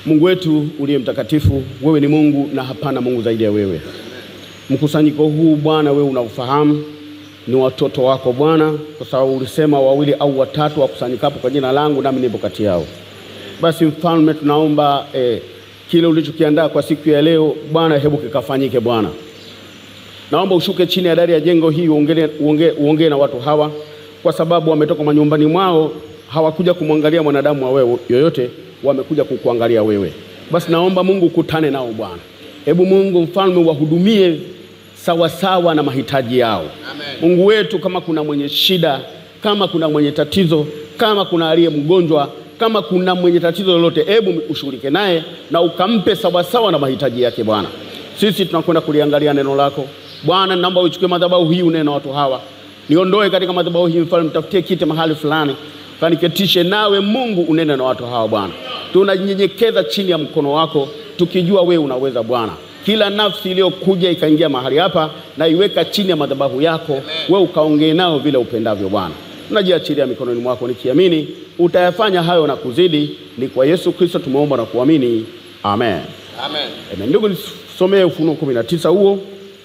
Mungu wetu uliye mtakatifu, wewe ni Mungu na hapana Mungu zaidi ya wewe. Mkusanyiko huu Bwana, wewe unaufahamu, ni watoto wako Bwana, kwa sababu ulisema wawili au watatu wakusanyikapo kwa jina langu, nami nipo kati yao. Basi mfalme, tunaomba eh, kile ulichokiandaa kwa siku ya leo Bwana, hebu kikafanyike Bwana. Naomba ushuke chini ya dari ya jengo hii uongee uongee uongee na watu hawa, kwa sababu wametoka manyumbani mwao, hawakuja kumwangalia mwanadamu wa wewe yoyote, wamekuja kukuangalia wewe. Basi naomba Mungu ukutane nao Bwana. Hebu Mungu mfalme wahudumie sawasawa na mahitaji yao. Amen. Mungu wetu, kama kuna mwenye shida, kama kuna mwenye tatizo, kama kuna aliye mgonjwa, kama kuna mwenye tatizo lolote, hebu ushughulike naye na ukampe sawasawa na mahitaji yake Bwana. Sisi tunakwenda kuliangalia neno lako Bwana, naomba uchukue madhabahu hii, unene na watu hawa, niondoe katika madhabahu hii, mfalme, mtafutie kiti mahali fulani, kaniketishe nawe Mungu, unene na watu hawa Bwana. Tunanyenyekeza chini ya mkono wako, tukijua wewe unaweza Bwana. Kila nafsi iliyokuja ikaingia mahali hapa, na iweka chini ya madhabahu yako, wewe ukaongee nao vile upendavyo Bwana. Tunajiachilia mikononi mwako, nikiamini utayafanya hayo na kuzidi. Ni kwa Yesu Kristo tumeomba na kuamini, amen. Amen. Amen. Ndugu, nisomee Ufunuo kumi na tisa huo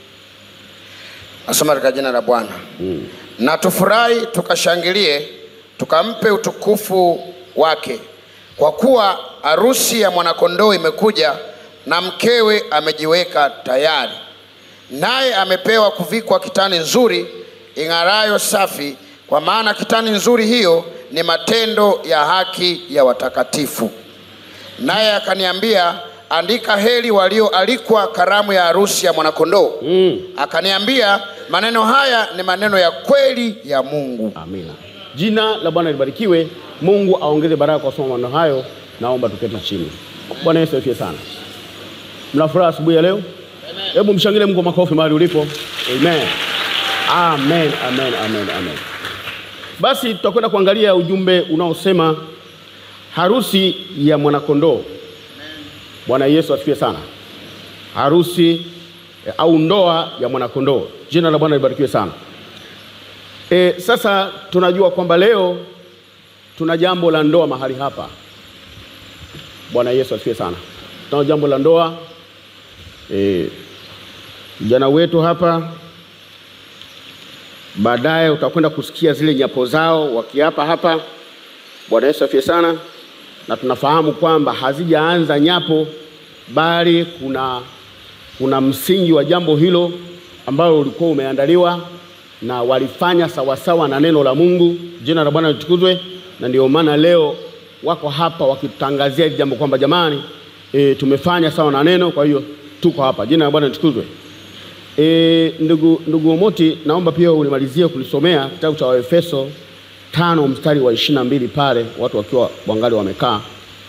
Nasoma katika jina la Bwana. Na tufurahi tukashangilie, tukampe utukufu wake, kwa kuwa harusi ya mwanakondoo imekuja, na mkewe amejiweka tayari. Naye amepewa kuvikwa kitani nzuri ing'arayo safi, kwa maana kitani nzuri hiyo ni matendo ya haki ya watakatifu. Naye akaniambia, andika, heri walioalikwa karamu ya harusi ya mwanakondoo. Akaniambia, maneno haya ni maneno ya kweli ya Mungu. Amina. Jina la Bwana libarikiwe. Mungu aongeze baraka kwa somo maneno hayo. Naomba tuketi chini. Bwana Yesu asifiwe sana. Mna furaha asubuhi ya leo? Hebu mshangilie Mungu kwa makofi mahali ulipo. Amen. Amen, amen, amen, amen. Basi tutakwenda kuangalia ujumbe unaosema harusi ya mwanakondoo. Bwana Yesu asifiwe sana. Harusi eh, au ndoa ya mwanakondoo. Jina la Bwana libarikiwe sana. E, sasa tunajua kwamba leo tuna jambo la ndoa mahali hapa. Bwana Yesu asifiwe sana. Tuna jambo la ndoa e, vijana wetu hapa, baadaye utakwenda kusikia zile nyapo zao wakiapa hapa. Bwana Yesu asifiwe sana. Na tunafahamu kwamba hazijaanza nyapo, bali kuna kuna msingi wa jambo hilo ambalo ulikuwa umeandaliwa na walifanya sawasawa na neno la Mungu. Jina la Bwana litukuzwe. Na ndio maana leo wako hapa wakitangazia hili jambo kwamba jamani, e, tumefanya sawa na neno, kwa hiyo tuko hapa. Jina la Bwana litukuzwe. E, ndugu, ndugu Omoti, naomba pia ulimalizie kulisomea kitabu cha Waefeso tano mstari wa ishirini na mbili pale watu wakiwa wangali wamekaa.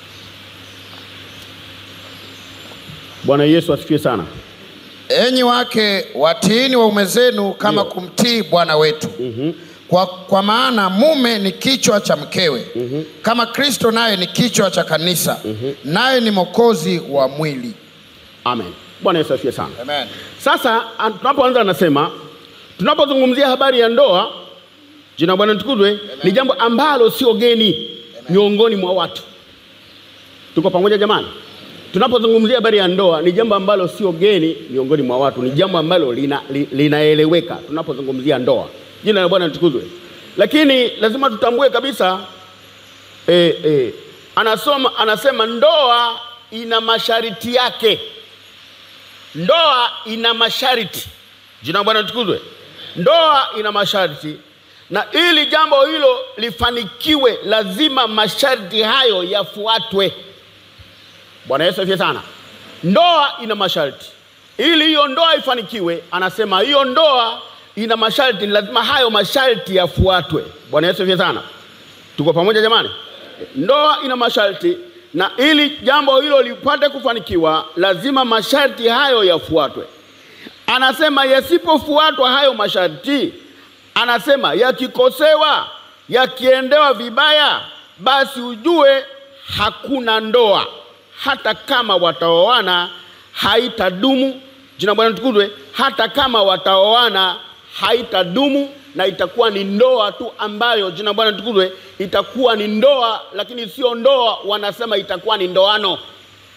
Bwana Yesu asifiwe sana. Enyi wake watiini waume zenu kama kumtii Bwana wetu. Kwa, kwa maana mume ni kichwa cha mkewe kama Kristo naye ni kichwa cha kanisa naye ni mwokozi wa mwili. Amen. Bwana Yesu asifiwe sana. Amen. Sasa an- tunapoanza anasema, tunapozungumzia habari ya ndoa, jina la Bwana litukuzwe, ni jambo ambalo sio geni miongoni mwa watu. Tuko pamoja jamani? Tunapozungumzia habari ya ndoa, ni jambo ambalo sio geni miongoni mwa watu, ni jambo ambalo lina, li, linaeleweka tunapozungumzia ndoa. Jina la Bwana litukuzwe. Lakini lazima tutambue kabisa eh, eh, anasoma, anasema ndoa ina masharti yake. Ndoa ina masharti. Jina la Bwana litukuzwe. Ndoa ina masharti, na ili jambo hilo lifanikiwe, lazima masharti hayo yafuatwe. Bwana Yesu asifiwe sana. Ndoa ina masharti. Ili hiyo ndoa ifanikiwe, anasema hiyo ndoa ina masharti, ni lazima hayo masharti yafuatwe. Bwana Yesu asifiwe sana. Tuko pamoja jamani? Ndoa ina masharti, na ili jambo hilo lipate kufanikiwa, lazima masharti hayo yafuatwe. Anasema yasipofuatwa hayo masharti, anasema yakikosewa, yakiendewa vibaya, basi ujue hakuna ndoa, hata kama wataoana haitadumu. Jina la Bwana litukuzwe. Hata kama wataoana haitadumu, na itakuwa ni ndoa tu ambayo, jina la Bwana litukuzwe, itakuwa ni ndoa, lakini sio ndoa, wanasema itakuwa ni ndoano.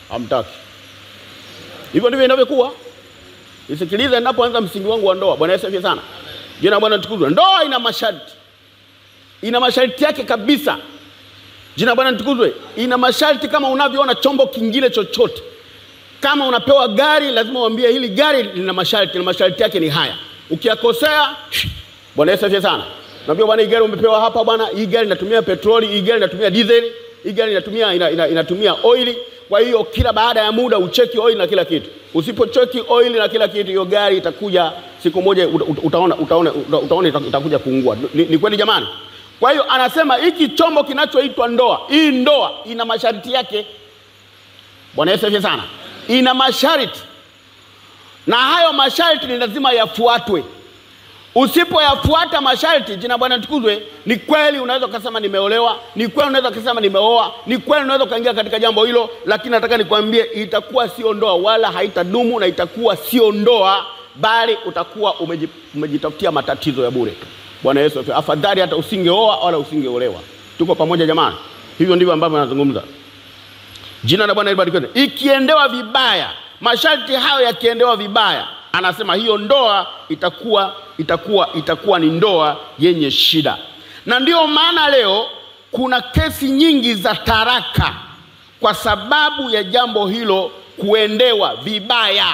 hamtaki. Hivyo ndivyo inavyokuwa. Nisikilize ninapoanza msingi wangu wa ndoa. Bwana Yesu asifiwe sana. Jina la Bwana litukuzwe. Ndoa ina masharti, ina masharti yake kabisa. Jina la Bwana litukuzwe. Ina masharti kama unavyoona chombo kingine chochote. Kama unapewa gari, lazima uambie hili gari lina masharti, na masharti yake ni haya. Ukiyakosea, Bwana Yesu asifiwe sana. Naambia bwana, hii gari umepewa hapa bwana, hii gari inatumia petroli, hii gari inatumia diesel, hii gari inatumia ina, ina, inatumia oili. Kwa hiyo kila baada ya muda ucheki oil na kila kitu. Usipocheki oil na kila kitu, hiyo gari itakuja siku moja uta- uta- utaona utaona uta- utaona ita- itakuja kuungua. Ni, ni kweli jamani? Kwa hiyo anasema hiki chombo kinachoitwa ndoa, hii ndoa ina masharti yake. Bwana Yesu asifiwe sana. Ina masharti na hayo masharti ni lazima yafuatwe. Usipoyafuata masharti, jina Bwana tukuzwe, ni kweli unaweza ukasema nimeolewa, ni kweli unaweza ukasema nimeoa, ni kweli unaweza ukaingia katika jambo hilo, lakini nataka nikwambie, itakuwa sio ndoa wala haitadumu, na itakuwa sio ndoa, bali utakuwa umeji- umejitafutia matatizo ya bure. Bwana Yesu asifiwe. Afadhali hata usingeoa wala usingeolewa. Tuko pamoja jamani? Hivyo ndivyo ambavyo nazungumza. Jina la Bwana libarikiwe. Ikiendewa vibaya, masharti hayo yakiendewa vibaya, anasema hiyo ndoa itakuwa itakuwa itakuwa ni ndoa yenye shida, na ndiyo maana leo kuna kesi nyingi za taraka kwa sababu ya jambo hilo kuendewa vibaya.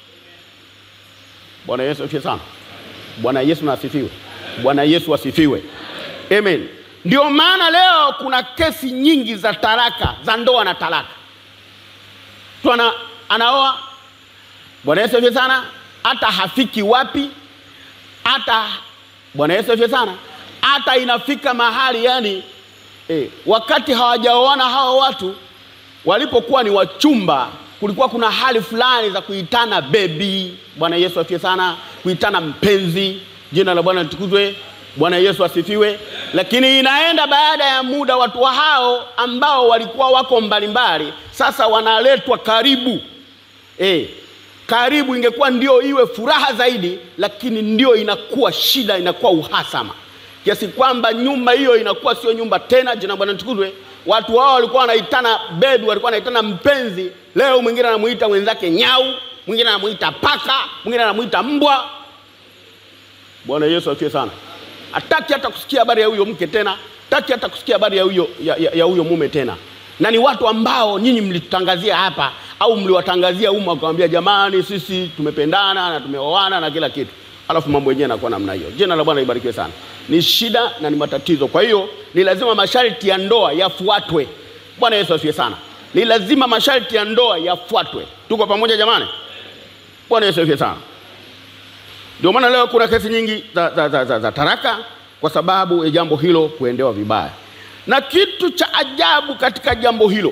Bwana Yesu asifiwe sana. Bwana Yesu na asifiwe. Bwana Yesu asifiwe. Amen. Ndio maana leo kuna kesi nyingi za taraka za ndoa na talaka. Mtu ana, anaoa Bwana Yesu asifiwe sana, hata hafiki wapi, hata Bwana Yesu asifiwe sana, hata inafika mahali yani eh, wakati hawajaoana hao watu walipokuwa ni wachumba, kulikuwa kuna hali fulani za kuitana bebi. Bwana Yesu asifiwe sana, kuitana mpenzi. Jina la Bwana litukuzwe. Bwana Yesu asifiwe. Lakini inaenda baada ya muda, watu wa hao ambao walikuwa wako mbalimbali, sasa wanaletwa karibu eh, karibu. Ingekuwa ndio iwe furaha zaidi, lakini ndio inakuwa shida, inakuwa uhasama kiasi kwamba nyumba hiyo inakuwa sio nyumba tena. Jina la Bwana litukuzwe. Watu hao walikuwa wanaitana bebi, walikuwa wanaitana mpenzi. Leo mwingine anamuita mwenzake nyau, mwingine anamuita paka, mwingine anamuita mbwa. Bwana Yesu asifiwe sana. Hataki hata kusikia habari ya huyo mke tena, hataki hata kusikia habari ya huyo ya, ya, ya huyo mume tena. Na ni watu ambao nyinyi mlitutangazia hapa au mliwatangazia umma, wakamwambia jamani, sisi tumependana na tumeoana na kila kitu, alafu mambo yenyewe yanakuwa namna hiyo. Jina la Bwana libarikiwe sana. Ni shida na ni matatizo. Kwa hiyo ni lazima masharti ya ndoa yafuatwe. Bwana Yesu asifiwe sana. Ni lazima masharti ya ndoa yafuatwe. Tuko pamoja jamani? Bwana Yesu asifiwe sana. Ndio maana leo kuna kesi nyingi za, za, za, za, za taraka kwa sababu ya jambo hilo kuendewa vibaya. Na kitu cha ajabu katika jambo hilo,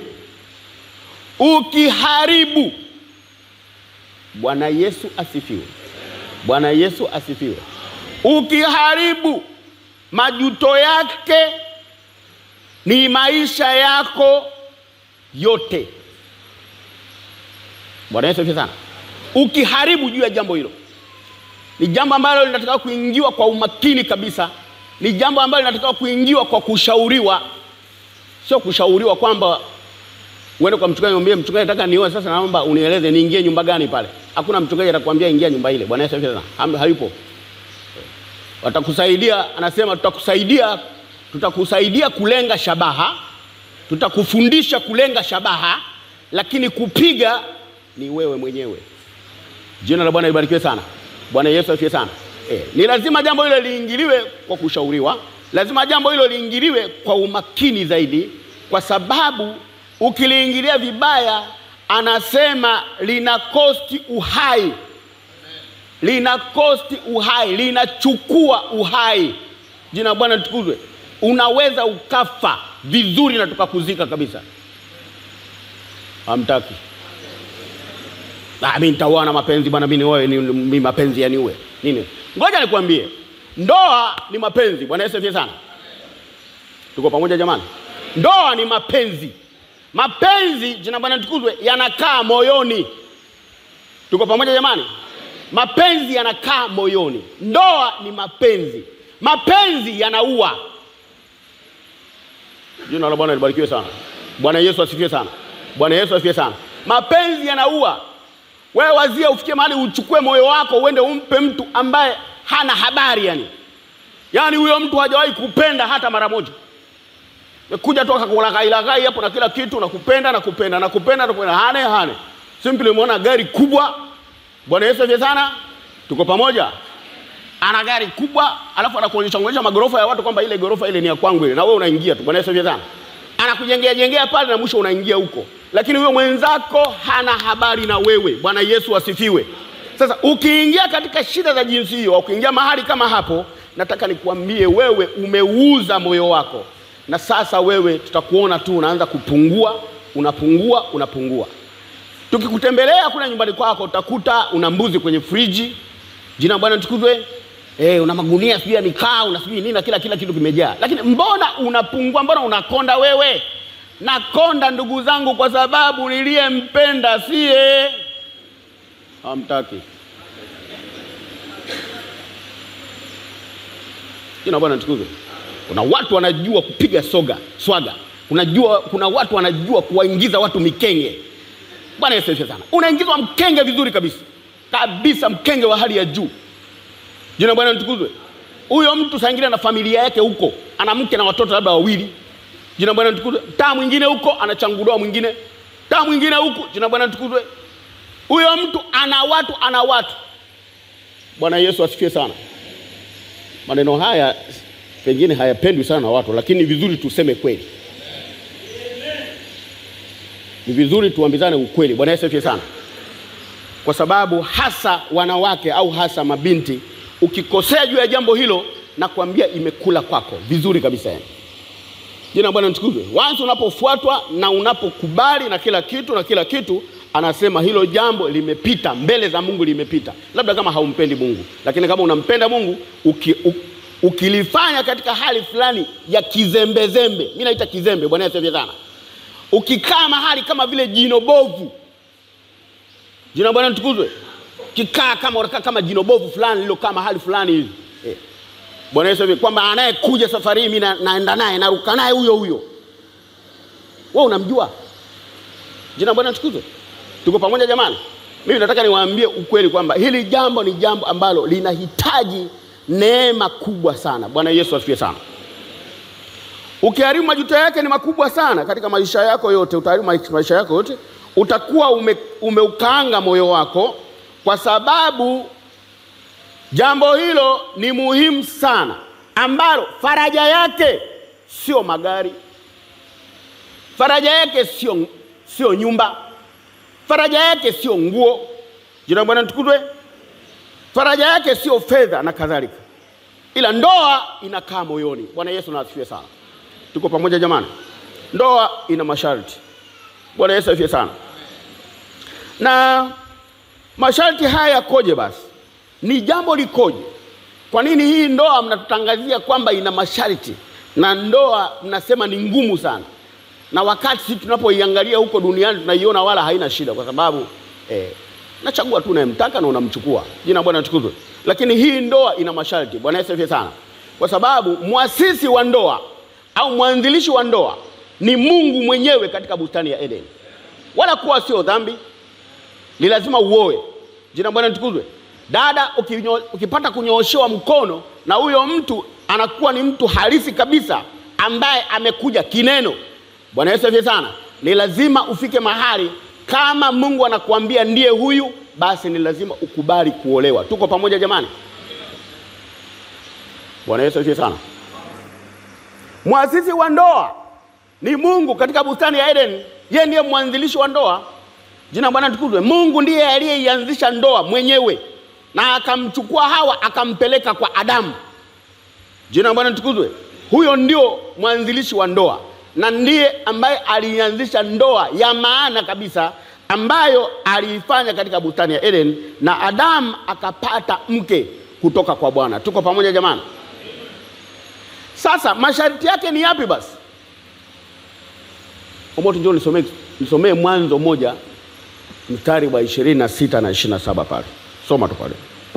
ukiharibu, Bwana Yesu asifiwe, Bwana Yesu asifiwe, ukiharibu, majuto yake ni maisha yako yote. Bwana Yesu asifiwe sana. Ukiharibu juu ya jambo hilo ni jambo ambalo linatakiwa kuingiwa kwa umakini kabisa. Ni jambo ambalo linatakiwa kuingiwa kwa kushauriwa, sio kushauriwa kwamba uende kwa mchungaji mwambie mchungaji, nataka nioe sasa, naomba unieleze niingie nyumba gani pale. Hakuna mchungaji atakwambia ingia nyumba ile. Bwana Yesu asifiwe sana. Hayupo. Watakusaidia, anasema tutakusaidia, tutakusaidia kulenga shabaha, tutakufundisha kulenga shabaha, lakini kupiga ni wewe mwenyewe. Jina la Bwana libarikiwe sana. Bwana Yesu asifiwe sana. Eh, ni lazima jambo hilo liingiliwe kwa kushauriwa, lazima jambo hilo liingiliwe kwa umakini zaidi, kwa sababu ukiliingilia vibaya, anasema lina kosti uhai, lina kosti uhai, linachukua uhai. Jina la Bwana litukuzwe. Unaweza ukafa vizuri na tukakuzika kabisa. Hamtaki Ah, mimi nitaoa na mapenzi bwana, mimi nioe ni, ni mapenzi yaniue nini? Ngoja nikwambie, ndoa ni mapenzi. Bwana Yesu asifiwe sana. Tuko pamoja jamani? Ndoa ni mapenzi. Mapenzi, jina Bwana tukuzwe, yanakaa moyoni. Tuko pamoja jamani? Mapenzi yanakaa moyoni. Ndoa ni mapenzi. Mapenzi yanaua. Jina la Bwana libarikiwe sana. Bwana Yesu asifiwe sana. Bwana Yesu asifiwe sana. Mapenzi yanaua. Wewe wazia ufikie mahali uchukue moyo wako uende umpe mtu ambaye hana habari yani, yaani huyo mtu hajawahi kupenda hata mara moja kuja tu akakulaghailaghai hapo na kila kitu, nakupenda nakupenda nakupenda nakupenda, hane hane. Simply umeona gari kubwa. Bwana Yesu asifiwe sana, tuko pamoja. Ana gari kubwa, alafu anakuonyesha onyesha magorofa ya watu kwamba ile gorofa ile ni ya kwangu ile, na wewe unaingia tu. Bwana Yesu asifiwe sana, anakujengea jengea pale na mwisho unaingia huko, lakini huyo mwenzako hana habari na wewe. Bwana Yesu asifiwe. Sasa ukiingia katika shida za jinsi hiyo, ukiingia mahali kama hapo, nataka nikuambie wewe umeuza moyo wako na sasa wewe tutakuona tu unaanza kupungua, unapungua, unapungua. Tukikutembelea kule nyumbani kwako utakuta una mbuzi kwenye friji, jina la Bwana litukuzwe. Eh, una magunia sijui ya mikaa, una sijui nini na kila kila kitu kimejaa, lakini mbona unapungua? Mbona unakonda wewe? Nakonda ndugu zangu, kwa sababu niliyempenda siye. Hamtaki. Jina la Bwana litukuzwe. Kuna watu wanajua kupiga soga swaga, unajua, kuna watu wanajua kuwaingiza watu mikenge. Bwana Yesu asifiwe sana. Unaingizwa mkenge vizuri kabisa kabisa, mkenge wa hali ya juu. Jina Bwana litukuzwe. Huyo mtu saa ingine na familia yake huko, ana mke na watoto labda wawili. Jina Bwana litukuzwe. Taa mwingine huko anachangudoa mwingine, taa mwingine huko. Jina Bwana litukuzwe. Huyo mtu ana watu, ana watu. Bwana Yesu asifiwe sana. Maneno haya pengine hayapendwi sana na watu, lakini ni vizuri tuseme kweli, ni vizuri tuambizane ukweli. Bwana Yesu asifiwe sana, kwa sababu hasa wanawake au hasa mabinti, ukikosea juu ya jambo hilo, nakwambia imekula kwako vizuri kabisa yani. Jina Bwana litukuzwe. Wansi unapofuatwa na unapokubali na kila kitu na kila kitu, anasema hilo jambo limepita mbele za Mungu, limepita. Labda kama haumpendi Mungu, lakini kama unampenda Mungu uki, uki ukilifanya katika hali fulani ya kizembezembe, mi naita kizembe. Bwana Yesu asifiwe sana. Ukikaa mahali kama vile jino bovu, jina Bwana litukuzwe, kikaa kama unakaa kama jino bovu fulani lilokaa mahali fulani hivi eh. Bwana Yesu asifiwe, kwamba anayekuja safari hii mi na, naenda naye naruka naye huyo huyo, wewe unamjua. Jina Bwana litukuzwe. Tuko pamoja jamani? Mimi nataka niwaambie ukweli kwamba hili jambo ni jambo ambalo linahitaji neema kubwa sana. Bwana Yesu asifiwe sana. Ukiharibu majuto yake ni makubwa sana katika maisha yako yote, utaharibu maisha yako yote, utakuwa ume, umeukaanga moyo wako, kwa sababu jambo hilo ni muhimu sana, ambalo faraja yake sio magari, faraja yake sio sio nyumba, faraja yake sio nguo. Jina Bwana litukuzwe. Faraja yake sio fedha na kadhalika, ila ndoa inakaa moyoni. Bwana Yesu na asifiwe sana. Tuko pamoja jamani? Ndoa ina masharti. Bwana Yesu asifiwe sana. Na masharti haya yakoje? Basi ni jambo likoje? Kwa nini hii ndoa mnatutangazia kwamba ina masharti na ndoa mnasema ni ngumu sana, na wakati sisi tunapoiangalia huko duniani tunaiona wala haina shida, kwa sababu eh, nachagua tu unayemtaka na unamchukua. Jina Bwana litukuzwe. Lakini hii ndoa ina masharti. Bwana Yesu asifiwe sana, kwa sababu mwasisi wa ndoa au mwanzilishi wa ndoa ni Mungu mwenyewe katika bustani ya Edeni. Wala kuwa sio dhambi, ni lazima uoe. Jina Bwana litukuzwe. Dada ukinyo, ukipata kunyooshewa mkono na huyo mtu anakuwa ni mtu halisi kabisa ambaye amekuja kineno. Bwana Yesu asifiwe sana, ni lazima ufike mahali kama Mungu anakuambia ndiye huyu, basi ni lazima ukubali kuolewa. Tuko pamoja jamani? Bwana Yesu asifiwe sana. Mwasisi wa ndoa ni Mungu katika bustani ya Eden. Yeye ndiye mwanzilishi wa ndoa. Jina Bwana tukuzwe. Mungu ndiye aliyeianzisha ndoa mwenyewe na akamchukua Hawa akampeleka kwa Adamu. Jina Bwana tukuzwe. Huyo ndio mwanzilishi wa ndoa na ndiye ambaye alianzisha ndoa ya maana kabisa ambayo aliifanya katika bustani ya Eden, na Adamu akapata mke kutoka kwa Bwana. Tuko pamoja jamani? Sasa masharti yake ni yapi basi? Omoto, njoo nisomee nisomee Mwanzo moja mstari wa ishirini na sita na ishirini na saba pale, soma tu pale.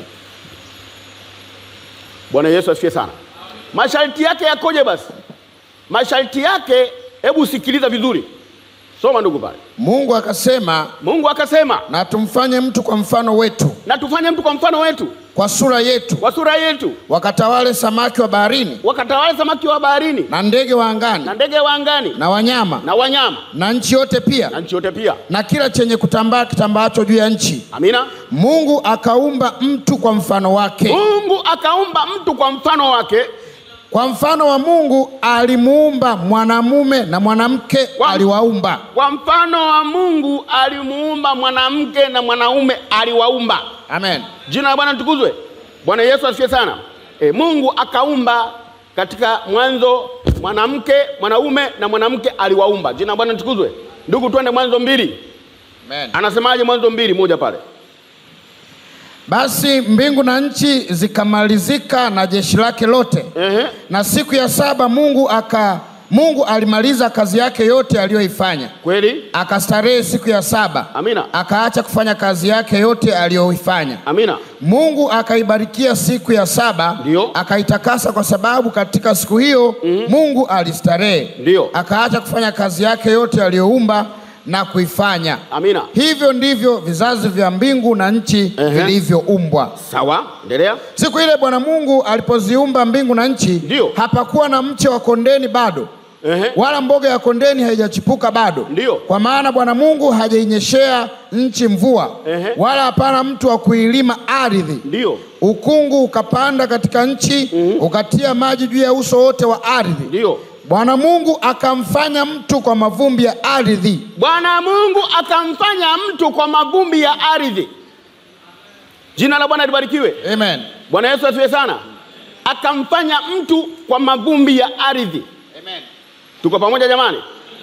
Bwana Yesu asifiwe sana. Masharti yake yakoje basi? Masharti yake, hebu sikiliza vizuri. Soma ndugu pale. Mungu akasema, Mungu akasema, na tumfanye mtu kwa mfano wetu, na tufanye mtu kwa mfano wetu, kwa sura yetu, kwa sura yetu, wakatawale samaki wa baharini wakatawale samaki wa baharini na ndege wa angani na ndege wa angani na wanyama na wanyama na nchi yote pia na nchi yote pia. na kila chenye kutambaa kitambaacho juu ya nchi. Amina. Mungu akaumba mtu kwa mfano wake, Mungu akaumba mtu kwa mfano wake, kwa mfano wa Mungu alimuumba mwanamume na mwanamke Kwa- aliwaumba. kwa mfano wa Mungu alimuumba mwanamke na mwanaume aliwaumba. Amen. Jina la Bwana litukuzwe. Bwana Yesu asifiwe sana. E, Mungu akaumba katika mwanzo mwanamke, mwanaume na mwanamke aliwaumba. Jina la Bwana litukuzwe. Ndugu, twende Mwanzo mbili. Amen. Anasemaje Mwanzo mbili moja pale? Basi mbingu na nchi zikamalizika na jeshi lake lote, Ehe. na siku ya saba Mungu aka Mungu alimaliza kazi yake yote aliyoifanya, Kweli? akastarehe siku ya saba, Amina. akaacha kufanya kazi yake yote aliyoifanya. Amina. Mungu akaibarikia siku ya saba, Ndio. akaitakasa kwa sababu katika siku hiyo Mungu alistarehe, Ndio. akaacha kufanya kazi yake yote aliyoumba na kuifanya. Amina. Hivyo ndivyo vizazi vya mbingu na nchi Ehe. vilivyoumbwa. Sawa, endelea. Siku ile Bwana Mungu alipoziumba mbingu na nchi, Ndio. hapakuwa na mche wa kondeni bado, Ehe. wala mboga ya kondeni haijachipuka bado. Ndio. Kwa maana Bwana Mungu hajainyeshea nchi mvua, Ehe. wala hapana mtu wa kuilima ardhi. Ndio. Ukungu ukapanda katika nchi, ukatia maji juu ya uso wote wa ardhi. Ndio. Bwana Mungu akamfanya mtu kwa mavumbi ya ardhi, Bwana Mungu akamfanya mtu kwa mavumbi ya ardhi. Jina la Bwana libarikiwe. amen. Bwana Yesu asifiwe sana. Akamfanya mtu kwa mavumbi ya ardhi. Amen. Tuko pamoja jamani?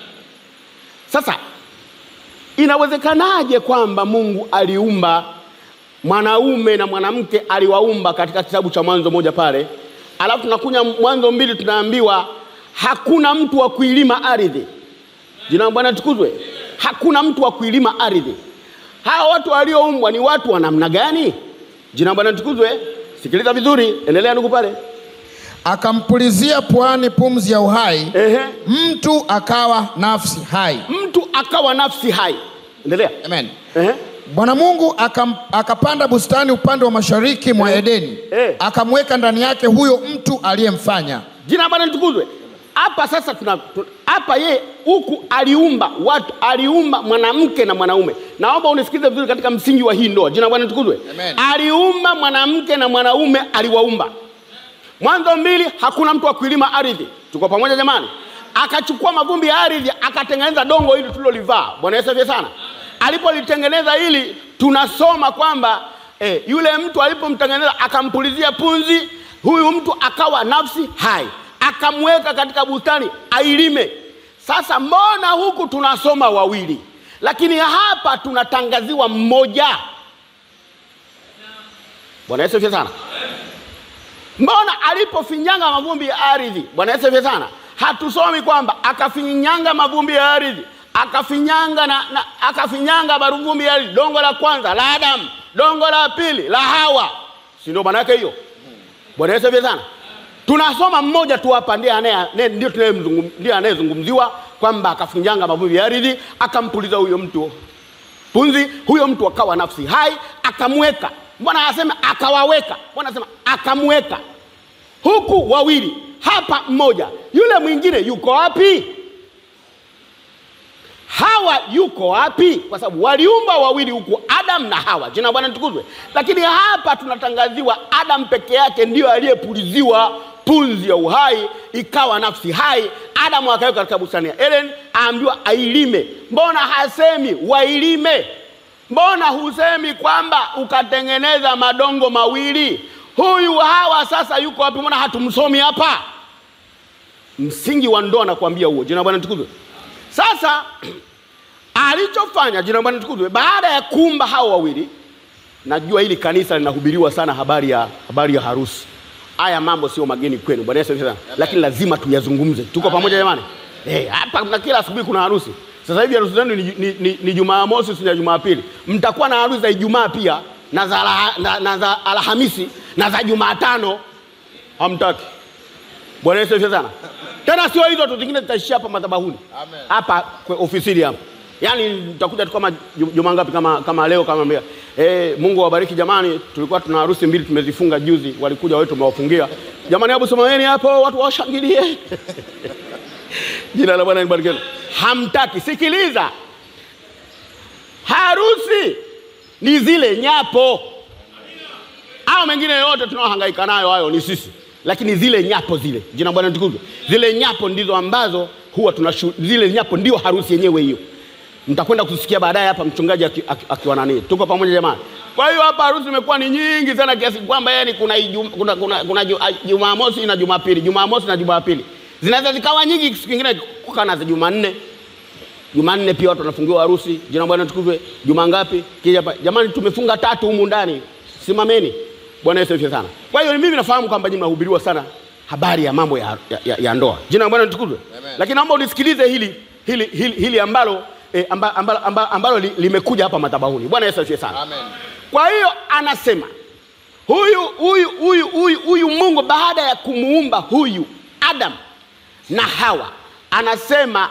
Sasa inawezekanaje kwamba Mungu aliumba mwanaume na mwanamke aliwaumba katika kitabu cha Mwanzo moja pale, alafu tunakunya Mwanzo mbili tunaambiwa hakuna mtu wa kuilima ardhi. Jina la Bwana tukuzwe. Hakuna mtu wa kuilima ardhi. Hawa watu walioumbwa ni watu wa namna gani? Jina la Bwana tukuzwe. Sikiliza vizuri, endelea ndugu pale. Akampulizia puani pumzi ya uhai, Ehe. mtu akawa nafsi hai. Mtu akawa nafsi hai. Endelea. Amen. Ehe. Bwana Mungu akam, akapanda bustani upande wa mashariki mwa Edeni, Eh. akamweka ndani yake huyo mtu aliyemfanya. Jina la Bwana litukuzwe. Hapa sasa tuna tu- hapa yeye huku aliumba watu, aliumba mwanamke na mwanaume. Naomba unisikilize vizuri katika msingi wa hii ndoa. Jina la Bwana litukuzwe. Amen. Aliumba mwanamke na mwanaume aliwaumba. Mwanzo mbili, hakuna mtu wa kuilima ardhi. Tuko pamoja jamani? Akachukua mavumbi ya ardhi akatengeneza dongo hili tulilolivaa. Bwana Yesu asifiwe sana. Alipolitengeneza hili tunasoma kwamba eh, yule mtu alipomtengeneza akampulizia punzi, huyu mtu akawa nafsi hai, akamweka katika bustani ailime. Sasa mbona huku tunasoma wawili, lakini hapa tunatangaziwa mmoja? Bwana Yesu asifiwe sana. Mbona alipofinyanga mavumbi ya ardhi, Bwana Yesu asifiwe sana, hatusomi kwamba akafinyanga mavumbi ya ardhi akafinyanga na, na akafinyanga mavumbi ya ardhi, dongo la kwanza la Adamu, dongo la pili la Hawa, si ndio maana yake hiyo? Bwana Yesu asifiwe sana. Tunasoma mmoja tu hapa, ndiye anaye ne- ndio tunayemzungum- ndiye anayezungumziwa kwamba akafinyanga mavumbi ya ardhi akampuliza huyo mtu punzi, huyo mtu akawa nafsi hai, akamweka. Mbona anasema akawaweka? Mbona anasema akamweka? Huku wawili, hapa mmoja, yule mwingine yuko wapi? Hawa yuko wapi? Kwa sababu waliumba wawili huku, Adam na Hawa. Jina la Bwana litukuzwe. Lakini hapa tunatangaziwa Adam peke yake ndiyo aliyepuliziwa punzi ya uhai, ikawa nafsi hai. Adamu akaweka katika bustani ya Eden, aambiwa ailime. Mbona hasemi wailime? Mbona husemi kwamba ukatengeneza madongo mawili? Huyu Hawa sasa yuko wapi? Mbona hatumsomi hapa? Msingi wa ndoa nakwambia huo. Jina la Bwana litukuzwe. Sasa alichofanya jina la Bwana litukuzwe, baada ya kuumba hao wawili, najua hili kanisa linahubiriwa sana habari ya, habari ya harusi. Haya mambo sio mageni kwenu, Bwana Yesu asifiwe sana, lakini lazima tuyazungumze. Tuko pamoja jamani? Eh, hapa na kila asubuhi kuna harusi. Sasa hivi harusi zenu ni, ni, ni, ni Jumamosi, si na Jumapili. Mtakuwa na harusi za Ijumaa pia na za, Alha- na, na za Alhamisi na za Jumatano. Hamtaki. Bwana Yesu asifiwe sana. tena sio hizo tu, zingine zitaishia hapa madhabahuni Amen. hapa kwe- ofisini hapa. Yaani nitakuja tu kama ju- juma ngapi kama, kama leo kama mbea. Eh, Mungu awabariki jamani, tulikuwa tuna harusi mbili tumezifunga juzi, walikuja wetu tumewafungia. Jamani, hebu simameni hapo watu washangilie. Jina la Bwana libarikiwe. Hamtaki, sikiliza. Harusi ni zile nyapo au mengine yote tunaohangaika nayo hayo ni sisi, lakini zile nyapo zile, jina Bwana tukuzwe, zile nyapo ndizo ambazo huwa tunashu, zile nyapo ndio harusi yenyewe hiyo. Mtakwenda kusikia baadaye hapa mchungaji aki- aki- akiwa nani. Tuko pamoja jamani? Kwa hiyo hapa harusi imekuwa ni nyingi sana kiasi kwamba yani kuna, Ijum- kuna, kuna, kuna Ju- a- Jumamosi na Jumapili, Jumamosi na Jumapili zinaweza zikawa nyingi, siku nyingine kukaa za Jumanne Jumanne pia watu wanafungiwa harusi. Jina Bwana tukuzwe. Juma ngapi? Kija hapa. Jamani tumefunga tatu humu ndani. Simameni. Bwana Yesu asifiwe sana. Kwa hiyo mimi nafahamu kwamba nyinyi mnahubiriwa sana habari ya mambo ya, ya, ya, ya ndoa. Jina la Bwana tukuzwe. Amen. Lakini naomba unisikilize hili hili hili, hili ambalo eh, amba, ambalo, ambalo, ambalo li, limekuja hapa madhabahuni. Bwana Yesu asifiwe sana. Amen. Kwa hiyo anasema huyu huyu huyu huyu huyu Mungu baada ya kumuumba huyu Adam na Hawa anasema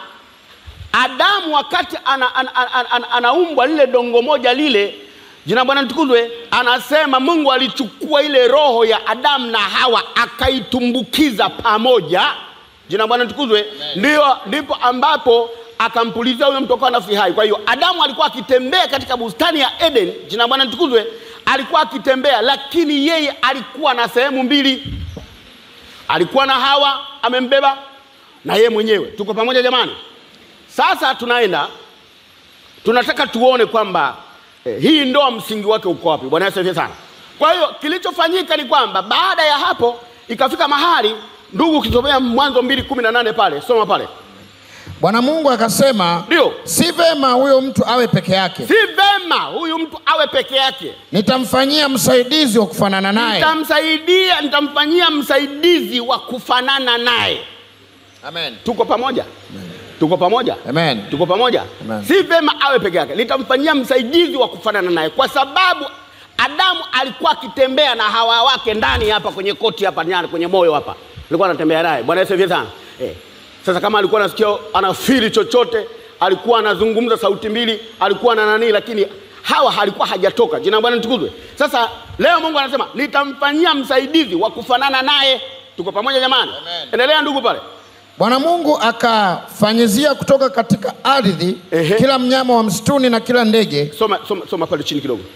Adamu wakati ana, ana, ana, ana, anaumbwa lile dongo moja lile, jina Bwana litukuzwe, anasema Mungu alichukua ile roho ya Adamu na Hawa akaitumbukiza pamoja, jina Bwana litukuzwe, ndio ndipo ambapo akampulizia huyo mtu akawa nafsi hai. Kwa hiyo Adamu alikuwa akitembea katika bustani ya Eden, jina Bwana litukuzwe, alikuwa akitembea, lakini yeye alikuwa na sehemu mbili, alikuwa na Hawa amembeba na yeye mwenyewe. Tuko pamoja jamani? Sasa tunaenda tunataka tuone kwamba eh, hii ndoa msingi wake uko wapi. Bwana Yesu asifiwe sana. Kwa hiyo kilichofanyika ni kwamba baada ya hapo ikafika mahali, ndugu, ukisomea Mwanzo mbili kumi na nane pale, soma pale, Bwana Mungu akasema, ndio si vema huyo mtu awe peke yake, si vema huyu mtu awe peke yake, nitamfanyia msaidizi wa kufanana naye. nitamsaidia, nitamfanyia msaidizi wa kufanana naye. Amen. Tuko pamoja? Tuko pamoja? Amen. tuko pamoja Amen. si vema awe peke yake litamfanyia msaidizi wa kufanana naye kwa sababu adamu alikuwa akitembea na hawa wake ndani hapa kwenye koti hapa ndani kwenye moyo hapa alikuwa anatembea naye bwana yesu asifiwe sana eh. sasa kama alikuwa anasikia anafiri chochote alikuwa anazungumza sauti mbili alikuwa na nanii lakini hawa alikuwa hajatoka jina la bwana litukuzwe sasa leo mungu anasema nitamfanyia msaidizi wa kufanana naye tuko pamoja jamani Amen. endelea ndugu pale Bwana Mungu akafanyizia kutoka katika ardhi Ehe. kila mnyama wa msituni na kila ndege. soma, soma, soma pale chini kidogo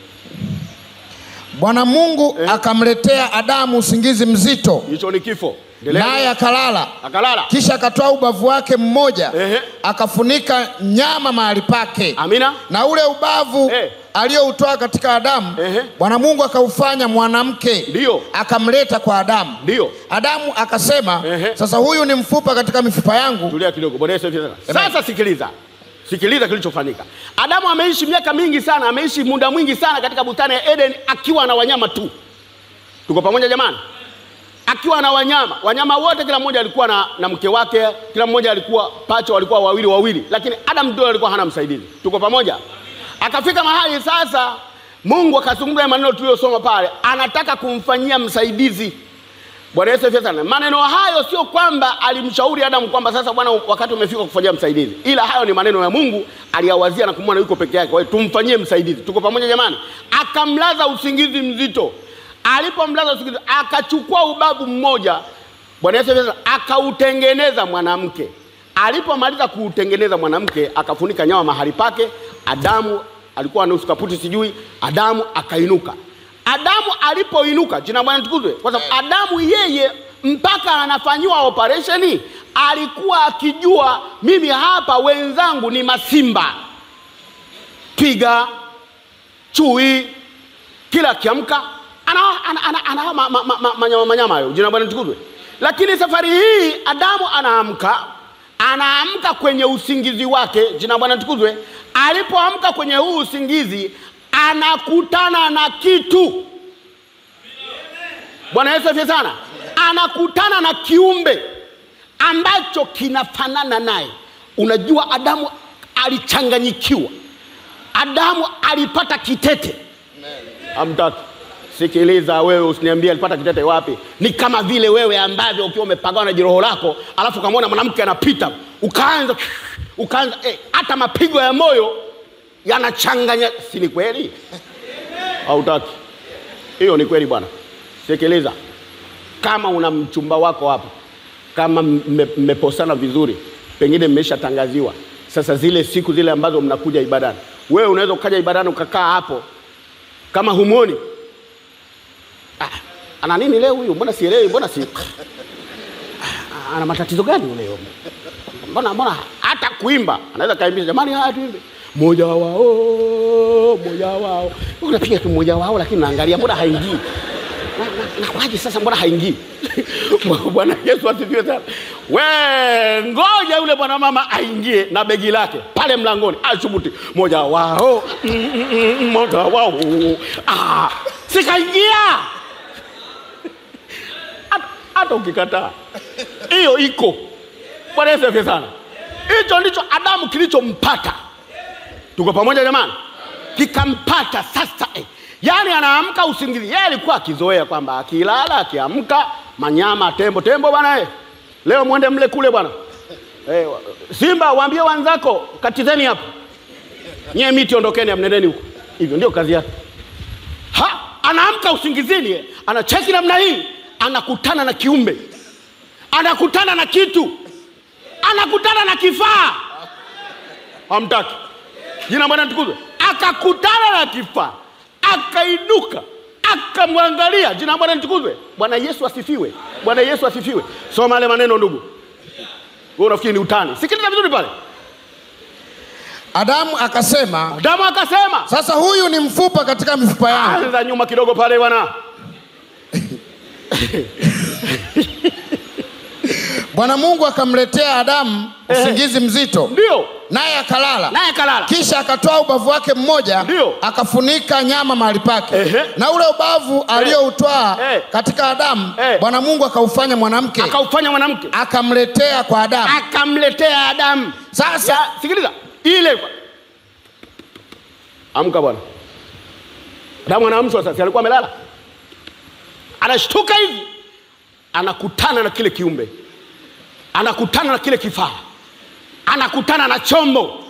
Bwana Mungu akamletea Adamu usingizi mzito, hicho ni kifo Endelea. naye akalala. akalala Kisha akatoa ubavu wake mmoja, Ehe. akafunika nyama mahali pake, amina na ule ubavu Eh. aliyoutoa katika Adamu, Ehe. Bwana Mungu akaufanya mwanamke, Ndiyo. akamleta kwa Adamu. Ndiyo. Adamu akasema, Ehe. sasa huyu ni mfupa katika mifupa yangu, tulia kidogo bwana yesu asifiwe sana Amen. sasa sikiliza sikiliza kilichofanyika adamu ameishi miaka mingi sana ameishi muda mwingi sana katika bustani ya eden akiwa na wanyama tu tuko pamoja jamani akiwa na wanyama wanyama wote kila mmoja alikuwa na, na mke wake kila mmoja alikuwa pacha walikuwa wawili wawili lakini adam ndio alikuwa hana msaidizi tuko pamoja akafika mahali sasa mungu akazungumza maneno tuliyosoma pale anataka kumfanyia msaidizi Bwana Yesu asifiwe sana. Maneno hayo sio kwamba alimshauri Adamu kwamba sasa bwana, wakati umefika kufanyia msaidizi, ila hayo ni maneno ya Mungu aliyawazia na kumwona yuko peke yake, kwa hiyo tumfanyie msaidizi. Tuko pamoja jamani? Akamlaza usingizi mzito. Alipomlaza usingizi, akachukua ubavu mmoja, Bwana Yesu asifiwe sana, akautengeneza mwanamke. Alipomaliza kuutengeneza mwanamke, akafunika nyama mahali pake. Adamu alikuwa nusu kaputi, sijui. Adamu akainuka. Adamu alipoinuka, jina la Bwana tukuzwe, kwa sababu Adamu yeye mpaka anafanyiwa operesheni alikuwa akijua mimi hapa wenzangu ni masimba, twiga, chui, kila akiamka ana, ana, ana, ana, ma, ma, ma, ma, manyama manyama hayo, jina la Bwana tukuzwe. Lakini safari hii Adamu anaamka anaamka kwenye usingizi wake, jina la Bwana tukuzwe. Alipoamka kwenye huu usingizi anakutana na kitu. Bwana Yesu asifiwe sana. Anakutana na kiumbe ambacho kinafanana naye. Unajua, Adamu alichanganyikiwa, Adamu alipata kitete. Amtaki, Sikiliza wewe, usiniambie alipata kitete wapi. Ni kama vile wewe ambavyo ukiwa umepagawa na jiroho lako, alafu ukamwona mwanamke anapita, ukaanza ukaanza eh, hata mapigo ya moyo yanachanganya. Si ni kweli? Hautaki? Hiyo ni kweli bwana. Sikiliza, kama una mchumba wako hapo, kama mme- mmeposana vizuri, pengine mmeshatangaziwa sasa, zile siku zile ambazo mnakuja ibadani, wewe unaweza ukaja ibadani ukakaa hapo kama humwoni ah, ana nini leo huyu? Mbona sielewi? Mbona si Ah, ana matatizo gani leo? Mbona mbona hata kuimba anaweza kaimbisha, jamani, haya tuimbe moja wao moja wao, unapiga tu moja wao, lakini naangalia mbona haingii Na- na- nakwaje sasa, mbona haingii? Bwana Yesu asifiwe sana. We ngoja yule bwana mama aingie na begi lake pale mlangoni, ashubuti moja wao mm, mm, mm, moja wao, ah, sikaingia hata- hata ukikataa hiyo iko. Bwana Yesu asifiwe sana. Hicho ndicho Adamu kilichompata. Tuko pamoja jamani? Kikampata sasa eh. Yaani anaamka usingizi. Yeye alikuwa akizoea kwamba akilala akiamka manyama tembo tembo bwana eh. Leo mwende mle kule bwana. Eh, wa- Simba waambie wanzako katizeni hapo. Nyie miti ondokeni amnendeni huko. Hivyo ndio kazi yake. Ha, anaamka usingizini eh. Anacheki namna hii, anakutana na kiumbe. Anakutana na kitu. Anakutana na kifaa. Hamtaki. Jina Bwana tukuzwe. Akakutana na kifaa, akainuka, akamwangalia. Jina Bwana litukuzwe. Bwana Yesu asifiwe. Bwana Yesu asifiwe. Soma yale maneno ndugu. Wewe unafikiri ni utani? Sikiliza vizuri pale. Adamu akasema, Adamu akasema, sasa huyu ni mfupa katika mifupa yangu. anza nyuma kidogo pale bwana. Bwana Mungu akamletea Adamu usingizi mzito, Ndio. naye akalala. Naye kalala. Kisha akatoa ubavu wake mmoja, Ndio. akafunika nyama mahali pake, Ehe. na ule ubavu alioutwaa Eh. katika Adamu, Eh. Bwana Mungu akaufanya mwanamke, Akaufanya mwanamke. akamletea kwa Adamu. Akamletea Adamu. Sasa Ya, sikiliza ile amka bwana adamu anaamshwa sasa alikuwa amelala anashtuka hivi anakutana na kile kiumbe anakutana na kile kifaa anakutana na chombo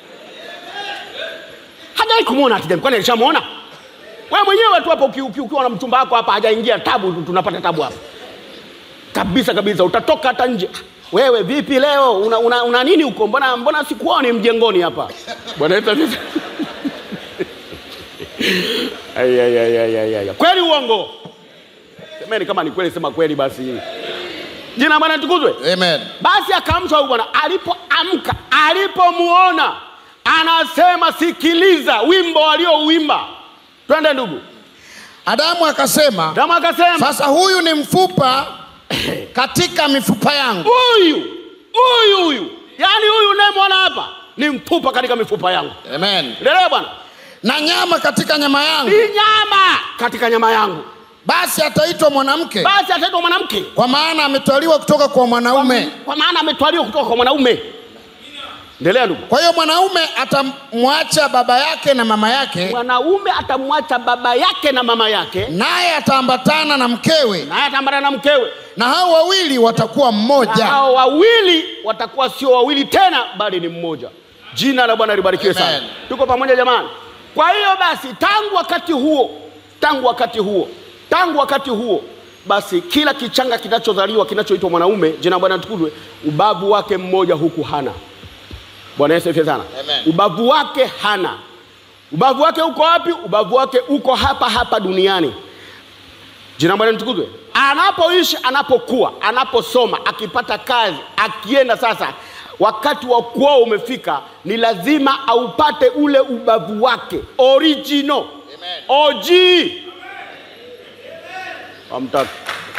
hajawai kumwona hatijani kwani alishamwona wewe mwenyewe tu hapa uki- uki- ukiwa na mchumba wako hapa hajaingia tabu tu- tunapata tabu hapa kabisa kabisa utatoka hata nje wewe vipi leo una, una, una nini huko mbona, mbona sikuoni mjengoni hapa bwana Yesu asifiwe. Ai, ai, ai, ai, ai, ai. kweli uongo semeni kama ni kweli sema kweli basi jina la bwana tukuzwe Amen. basi akaamshwa huyu bwana alipoamka alipomuona anasema sikiliza wimbo aliouimba twende ndugu Adamu akasema, kama akasema sasa huyu ni mfupa katika mifupa yangu, huyu huyu huyu yaani huyu unayemwona hapa ni mfupa katika mifupa yangu Amen. endelea bwana na nyama katika nyama yangu, ni nyama katika nyama yangu basi ataitwa mwanamke, basi ataitwa mwanamke kwa maana ametwaliwa kutoka kwa mwanaume. kwa maana ametwaliwa kutoka kwa mwanaume endelea ndugu Kwa hiyo mwanaume atamwacha baba yake na mama yake, mwanaume atamwacha baba yake na mama yake naye ataambatana na mkewe, naye ataambatana na mkewe na hao wawili watakuwa na mmoja. hao wawili watakuwa sio wawili tena bali ni mmoja jina la bwana libarikiwe sana Amen. tuko pamoja jamani kwa hiyo basi tangu wakati huo tangu wakati huo tangu wakati huo basi kila kichanga kinachozaliwa kinachoitwa mwanaume jina la bwana tukuzwe ubavu wake mmoja huku hana bwana yesu asifiwe sana Amen. ubavu wake hana ubavu wake uko wapi ubavu wake uko hapa hapa duniani jina la bwana litukuzwe anapoishi anapokuwa anaposoma akipata kazi akienda sasa wakati wa kuoa umefika ni lazima aupate ule ubavu wake original og amtaki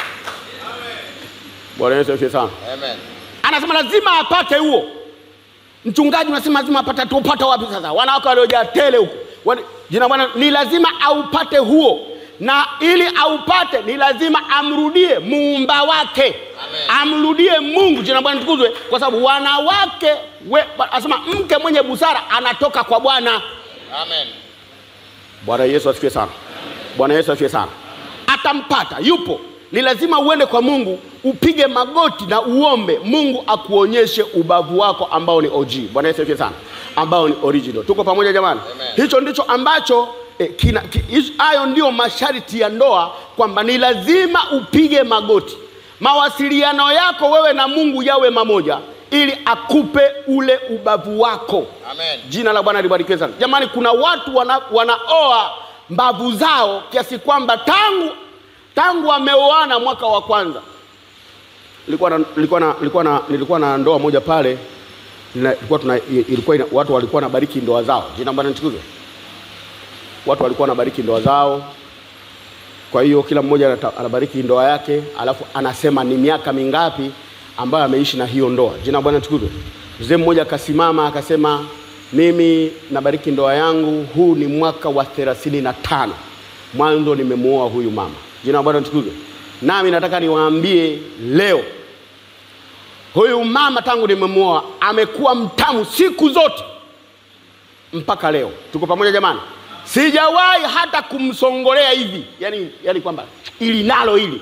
bwana yesu asifiwe sana Amen. anasema lazima apate huo mchungaji unasema lazima apate tupata wapi sasa wanawake waliojaa tele huko Wani- jina bwana ni lazima aupate huo na ili aupate ni lazima amrudie muumba wake amrudie mungu jina bwana tukuzwe kwa sababu wanawake we- anasema mke mwenye busara anatoka kwa bwana Amen. bwana yesu asifiwe sana bwana yesu asifiwe sana atampata, yupo. Ni lazima uende kwa Mungu, upige magoti na uombe Mungu akuonyeshe ubavu wako ambao ni OG. Bwana Yesu asifiwe sana, ambao ni original. Tuko pamoja jamani? Amen. Hicho ndicho ambacho eh, kina, ki, hizo- hayo ndio masharti ya ndoa, kwamba ni lazima upige magoti, mawasiliano yako wewe na Mungu yawe mamoja, ili akupe ule ubavu wako. Amen. Jina la Bwana libarikiwe sana. Jamani, kuna watu wana, wanaoa mbavu zao kiasi kwamba tangu tangu wameoana mwaka wa kwanza. Nilikuwa na, nilikuwa na, nilikuwa na, nilikuwa na ndoa moja pale na, ilikuwa tuna, ilikuwa ina, watu walikuwa wanabariki ndoa zao. Jina la Bwana litukuzwe. Watu walikuwa wanabariki ndoa zao. Kwa hiyo kila mmoja anata- anabariki ndoa yake, alafu anasema ni miaka mingapi ambayo ameishi na hiyo ndoa. Jina la Bwana litukuzwe. Mzee mmoja akasimama akasema, mimi nabariki ndoa yangu, huu ni mwaka wa thelathini na tano mwanzo nimemuoa huyu mama. Jina la Bwana litukuzwe. Nami nataka niwaambie leo, huyu mama tangu nimemuoa amekuwa mtamu siku zote mpaka leo. Tuko pamoja jamani? Sijawahi hata kumsongolea hivi, yani, yani kwamba ili nalo hili,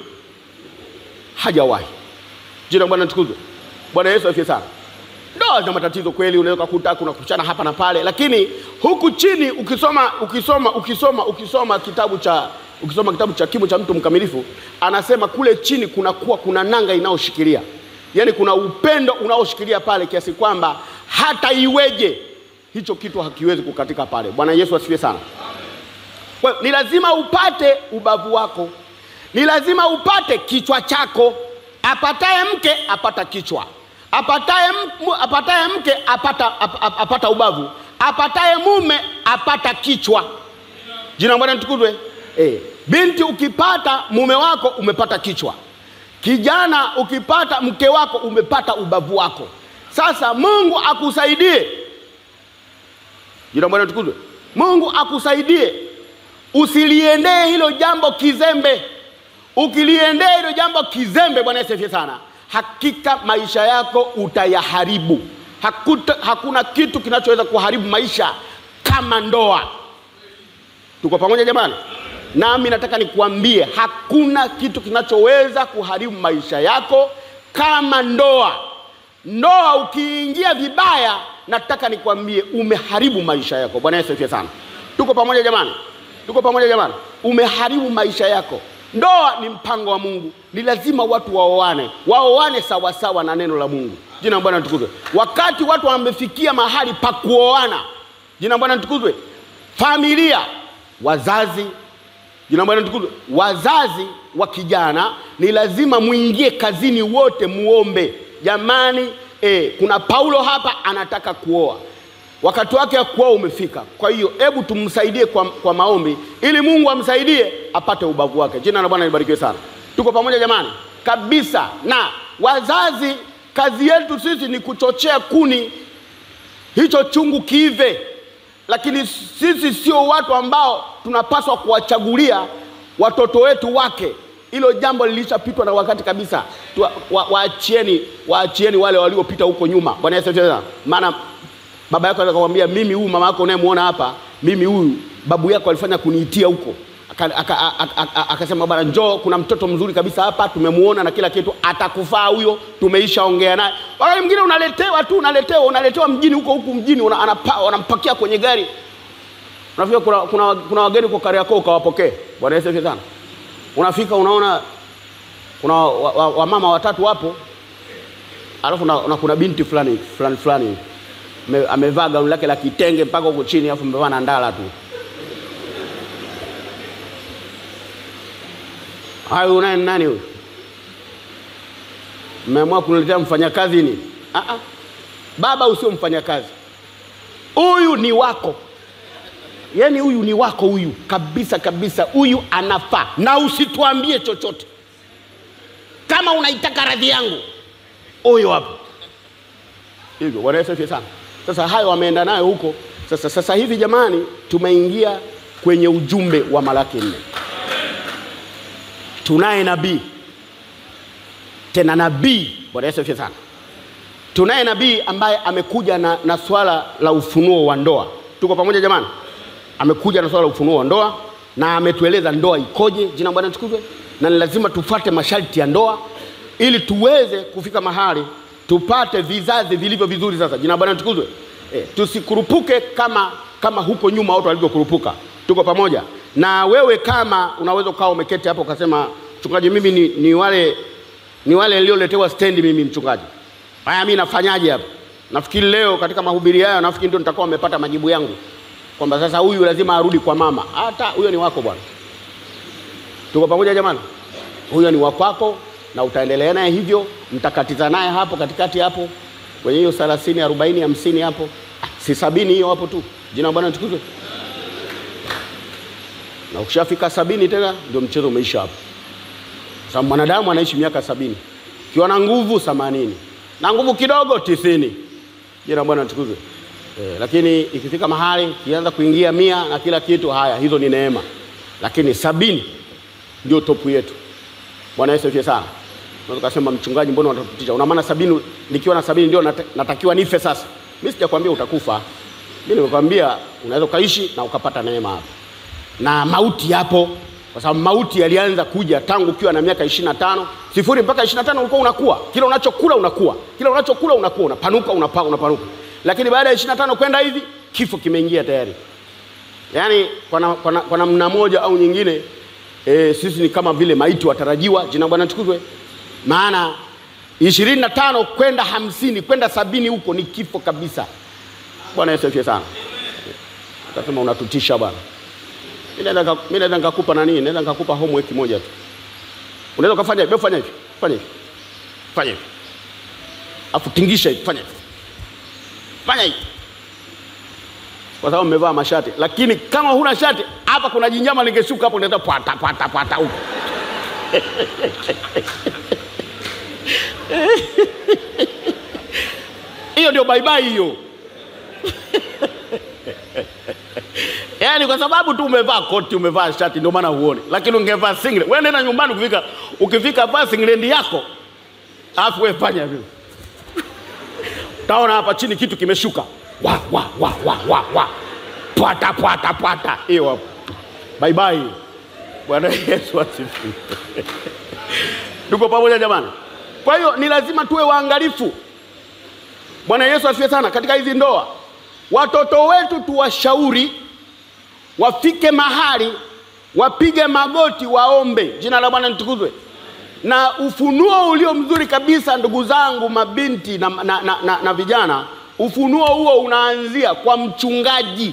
hajawahi. Jina la Bwana litukuzwe. Bwana Yesu asifiwe sana. Ndoa zina matatizo kweli, unaweza kukuta kuna kuchana hapa na pale, lakini huku chini ukisoma ukisoma ukisoma ukisoma kitabu cha ukisoma kitabu cha kimo cha mtu mkamilifu, anasema kule chini kunakuwa kuna nanga inayoshikilia, yaani kuna upendo unaoshikilia pale kiasi kwamba hata iweje hicho kitu hakiwezi kukatika pale. Bwana Yesu asifiwe sana. Kwa hiyo ni lazima upate ubavu wako, ni lazima upate kichwa chako. Apataye mke apata kichwa, apataye, m- apataye mke apata, ap, ap, apata ubavu, apataye mume apata kichwa. Jina la Bwana litukuzwe. Eh, binti ukipata mume wako umepata kichwa, kijana ukipata mke wako umepata ubavu wako. Sasa Mungu akusaidie Jina la Bwana litukuzwe. Mungu akusaidie usiliendee hilo jambo kizembe. Ukiliendea hilo jambo kizembe, Bwana Yesu asifiwe sana, hakika maisha yako utayaharibu. Hakuta, hakuna kitu kinachoweza kuharibu maisha kama ndoa. Tuko pamoja jamani? Nami nataka nikuambie hakuna kitu kinachoweza kuharibu maisha yako kama ndoa. Ndoa ukiingia vibaya, nataka nikwambie umeharibu maisha yako. Bwana Yesu asifiwe sana. Tuko pamoja jamani? Tuko pamoja jamani? Umeharibu maisha yako. Ndoa ni mpango wa Mungu, ni lazima watu waoane, waoane sawasawa na neno la Mungu. Jina la Bwana litukuzwe. Wakati watu wamefikia mahali pa kuoana, jina la Bwana litukuzwe, familia, wazazi Jina la Bwana litukuzwe. Wazazi wa kijana ni lazima muingie kazini wote muombe. Jamani, eh, kuna Paulo hapa anataka kuoa, wakati wake wa kuoa umefika. Kwa hiyo hebu tumsaidie kwa, kwa maombi ili Mungu amsaidie apate ubavu wake. Jina la Bwana libarikiwe sana. Tuko pamoja jamani, kabisa. Na wazazi, kazi yetu sisi ni kuchochea kuni hicho chungu kiive, lakini sisi sio watu ambao tunapaswa kuwachagulia watoto wetu wake. Hilo jambo lilishapitwa na wakati kabisa. Tu- wa- Waachieni, waachieni wale waliopita huko nyuma. Bwana Yesu asifiwe sana. Maana baba yako anaweza kumwambia mimi, huyu mama yako unayemwona hapa, mimi huyu babu yako alifanya kuniitia huko Aka- aka- a- a- a- akasema bwana, njoo, kuna mtoto mzuri kabisa hapa, tumemuona na kila kitu, atakufaa huyo, tumeisha ongea naye. Wakati mwingine unaletewa tu, unaletewa, unaletewa mjini huko huku mjini, una- anapa- wanampakia kwenye gari, unafika kuna, kuna, kuna wageni kwa Kariakoo ukawapokee. Bwana Yesu asifiwe sana. Unafika unaona kuna wamama wa, wa wamama watatu wapo, alafu na, na kuna binti fulani fulani fulani ame- amevaa gauni lake la kitenge mpaka huko chini, alafu amevaa na ndala tu. Hayo unaye ni nani huyu? Mmeamua kuniletea mfanyakazi ni? Ah ah. Baba usio mfanyakazi. Huyu ni wako. Yaani huyu ni wako huyu kabisa kabisa, huyu anafaa, na usituambie chochote. Kama unaitaka radhi yangu, huyu hapo hivyo. Bwana Yesu asifiwe sana. Sasa hayo wameenda nayo huko. Sasa sasa hivi jamani, tumeingia kwenye ujumbe wa Malaki nne. Tunaye nabii tena nabii. Bwana Yesu asifiwe sana. Tunaye nabii ambaye amekuja na, na swala la ufunuo wa ndoa. Tuko pamoja jamani? Amekuja na swala la ufunuo wa ndoa, na ametueleza ndoa ikoje. Jina la Bwana litukuzwe. Na ni lazima tufuate masharti ya ndoa ili tuweze kufika mahali tupate vizazi vilivyo vizuri. Sasa jina la Bwana litukuzwe. E, tusikurupuke kama kama huko nyuma watu walivyokurupuka. Tuko pamoja na wewe. Kama unaweza ukawa umeketi hapo ukasema, mchungaji, mimi ni, ni wale ni wale nilioletewa stendi mimi mchungaji, haya mimi nafanyaje hapa? Nafikiri leo katika mahubiri hayo, nafikiri ndio nitakuwa nimepata majibu yangu kwamba sasa huyu lazima arudi kwa mama. Hata huyo ni wako bwana. Tuko pamoja jamani? Huyo ni wakwako na utaendelea naye hivyo, mtakatiza naye hapo katikati hapo kwenye hiyo 30 40 50 hapo, Ah, si sabini hiyo hapo tu. Jina la Bwana litukuzwe. Na ukishafika sabini tena ndio mchezo umeisha hapo, sababu mwanadamu anaishi miaka sabini ukiwa na nguvu themanini na nguvu kidogo tisini. Jina la Bwana litukuzwe. Eh, lakini ikifika mahali kianza kuingia mia na kila kitu, haya hizo ni neema, lakini sabini ndio topu yetu. Bwana Yesu asifiwe sana. Unaweza kusema mchungaji, mbona unatutisha? Una maana sabini, nikiwa na sabini ndio nata- natakiwa nife sasa? Mimi sijakwambia utakufa, mimi nimekwambia unaweza ukaishi na ukapata neema hapo, na mauti yapo, kwa sababu mauti yalianza kuja tangu ukiwa na miaka ishirini na tano sifuri mpaka ishirini na tano ulikuwa unakuwa, kila unachokula unakuwa, kila unachokula unakuwa, unapanuka, unapa, unapanuka, lakini baada ya ishirini na tano kwenda hivi kifo kimeingia tayari. Yaani kwa na- kwa na- kwa namna moja au nyingine e, sisi ni kama vile maiti watarajiwa. Jina la Bwana tukuzwe. Maana ishirini na tano kwenda hamsini kwenda sabini huko ni kifo kabisa. Bwana Yesu asifiwe sana. Utasema unatutisha bwana. Mimi naweza nika- mimi naweza nikakupa nani? Naweza nikakupa homework moja tu. Unaweza ukafanya hivi, fanya hivi, fanya hivi, fanya hivi, afu tingisha hivi, fanya hivi, fanya hivi kwa sababu mmevaa mashati, lakini kama huna shati hapa, kuna jinyama lingeshuka hapo, ndio pata pata pata huko. Hiyo ndio bye bye hiyo. Yaani kwa sababu tu umevaa koti, umevaa shati ndio maana huone. Lakini ungevaa singlet. Wewe nenda nyumbani ukifika ukifika vaa singlet yako. Alafu wewe fanya vile. Utaona hapa chini kitu kimeshuka. Wa wa wa wa wa wa. Pwata pwata pwata. Hiyo hapo. Bye bye. Bwana Yesu asifiwe. Tuko pamoja jamani? Kwa hiyo ni lazima tuwe waangalifu. Bwana Yesu asifiwe sana katika hizi ndoa. Watoto wetu tuwashauri wafike mahali wapige magoti waombe, jina la Bwana litukuzwe. Na ufunuo ulio mzuri kabisa, ndugu zangu, mabinti na, na, na, na, na vijana, ufunuo huo unaanzia kwa mchungaji.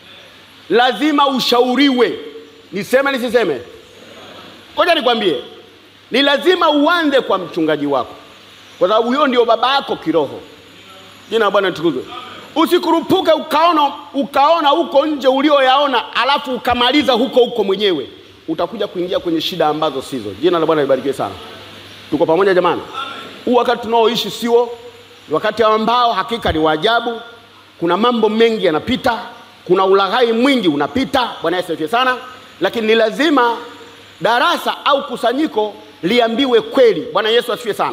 Lazima ushauriwe. Niseme nisiseme? Ngoja nikwambie, ni lazima uanze kwa mchungaji wako, kwa sababu huyo ndio baba yako kiroho. Jina la Bwana litukuzwe. Usikurupuke ukaona ukaona huko nje ulioyaona, alafu ukamaliza huko huko mwenyewe, utakuja kuingia kwenye shida ambazo sizo. Jina la Bwana libarikiwe sana. Tuko pamoja jamani? Huu wakati tunaoishi sio ni wakati ambao hakika ni waajabu. Kuna mambo mengi yanapita, kuna ulaghai mwingi unapita. Bwana Yesu asifiwe sana, lakini ni lazima darasa au kusanyiko liambiwe kweli. Bwana Yesu asifiwe sana.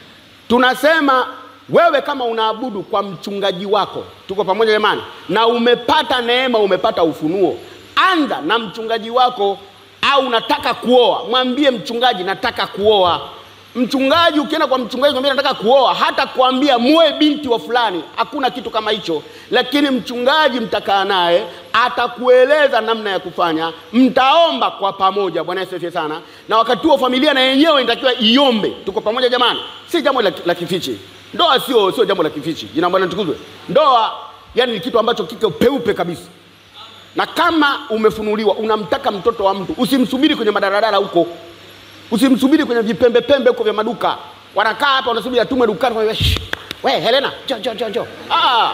Tunasema wewe kama unaabudu kwa mchungaji wako, tuko pamoja jamani, na umepata neema, umepata ufunuo, anza na mchungaji wako. Au unataka kuoa, mwambie mchungaji, nataka kuoa. Mchungaji, ukienda kwa mchungaji mwambie nataka kuoa, hata kuambia muoe binti wa fulani, hakuna kitu kama hicho. Lakini mchungaji mtakaa naye, atakueleza namna ya kufanya, mtaomba kwa pamoja. Bwana Yesu asifiwe sana. Na wakati huo familia na yenyewe inatakiwa iombe. Tuko pamoja jamani, si jambo la, la kifichi. Ndoa sio sio jambo la kifichi. Jina la Bwana litukuzwe. Ndoa yani ni kitu ambacho kiko peupe kabisa, na kama umefunuliwa unamtaka mtoto wa mtu, usimsubiri kwenye madaradara huko, usimsubiri kwenye vipembe pembe huko vya maduka. Wanakaa hapa wanasubiri atumwe dukani, kwa we Helena, njoo njoo njoo njoo. Ah,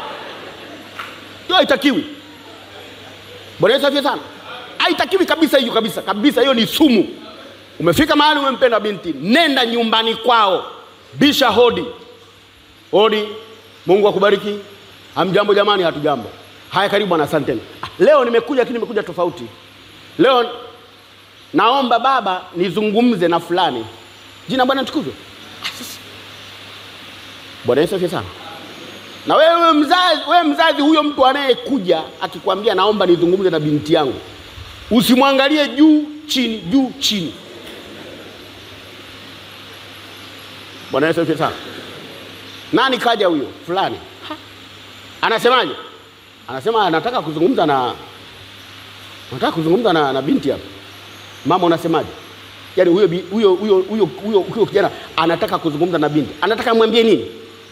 hiyo haitakiwi. Bwana Yesu asifiwe sana. Haitakiwi kabisa hiyo, kabisa kabisa, hiyo ni sumu. Umefika mahali umempenda binti, nenda nyumbani kwao, bisha hodi hodi. Mungu akubariki. Hamjambo jamani? Hatujambo. Haya, karibu bwana, asanteni. Ah, leo nimekuja, lakini nimekuja tofauti. Leo naomba baba nizungumze na fulani. Jina Bwana tukuzwe. Ah, sasa. Bwana Yesu asifiwe sana. Na wewe mzazi, wewe mzazi, huyo mtu anayekuja akikwambia naomba nizungumze na binti yangu, usimwangalie juu chini, juu chini. Bwana Yesu asifiwe sana. Nani kaja huyo fulani? Ha. Anasemaje? Anasema anataka kuzungumza na anataka kuzungumza na, na binti hapa. Mama unasemaje? Yaani huyo bi- huyo huyo huyo huyo huyo kijana anataka kuzungumza na binti. Anataka amwambie nini?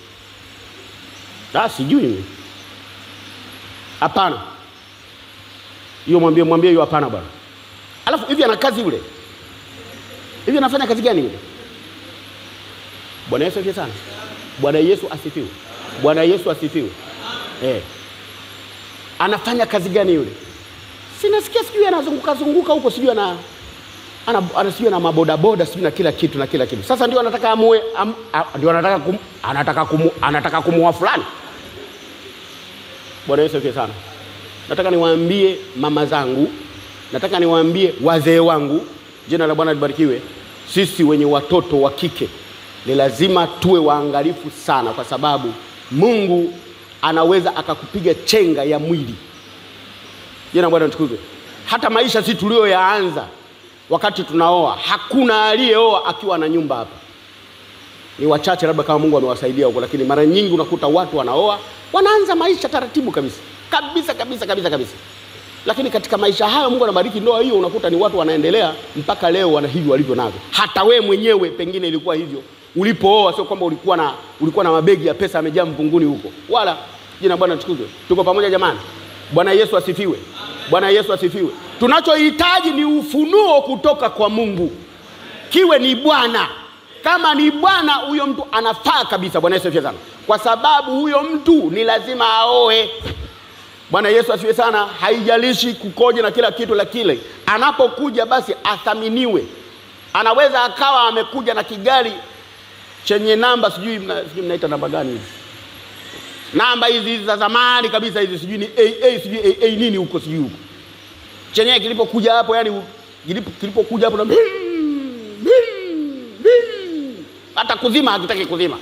Ah, sijui mimi. Hapana. Hiyo mwambie mwambie hiyo hapana bwana. Alafu hivi ana kazi yule. Hivi anafanya kazi gani yule? Bwana Yesu asifiwe sana. Bwana Yesu asifiwe. Bwana Yesu asifiwe. Eh. Anafanya kazi gani yule? Sinasikia sijui anazunguka zunguka huko sijui ana ana, ana sijui na mabodaboda sijui na kila kitu na kila kitu. Sasa ndio anataka amue am, a, ndio anataka kum, anataka kumu, anataka kumuoa fulani. Bwana Yesu asifiwe sana. Nataka niwaambie mama zangu, nataka niwaambie wazee wangu, jina la Bwana libarikiwe. Sisi wenye watoto wa kike ni lazima tuwe waangalifu sana, kwa sababu Mungu anaweza akakupiga chenga ya mwili. Jina la Bwana litukuzwe. Hata maisha si tulioyaanza wakati tunaoa, hakuna aliyeoa akiwa na nyumba hapa ni wachache labda kama Mungu amewasaidia huko, lakini mara nyingi unakuta watu wanaoa wanaanza maisha taratibu kabisa kabisa kabisa kabisa kabisa, lakini katika maisha hayo Mungu anabariki ndoa hiyo, unakuta ni watu wanaendelea mpaka leo wana hivyo walivyo navyo. Hata we mwenyewe pengine ilikuwa hivyo ulipooa, sio kwamba ulikuwa na ulikuwa na mabegi ya pesa yamejaa mvunguni huko, wala jina la Bwana litukuzwe. Tuko pamoja jamani? Bwana Yesu asifiwe. Bwana Yesu asifiwe. Tunachohitaji ni ufunuo kutoka kwa Mungu kiwe ni Bwana. Kama ni Bwana, huyo mtu anafaa kabisa. Bwana Yesu asifiwe sana, kwa sababu huyo mtu ni lazima aoe. Bwana Yesu asifiwe sana. Haijalishi kukoje na kila kitu, la kile anapokuja basi athaminiwe. Anaweza akawa amekuja na kigari chenye namba sijui mna, sijui mnaita namba gani hizi namba hizi hizi za zamani kabisa hizi sijui ni AA sijui AA nini huko sijui huko chenyewe kilipokuja hapo yani kilipo- kilipokuja hapo na hata kuzima hakitaki kuzima,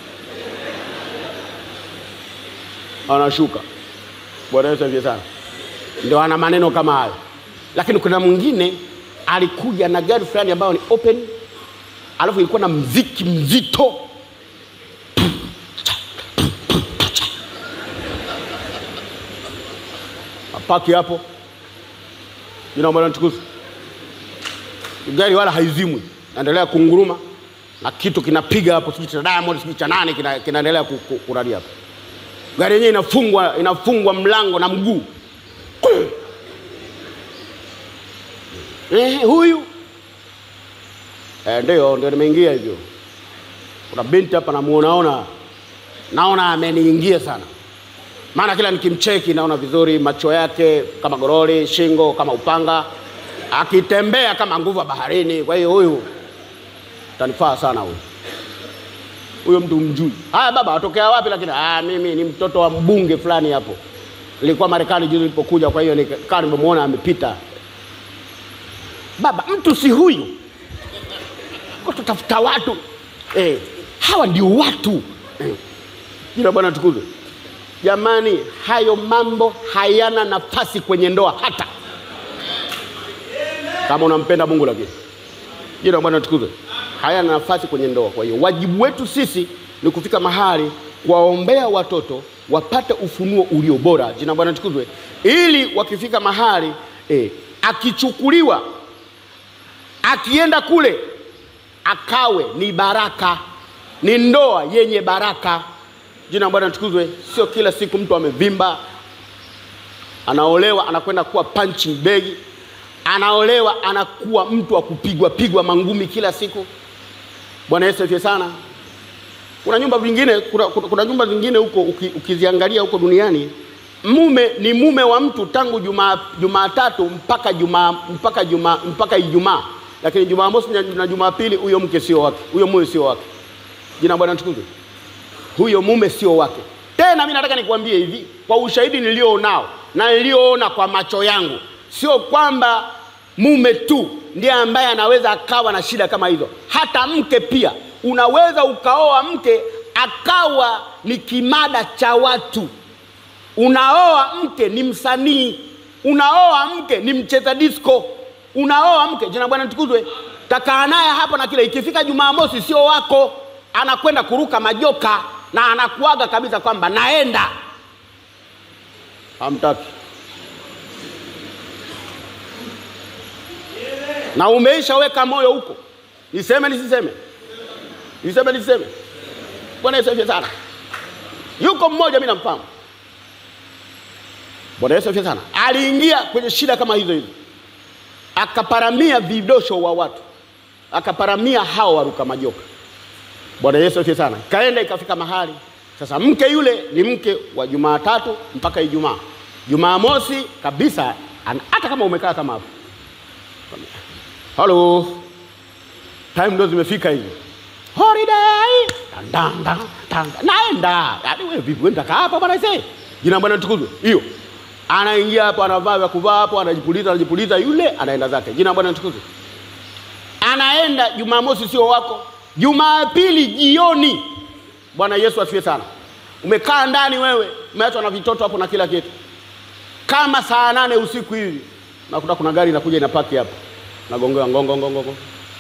anashuka. Bwana Yesu asifiwe sana. Ndio ana maneno kama hayo, lakini kuna mwingine alikuja na gari fulani ambayo ni open, alafu ilikuwa na mziki mzito apaki hapo, jina la Bwana litukuzwe. Gari wala haizimwi, naendelea kunguruma na kitu kinapiga hapo, sijui cha Diamond sijui cha nani kina- kinaendelea ku- ku- kuradi hapo. Gari yenyewe inafungwa inafungwa mlango na mguu eh, huyu eh, ndio ndio nimeingia hivyo. Kuna binti hapa namuonaona, naona ameniingia sana, maana kila nikimcheki naona vizuri, macho yake kama gorori, shingo kama upanga, akitembea kama nguvu ya baharini. Kwa hiyo huyu tanifaa sana huyu huyo mtu mjui. Haya baba, watokea wapi? Lakini ah, mimi ni mtoto wa mbunge fulani hapo, nilikuwa Marekani juzi nilipokuja, kwa hiyo nikaa nimemwona amepita. Baba, mtu si huyu, kwa tutafuta watu eh, hawa ndio watu eh. Jina la Bwana tukuzwe. Jamani, hayo mambo hayana nafasi kwenye ndoa hata kama unampenda Mungu, lakini jina la Bwana tukuzwe, hayana nafasi kwenye ndoa. Kwa hiyo wajibu wetu sisi ni kufika mahali kuwaombea watoto wapate ufunuo ulio bora, jina la Bwana tukuzwe, ili wakifika mahali eh, akichukuliwa akienda kule akawe ni baraka, ni ndoa yenye baraka. Jina la Bwana tukuzwe. Sio kila siku mtu amevimba anaolewa anakwenda kuwa punching bag, anaolewa anakuwa mtu wa kupigwa pigwa mangumi kila siku. Bwana Yesu asifiwe sana. Kuna nyumba vingine, kuna, kuna, kuna nyumba zingine huko uki, ukiziangalia huko duniani mume ni mume wa mtu tangu Jumaa Jumatatu mpaka Jumaa mpaka Jumaa mpaka Ijumaa, lakini Jumamosi na, na Jumapili huyo mke sio wake, huyo mume sio wake. Jina la Bwana tukuzwe. Huyo mume sio wake. Tena mimi nataka nikwambie hivi kwa ushahidi nilionao na nilioona kwa macho yangu, sio kwamba mume tu ndiye ambaye anaweza akawa na shida kama hizo, hata mke pia. Unaweza ukaoa mke akawa ni kimada cha watu. Unaoa mke ni msanii, unaoa mke ni mcheza disco, unaoa mke, jina Bwana tukuzwe, takaa naye hapo na kile. Ikifika Jumamosi sio wako, anakwenda kuruka majoka na anakuaga kabisa kwamba naenda. Hamtaki na umeishaweka moyo huko, niseme nisiseme, niseme nisiseme. Bwana Yesu asifiwe sana. Yuko mmoja mimi namfahamu, Bwana Yesu asifiwe sana. Aliingia kwenye shida kama hizo hizo, akaparamia vidosho wa watu, akaparamia hao waruka majoka. Bwana Yesu asifiwe sana. Kaenda ikafika mahali sasa, mke yule ni mke wa Jumatatu mpaka Ijumaa. Jumamosi kabisa, an- hata kama umekaa kama hapo, halo, time ndo zimefika hivi holiday tandanga tanga naenda yaani wewe vipi wewe nitakaa hapa bwana ise jina bwana tukuzwe hiyo anaingia hapo anavaa vya kuvaa hapo anajipuliza anajipuliza yule anaenda zake jina bwana tukuzwe anaenda jumamosi sio wako jumapili jioni bwana yesu asifiwe sana umekaa ndani wewe umeachwa na vitoto hapo na kila kitu kama saa nane usiku hivi nakuta kuna gari inakuja inapaki hapo nagongewa ngongo ngongo ngongo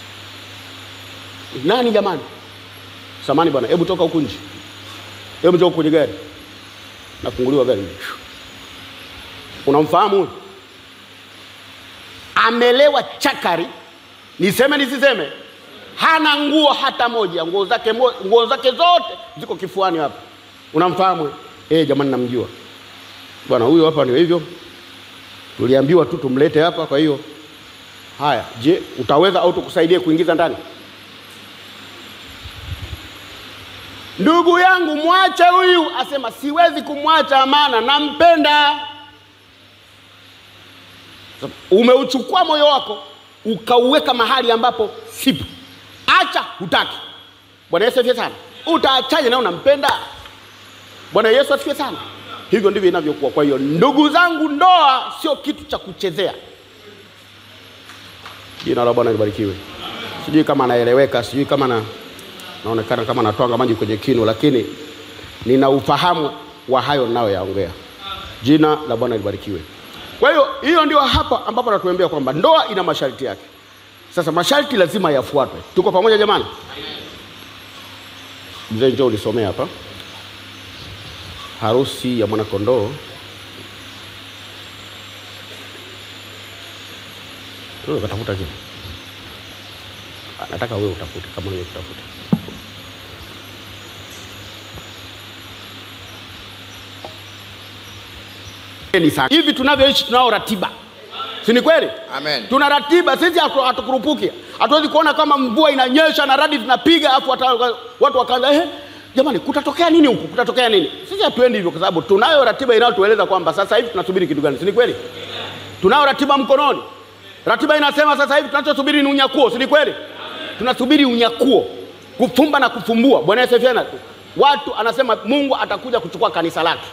nani jamani samani bwana hebu toka huku nje hebu toka kwenye gari nafunguliwa gari unamfahamu huyu amelewa chakari niseme nisiseme hana nguo hata moja nguo zake mo, nguo zake zote ziko kifuani hapa unamfahamu huyu? eh jamani namjua bwana huyo hapa ndio hivyo tuliambiwa tu tumlete hapa kwa hiyo haya je utaweza au tukusaidie kuingiza ndani ndugu yangu mwache huyu asema siwezi kumwacha maana nampenda Sasa, umeuchukua moyo wako ukauweka mahali ambapo sipo acha hutaki bwana yesu asifiwe sana utaachaje na unampenda bwana yesu asifiwe sana hivyo ndivyo inavyokuwa kwa hiyo ndugu zangu ndoa sio kitu cha kuchezea jina la bwana libarikiwe sijui kama anaeleweka sijui kama na naonekana kama natwanga maji kwenye kinu lakini nina ufahamu wa hayo ninayoyaongea jina la bwana libarikiwe kwa hiyo hiyo ndio hapa ambapo natuambia kwamba ndoa ina masharti yake sasa masharti lazima yafuatwe tuko pamoja jamani mzee njoo ulisomea hapa harusi ya mwanakondoo Wewe ukatafuta kitu Ah, nataka wewe utafute kama wewe utafuta ni sana hivi tunavyoishi tunao ratiba si ni kweli Amen. tuna ratiba sisi hatu- hatukurupuki hatuwezi kuona kama mvua inanyesha na radi zinapiga afu wata- watu wakaanza eh, jamani kutatokea nini huku kutatokea nini sisi hatuendi hivyo kwa sababu tunayo ratiba inayotueleza kwamba sasa hivi tunasubiri kitu gani si ni kweli tunayo ratiba mkononi ratiba inasema sasa hivi tunachosubiri ni unyakuo si ni kweli tunasubiri unyakuo kufumba na kufumbua bwana yesu asifiwe. watu anasema mungu atakuja kuchukua kanisa lake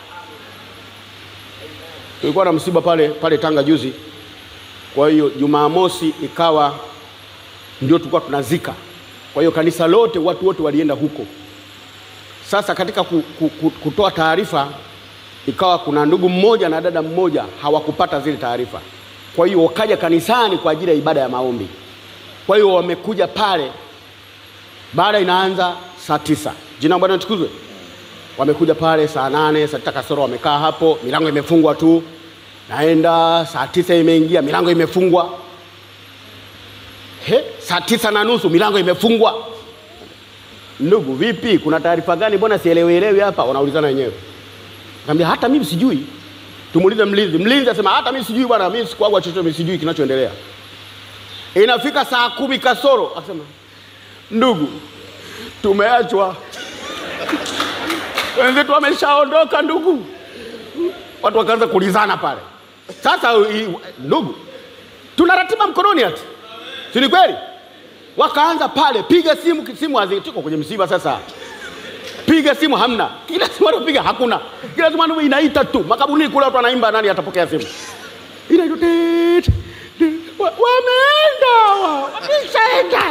tulikuwa na msiba pale pale tanga juzi kwa hiyo jumamosi ikawa ndio tulikuwa tunazika kwa hiyo kanisa lote watu wote walienda huko sasa katika ku, ku, ku, kutoa taarifa ikawa kuna ndugu mmoja na dada mmoja hawakupata zile taarifa kwa hiyo wakaja kanisani kwa ajili ya ibada ya maombi kwa hiyo wamekuja pale baada inaanza saa tisa jina la bwana tukuzwe wamekuja pale saa nane saa tisa kasoro wamekaa hapo milango imefungwa tu naenda saa tisa imeingia milango imefungwa he saa tisa na nusu milango imefungwa ndugu vipi kuna taarifa gani mbona sielewielewi hapa wanaulizana wenyewe kaambia hata mimi sijui tumuulize mlinzi mlinzi asema hata mimi sijui bwana mimi sikuagwa chochote mimi sijui kinachoendelea inafika saa kumi kasoro akasema ndugu tumeachwa wenzetu wameshaondoka ndugu watu wakaanza kulizana pale sasa i- ndugu tuna ratiba mkononi ati si ni kweli wakaanza pale piga simu simu hazi- tuko kwenye msiba sasa piga simu hamna kila simu wanapiga hakuna kila simu wanapiga inaita tu makaburini kule watu wanaimba nani atapokea simu inaitwa tit, tit. Wa- wameenda wa- wameshaenda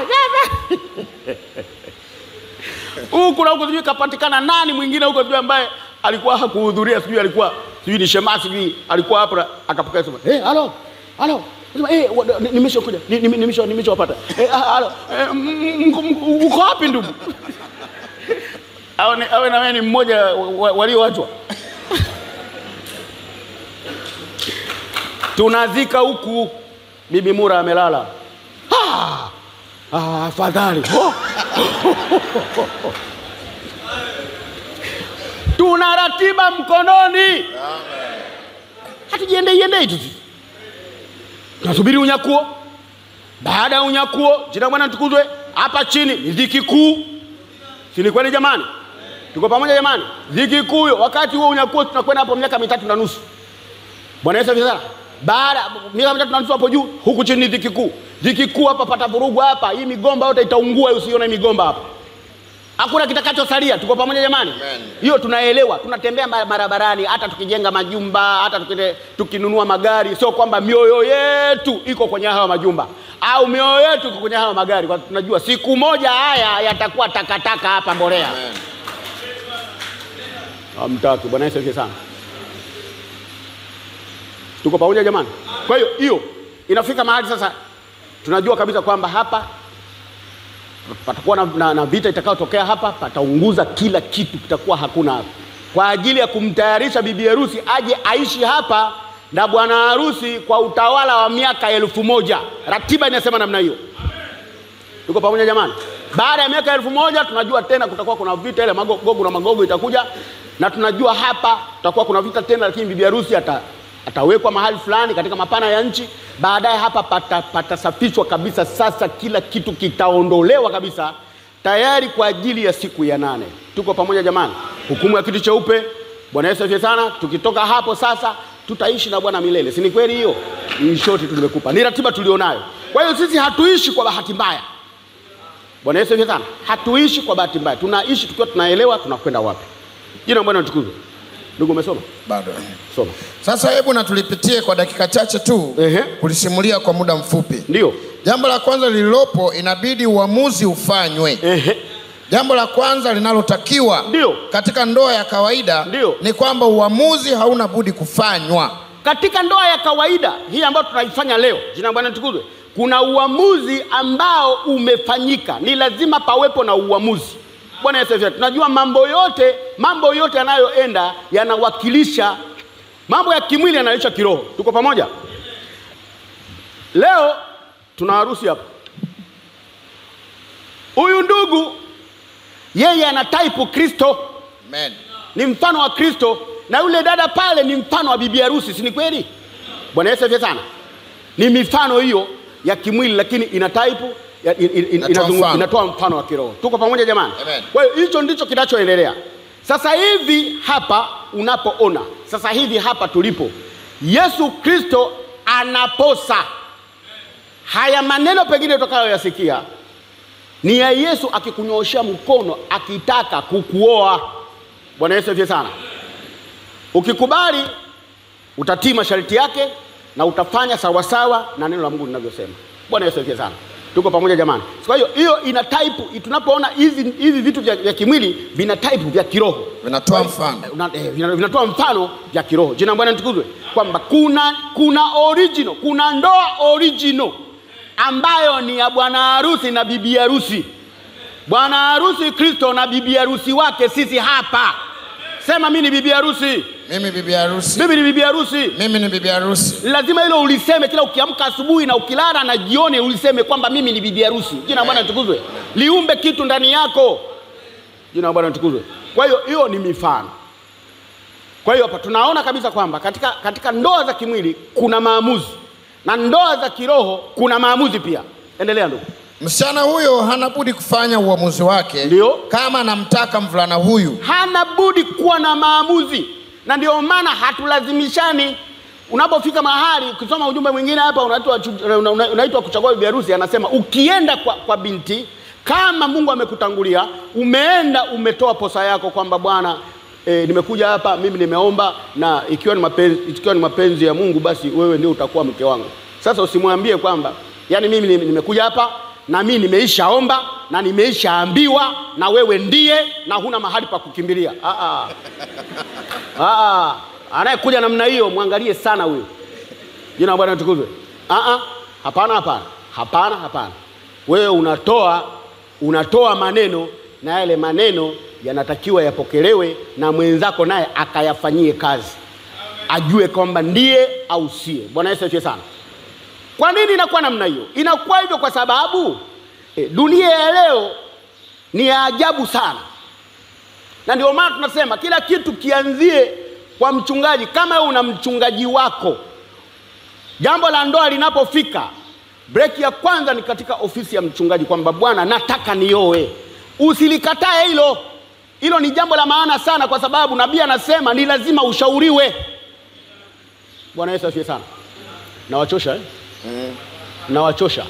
huku na huku sijui kapatikana nani mwingine huko sijui ambaye alikuwa hakuhudhuria sijui alikuwa sijui ni shemasi sijui alikuwa hapo akapokea simu hey, halo halo Sema, eh, wa- ni- nimeshakuja ni- ni- nimesha- nimeshawapata Eh, ah, alo, eh, m- m- m- uko wapi ndugu awe ni- awe na wewe ni mmoja wa- wa- walioachwa tunazika huku bibi mura amelala Ah, ah, afadhali Oh. tuna ratiba mkononi hatujiendeiendei tu sisi. tunasubiri unyakuo baada ya unyakuo jina bwana tukuzwe hapa chini ni dhiki kuu si ni kweli jamani tuko pamoja jamani dhiki kuu hiyo wakati huo unyakuo tunakwenda hapo miaka mitatu na nusu bwana yesu asifiwe sana baada miaka mitatu na nusu hapo juu huku chini ni dhiki kuu dhiki kuu hapa pata vurugu hapa hii migomba yote itaungua usione migomba hapa hakuna kitakachosalia tuko pamoja jamani Amen. hiyo tunaelewa tunatembea ma- barabarani hata tukijenga majumba hata tukite, tukinunua magari sio kwamba mioyo yetu iko kwenye hawa majumba au mioyo yetu iko kwenye hawa magari kwa tunajua siku moja haya yatakuwa takataka hapa mbolea Amen. hamtaki bwana yesu asifiwe sana tuko pamoja jamani kwa hiyo hiyo inafika mahali sasa tunajua kabisa kwamba hapa patakuwa na, na, na vita itakayotokea hapa pataunguza kila kitu kitakuwa hakuna hapa kwa ajili ya kumtayarisha bibi harusi aje aishi hapa na bwana harusi kwa utawala wa miaka elfu moja ratiba inasema namna hiyo tuko pamoja jamani baada ya miaka elfu moja tunajua tena kutakuwa kuna vita ile mago- gogu na magogo itakuja na tunajua hapa tutakuwa kuna vita tena lakini bibi harusi ata, atawekwa mahali fulani katika mapana ya nchi baadaye hapa pata- patasafishwa kabisa sasa kila kitu kitaondolewa kabisa tayari kwa ajili ya siku ya nane tuko pamoja jamani hukumu ya kitu cheupe bwana yesu asifiwe sana tukitoka hapo sasa tutaishi na bwana milele si ni kweli hiyo ni shoti tu nimekupa ni ratiba tulionayo kwa hiyo sisi hatuishi kwa bahati mbaya Bwana Yesu asifiwe sana. Hatuishi kwa bahati mbaya, tunaishi tukiwa tunaelewa tunakwenda wapi. Jina la Bwana litukuzwe. Ndugu, umesoma? bado Soma. sasa hebu na tulipitie kwa dakika chache tu Ehe. kulisimulia kwa muda mfupi Ndio. jambo la kwanza lililopo inabidi uamuzi ufanywe Ehe. jambo la kwanza linalotakiwa Ndio. katika ndoa ya kawaida Ndio. ni kwamba uamuzi hauna budi kufanywa Katika ndoa ya kawaida hii ambayo tunaifanya leo, jina la Bwana litukuzwe, kuna uamuzi ambao umefanyika. Ni lazima pawepo na uamuzi. Bwana Yesu asifiwe. Tunajua mambo yote, mambo yote yanayoenda yanawakilisha mambo ya kimwili yanaisha kiroho. Tuko pamoja? Leo tuna harusi hapa. Huyu ndugu yeye ana type Kristo, Amen. ni mfano wa Kristo, na yule dada pale ni mfano wa bibi harusi, si ni kweli? Bwana Yesu asifiwe sana. Ni mifano hiyo ya kimwili, lakini ina type ya- in- in- in- Inatoa inazungu- mfano. inatoa mfano wa kiroho. Tuko pamoja jamani? Amen. Kwa hiyo hicho ndicho kinachoendelea sasa hivi hapa unapoona sasa hivi hapa tulipo, Yesu Kristo anaposa. Haya maneno pengine utakayoyasikia ni ya Yesu akikunyoosha mkono akitaka kukuoa. Bwana Yesu asifiwe sana. Ukikubali utatii masharti yake na utafanya sawasawa na neno la Mungu linavyosema. Bwana Yesu asifiwe sana. Tuko pamoja jamani? Kwa hiyo hiyo ina type, tunapoona hivi hivi vitu vya, vya kimwili vina type vya kiroho vinatoa mfano Una- eh, vina- vinatoa mfano vya kiroho. Jina la Bwana litukuzwe, kwamba kuna kuna original, kuna ndoa original ambayo ni ya bwana harusi na bibi harusi. Bwana harusi Kristo na bibi harusi wake sisi hapa. Sema mimi ni bibi harusi, mimi bibi harusi mimi ni bibi harusi. mimi ni bibi harusi Lazima hilo uliseme kila ukiamka asubuhi na ukilala na jioni, uliseme kwamba mimi ni bibi harusi. Jina la Bwana litukuzwe, liumbe kitu ndani yako. Jina la Bwana litukuzwe. Kwa hiyo hiyo ni mifano. Kwa hiyo hapa tunaona kabisa kwamba katika, katika ndoa za kimwili kuna maamuzi na ndoa za kiroho kuna maamuzi pia. Endelea ndugu. msichana huyo hana budi kufanya uamuzi wake Ndio. kama anamtaka mvulana huyu hana budi kuwa na maamuzi, na ndio maana hatulazimishani. Unapofika mahali, ukisoma ujumbe mwingine hapa unaitwa chu- una- una- unaitwa kuchagua bibi harusi, anasema ukienda kwa, kwa binti kama Mungu amekutangulia, umeenda umetoa posa yako kwamba bwana E, nimekuja hapa mimi nimeomba na ikiwa ni mapenzi, ikiwa ni mapenzi ya Mungu basi wewe ndio utakuwa mke wangu. Sasa usimwambie kwamba yani mimi nime- nimekuja hapa na mimi nimeishaomba na nimeishaambiwa na wewe ndiye na huna mahali pa kukimbilia. Ah, ah. Ah, ah. Anayekuja namna hiyo mwangalie sana huyo. Jina la Bwana litukuzwe. Ah, ah, hapana, hapana, hapana, hapana. Wewe unatoa unatoa maneno na yale maneno yanatakiwa yapokelewe na mwenzako naye akayafanyie kazi, ajue kwamba ndiye au sie. Bwana Yesu asifiwe sana. Kwa nini inakuwa namna hiyo? Inakuwa hivyo kwa sababu eh, dunia ya leo ni ya ajabu sana, na ndio maana tunasema kila kitu kianzie kwa mchungaji. Kama wewe una mchungaji wako, jambo la ndoa linapofika, breki ya kwanza ni katika ofisi ya mchungaji, kwamba bwana, nataka nioe. Usilikatae hilo. Hilo ni jambo la maana sana, kwa sababu nabii anasema ni lazima ushauriwe. Bwana Yesu asifiwe sana. Nawachosha eh? Nawachosha,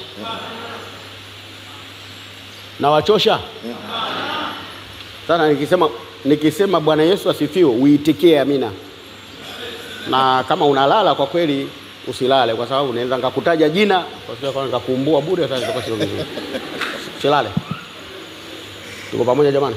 nawachosha sana. Nikisema nikisema Bwana Yesu asifiwe, uitikie amina. Na kama unalala kwa kweli usilale, kwa sababu naweza nikakutaja jina kwa sababu nikakuumbua bure. Sasa itakuwa sio vizuri, usilale. Tuko pamoja jamani?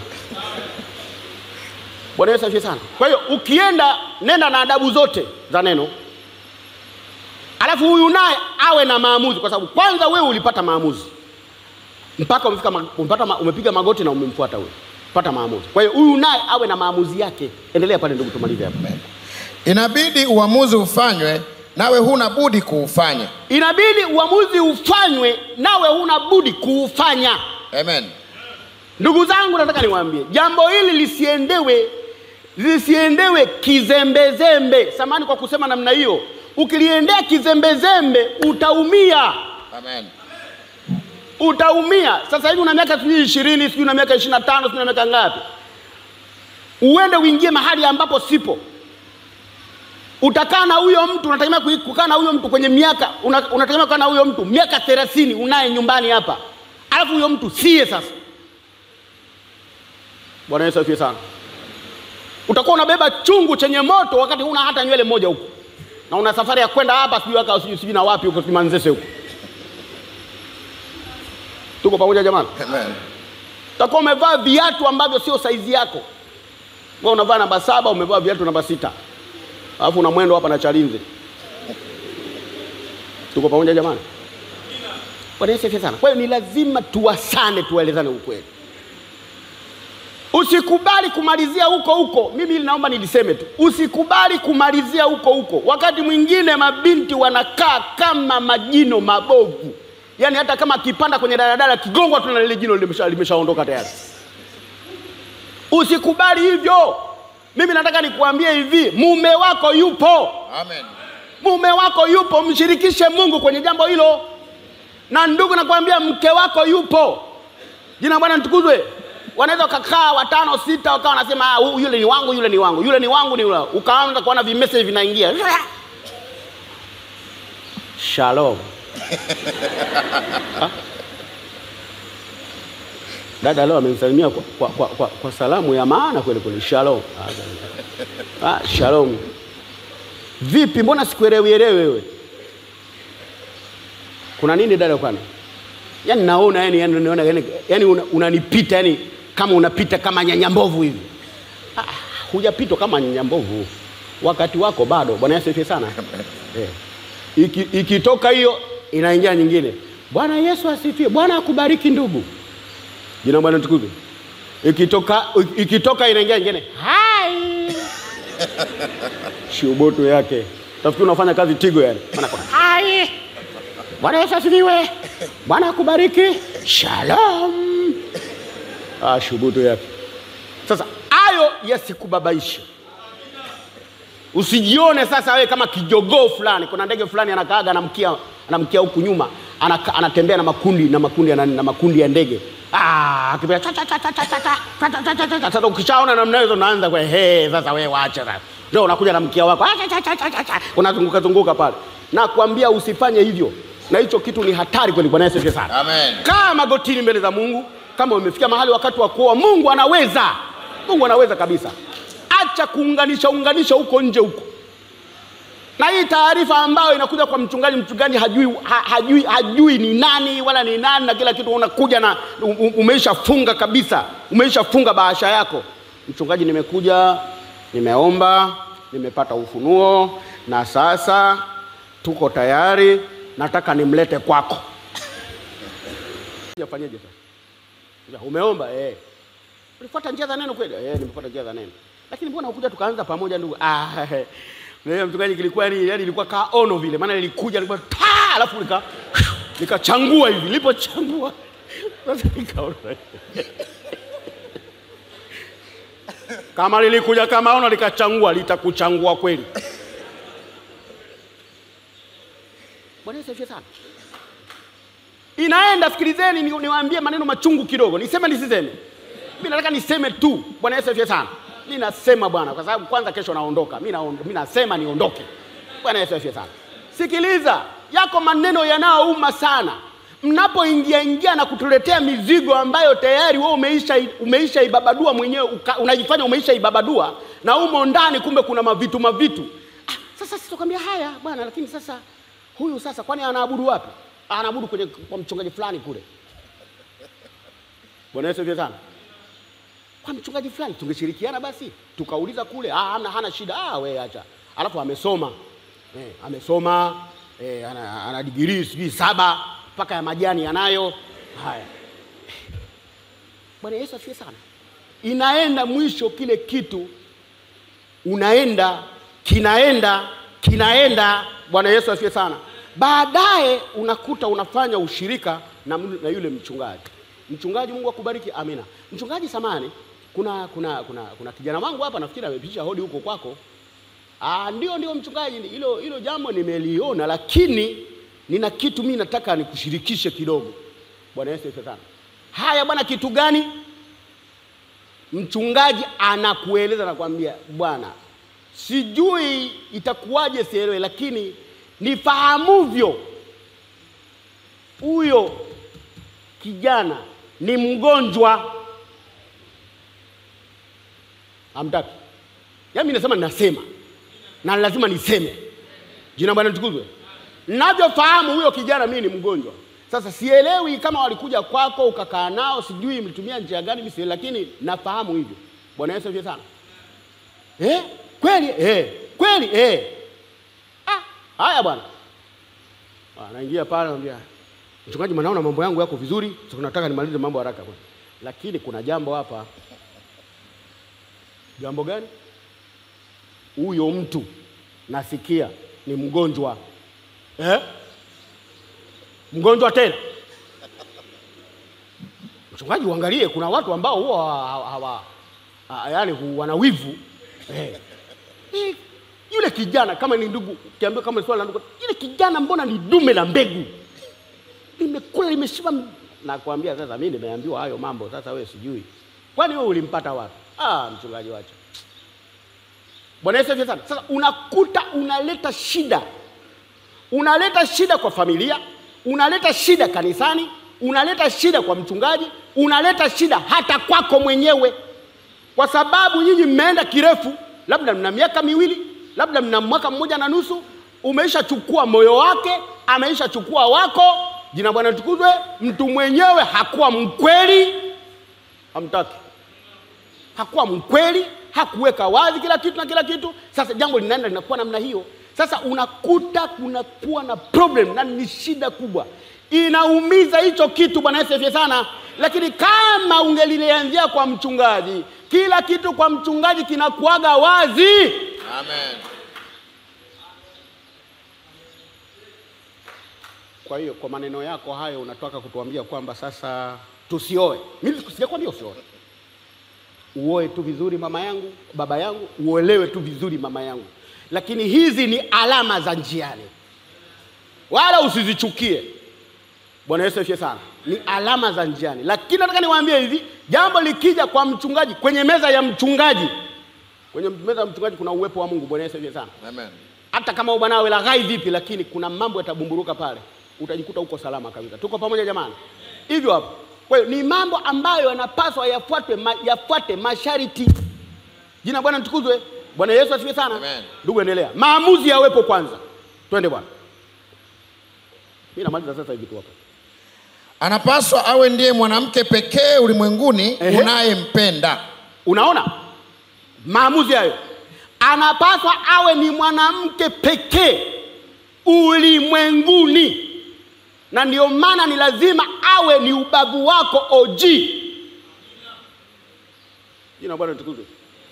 Bwana Yesu asifiwe sana. Kwa hiyo ukienda, nenda na adabu zote za neno alafu huyu naye awe na maamuzi, kwa sababu kwanza wewe ulipata maamuzi mpaka umefika ma, umepata ma, umepiga magoti na umemfuata huyo, pata maamuzi. Kwa hiyo huyu naye awe na maamuzi yake. Endelea pale ndugu, tumalize hapo. Inabidi uamuzi ufanywe, nawe huna budi kuufanya. Inabidi uamuzi ufanywe, nawe huna budi kuufanya. Amen. Ndugu zangu, nataka niwaambie jambo hili lisiendewe lisiendewe kizembezembe. Samani kwa kusema namna hiyo, ukiliendea kizembezembe utaumia, Amen. utaumia. Sasa hivi una miaka sijui ishirini, sijui una miaka ishirini na tano, sijui una miaka ngapi, uende uingie mahali ambapo sipo. Utakaa na huyo mtu, unategemea kui- kukaa na huyo mtu kwenye miaka una- unategemea kukaa na huyo mtu miaka thelathini, unaye nyumbani hapa, alafu huyo mtu siye sasa Bwana Yesu asifiwe sana. Utakuwa unabeba chungu chenye moto wakati huna hata nywele moja huko, na una safari ya kwenda hapa sijui waka sijui sijui na wapi huko sijui Manzese huko. Tuko pamoja jamani? Amen. Utakuwa umevaa viatu ambavyo sio saizi yako. Wewe unavaa namba saba, umevaa viatu namba sita, alafu una mwendo hapa na Chalinze. Tuko pamoja jamani? Bwana Yesu asifiwe sana. Kwa hiyo ni lazima tuwasane, tuwaelezane ukweli. Usikubali kumalizia huko huko. Mimi hili naomba niliseme tu, usikubali kumalizia huko huko. Wakati mwingine mabinti wanakaa kama majino mabovu, yaani hata kama akipanda kwenye daladala kigongwa tu na lile jino limesha- limeshaondoka tayari. Usikubali hivyo. Mimi nataka nikuambie hivi, mume wako yupo, Amen. mume wako yupo, mshirikishe Mungu kwenye jambo hilo. Na ndugu, nakwambia mke wako yupo. Jina la Bwana nitukuzwe. Wanaweza wakakaa watano sita, wakawa wanasema ah, huyu- yule ni wangu, yule ni wangu, yule ni wangu, ni yule. Ukaanza kuona vimessage vinaingia. Shalom. Ha? Dada leo amenisalimia kwa, kwa, kwa, kwa, kwa salamu ya maana kweli kweli. Shalom. Ah, ah, shalom. Vipi, mbona sikuelewi elewi wewe? Kuna nini dada kwani? Yaani naona yani yani naona yani, yani una- unanipita yani kama unapita kama nyanyambovu hivi. Ah, hujapitwa kama nyanyambovu. Wakati wako bado. Bwana Yesu asifiwe sana. Eh. Iki, ikitoka hiyo inaingia nyingine. Bwana Yesu asifiwe. Bwana akubariki ndugu. Jina la Bwana tukuzwe. Ikitoka ikitoka inaingia nyingine. Hai. Shubutu yake. Tafikiri unafanya kazi Tigo yani. Maana kwa hai. Bwana Yesu asifiwe. Bwana akubariki. Shalom. Ah, shubutu yake. Sasa hayo yasikubabaishe. Usijione sasa wewe kama kijogoo fulani. Kuna ndege fulani anakaaga anamkia anamkia huku nyuma, anaka, anatembea na makundi na makundi ya nani, na makundi ya ndege. Ah, akipita cha cha cha cha cha cha cha cha cha cha cha cha. Sasa ukishaona namna hiyo unaanza kwa he, sasa wewe waache sasa. Ndio unakuja na mkia wako. Ah, cha cha cha cha cha cha. Unazunguka zunguka pale. Na kuambia usifanye hivyo. Na hicho kitu ni hatari kweli. Bwana Yesu asifiwe sana. Amen. Kaa magotini mbele za Mungu. Kama umefika mahali wakati wa kuoa, Mungu anaweza, Mungu anaweza kabisa. Acha kuunganisha unganisha huko nje huko. Na hii taarifa ambayo inakuja kwa mchungaji, mchungaji hajui, ha, hajui, hajui ni nani wala ni nani na kila kitu, unakuja na u- u- umeishafunga kabisa, umeishafunga bahasha yako. Mchungaji, nimekuja nimeomba, nimepata ufunuo na sasa tuko tayari nataka nimlete kwako. Yafanyeje sasa? Ya, Umeomba eh. Ulifuata njia za neno kweli? Eh, nimefuata njia za neno. Lakini mbona ukuja tukaanza pamoja ndugu? Ah, leo mchungaji kilikuwa ni yani ilikuwa kaa ono vile. Maana ilikuja ilikuwa ta alafu nika nikachangua hivi. Nilipochangua sasa nikaona. Kama lilikuja kama ono likachangua litakuchangua kweli. Bwana Yesu asifiwe sana. Inaenda, sikilizeni, ni- niwaambie maneno machungu kidogo. Niseme nisiseme? Mimi nataka niseme tu. Bwana Yesu asifiwe sana. Mimi nasema bwana, kwa sababu kwanza kesho naondoka. Mimi naondo- mimi nasema niondoke. Bwana Yesu asifiwe sana. Sikiliza, yako maneno yanayouma sana mnapoingia ingia na kutuletea mizigo ambayo tayari wewe umeisha umeisha ibabadua mwenyewe, uka- unajifanya umeisha ibabadua na umo ndani, kumbe kuna mavitu mavitu. Ah, sasa sitakwambia haya bwana, lakini sasa huyu sasa, kwani anaabudu wapi? Anaabudu kwenye kwa mchungaji fulani kule. Bwana Yesu asifiwe sana. Kwa mchungaji fulani tungeshirikiana basi, tukauliza kule, ah, hana, hana shida, ah, we acha. Alafu amesoma eh, amesoma eh, ana, ana digirii sijui saba mpaka ya majani yanayo. Haya, Bwana Yesu asifiwe sana. Inaenda mwisho kile kitu unaenda kinaenda kinaenda. Bwana Yesu asifiwe sana. Baadaye unakuta unafanya ushirika na, mlu- na yule mchungaji. Mchungaji, Mungu akubariki, amina. Mchungaji samani, kuna kuna kuna kuna kijana wangu hapa, nafikiri amepisha hodi huko kwako. Ah, ndio ndio mchungaji, hilo hilo jambo nimeliona, lakini nina kitu mimi nataka nikushirikishe kidogo. Bwana Yesu asifiwe sana. Haya bwana, kitu gani? Mchungaji anakueleza nakwambia, bwana, sijui itakuwaje, sielewe, lakini nifahamuvyo, huyo kijana ni mgonjwa. Hamtaki? Yaani mimi nasema ninasema na lazima niseme. Jina la Bwana litukuzwe. Ninavyofahamu huyo kijana mimi ni mgonjwa. Sasa sielewi kama walikuja kwako ukakaa nao, sijui mlitumia njia gani, mimi sielewi, lakini nafahamu hivyo. Bwana Yesu asifiwe sana. Eh? Kweli? Eh. Kweli? Eh. Ah, haya bwana. Ah, naingia pale anambia, mchungaji, mnaona mambo yangu yako vizuri, sasa nataka nimalize mambo haraka bwana. Lakini kuna jambo hapa. Jambo gani? Huyo mtu nasikia ni mgonjwa eh? Mgonjwa tena. Mchungaji, uangalie, kuna watu ambao huwa hawa, hawa, ha- yaani hu- wana wivu eh. Eh, Yule kijana kama ni ndugu, ukiambiwa kama ni swala la ndugu, yule kijana mbona ni dume la mbegu, limekula limeshiba. m- Nakwambia sasa, mimi nimeambiwa hayo mambo, sasa wewe sijui, kwani wewe ulimpata wapi? Ah, mchungaji, wacha Bwana Yesu asifiwe sana. Sasa unakuta unaleta shida, unaleta shida kwa familia, unaleta shida kanisani, unaleta shida kwa mchungaji, unaleta shida hata kwako mwenyewe, kwa sababu nyinyi mmeenda kirefu, labda mna miaka miwili, labda mna mwaka mmoja na nusu, umeishachukua moyo wake, ameishachukua wako. Jina la Bwana litukuzwe. Mtu mwenyewe hakuwa mkweli, hamtaki hakuwa mkweli, hakuweka wazi kila kitu na kila kitu. Sasa jambo linaenda linakuwa namna hiyo. Sasa unakuta kunakuwa na problem na ni shida kubwa, inaumiza hicho kitu. Bwana Yesu asifiwe sana. Lakini kama ungelilianzia kwa mchungaji, kila kitu kwa mchungaji kinakuaga wazi. Amen. Kwa hiyo kwa maneno yako hayo unataka kutuambia kwamba sasa tusioe. Mimi sijakwambia usioe, uoe tu vizuri mama yangu, baba yangu, uolewe tu vizuri mama yangu, lakini hizi ni alama za njiani, wala usizichukie. Bwana Yesu asifiwe sana. Ni alama za njiani, lakini nataka niwaambie hivi, jambo likija kwa mchungaji, kwenye meza ya mchungaji, kwenye meza ya mchungaji kuna uwepo wa Mungu. Bwana Yesu asifiwe sana Amen. hata kama bwana awe laghai vipi, lakini kuna mambo yatabumburuka pale, utajikuta uko salama kabisa. Tuko pamoja jamani? Hivyo hapo. Kwa hiyo ni mambo ambayo yanapaswa yafuatwe, ma, yafuate masharti. Jina la Bwana litukuzwe. Bwana Yesu asifiwe sana. Amen. Ndugu, endelea. Maamuzi yawepo kwanza. Twende bwana. Mimi namaliza sasa hivi tu hapa. Anapaswa awe ndiye mwanamke pekee ulimwenguni Ehe. unayempenda. Unaona maamuzi hayo, anapaswa awe ni mwanamke pekee ulimwenguni, na ndio maana ni lazima awe ni ubavu wako OG. Jina la Bwana litukuzwe.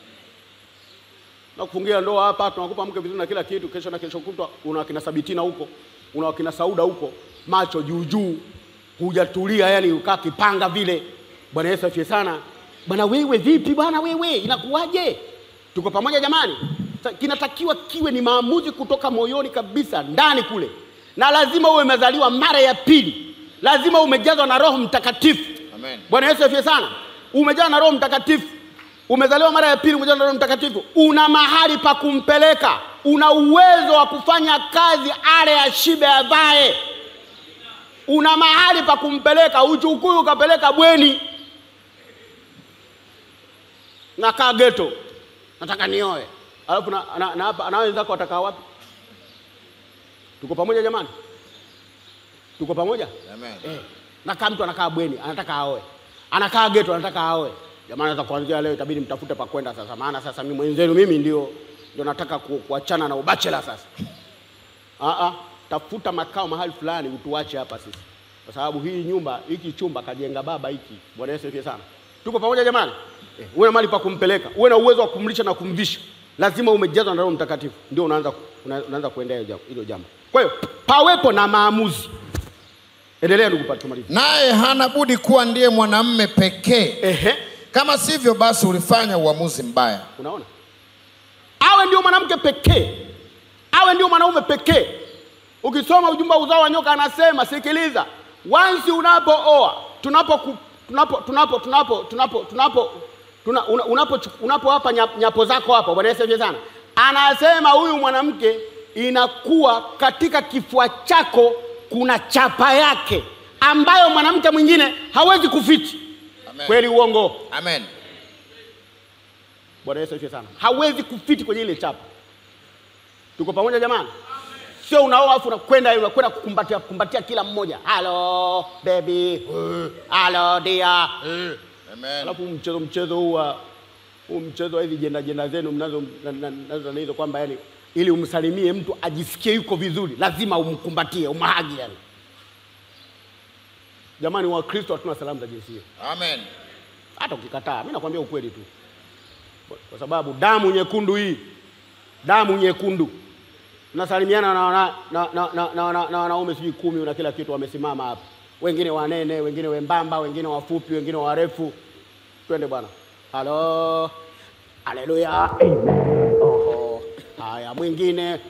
Na kufungia ndoa hapa, tunakupa mke vizuri na kila kitu, kesho na kesho kutwa una wakina Sabitina huko, una wakina Sauda huko, macho juu juu, hujatulia, yani ukaa kipanga vile. Bwana Yesu afie sana. Bwana wewe vipi bwana wewe, inakuwaje? Tuko pamoja jamani? Sa- Kinatakiwa kiwe ni maamuzi kutoka moyoni kabisa, ndani kule, na lazima uwe umezaliwa mara ya pili, lazima umejazwa na Roho Mtakatifu. Amen. Bwana Yesu afie sana. Umejaa na Roho Mtakatifu, umezaliwa mara ya pili, umejaa na Roho Mtakatifu, una mahali pa kumpeleka, una uwezo wa kufanya kazi, ale ashibe, avae. Una mahali pa kumpeleka, uchukui ukapeleka bweni, nakaa geto, nataka nioe, alafu na, na, na, hapa- na wenzako watakaa wapi? Tuko pamoja jamani? Tuko pamoja? Amen. Eh, nakaa mtu anakaa bweni anataka aoe, anakaa geto anataka aoe. Jamani, sasa kuanzia leo itabidi mtafute pa kwenda sasa, maana sasa mimi mwenzenu mimi ndio ndio nataka ku, kuachana na ubachela sasa. Ah, ah, tafuta makao mahali fulani utuache hapa sisi, kwa sababu hii nyumba hiki chumba kajenga baba hiki. Bwana Yesu asifiwe sana. Tuko pamoja jamani? Eh, uwe na mahali pa kumpeleka, uwe na uwezo wa kumlisha na kumvisha. Lazima umejazwa na Roho Mtakatifu, ndio unaanza una, unaanza kuendea hilo jambo- hilo jambo. Kwa hiyo pawepo na maamuzi. Endelea ndugu Pati, tumalize. Naye hana budi kuwa ndiye mwanamume pekee, Ehe, kama sivyo basi ulifanya uamuzi mbaya. unaona, awe ndio mwanamke pekee, awe ndio mwanaume pekee. Ukisoma ujumbe wa uzao wa nyoka, anasema sikiliza, wansi unapooa, tunapo ku- tunapo tunapo tunapo tunapo tunapo tuna, una, unapo unapowapa nya- nyapo zako hapa, Bwana Yesu asifiwe sana, anasema huyu mwanamke inakuwa katika kifua chako kuna chapa yake ambayo mwanamke mwingine hawezi kufiti. Amen. Kweli uongo? Amen. Bwana Yesu asifiwe sana. Hawezi kufiti kwenye ile chapa. Tuko pamoja jamani? Sio unaoa afu unakwenda unakwenda kukumbatia kumbatia kila mmoja. Hello baby. Hello dear. Amen. Alafu mchezo mchezo huu wa huu mchezo wa hizi jenda jenda zenu mnazo na- na- nazo na hizo kwamba yani ili umsalimie mtu ajisikie yuko vizuri lazima umkumbatie umhagi yani. Jamani wa Kristo hatuna salamu za jinsi hiyo. Amen. hata ukikataa, mimi nakwambia ukweli tu, kwa sababu damu nyekundu hii, damu nyekundu, nasalimiana na wana- na na na na- na- na wanaume sijui kumi na kila kitu, wamesimama hapa, wengine wanene, wengine wembamba, wengine wafupi, wengine warefu. Twende bwana. Halo, haleluya, amen. Oho, haya, mwingine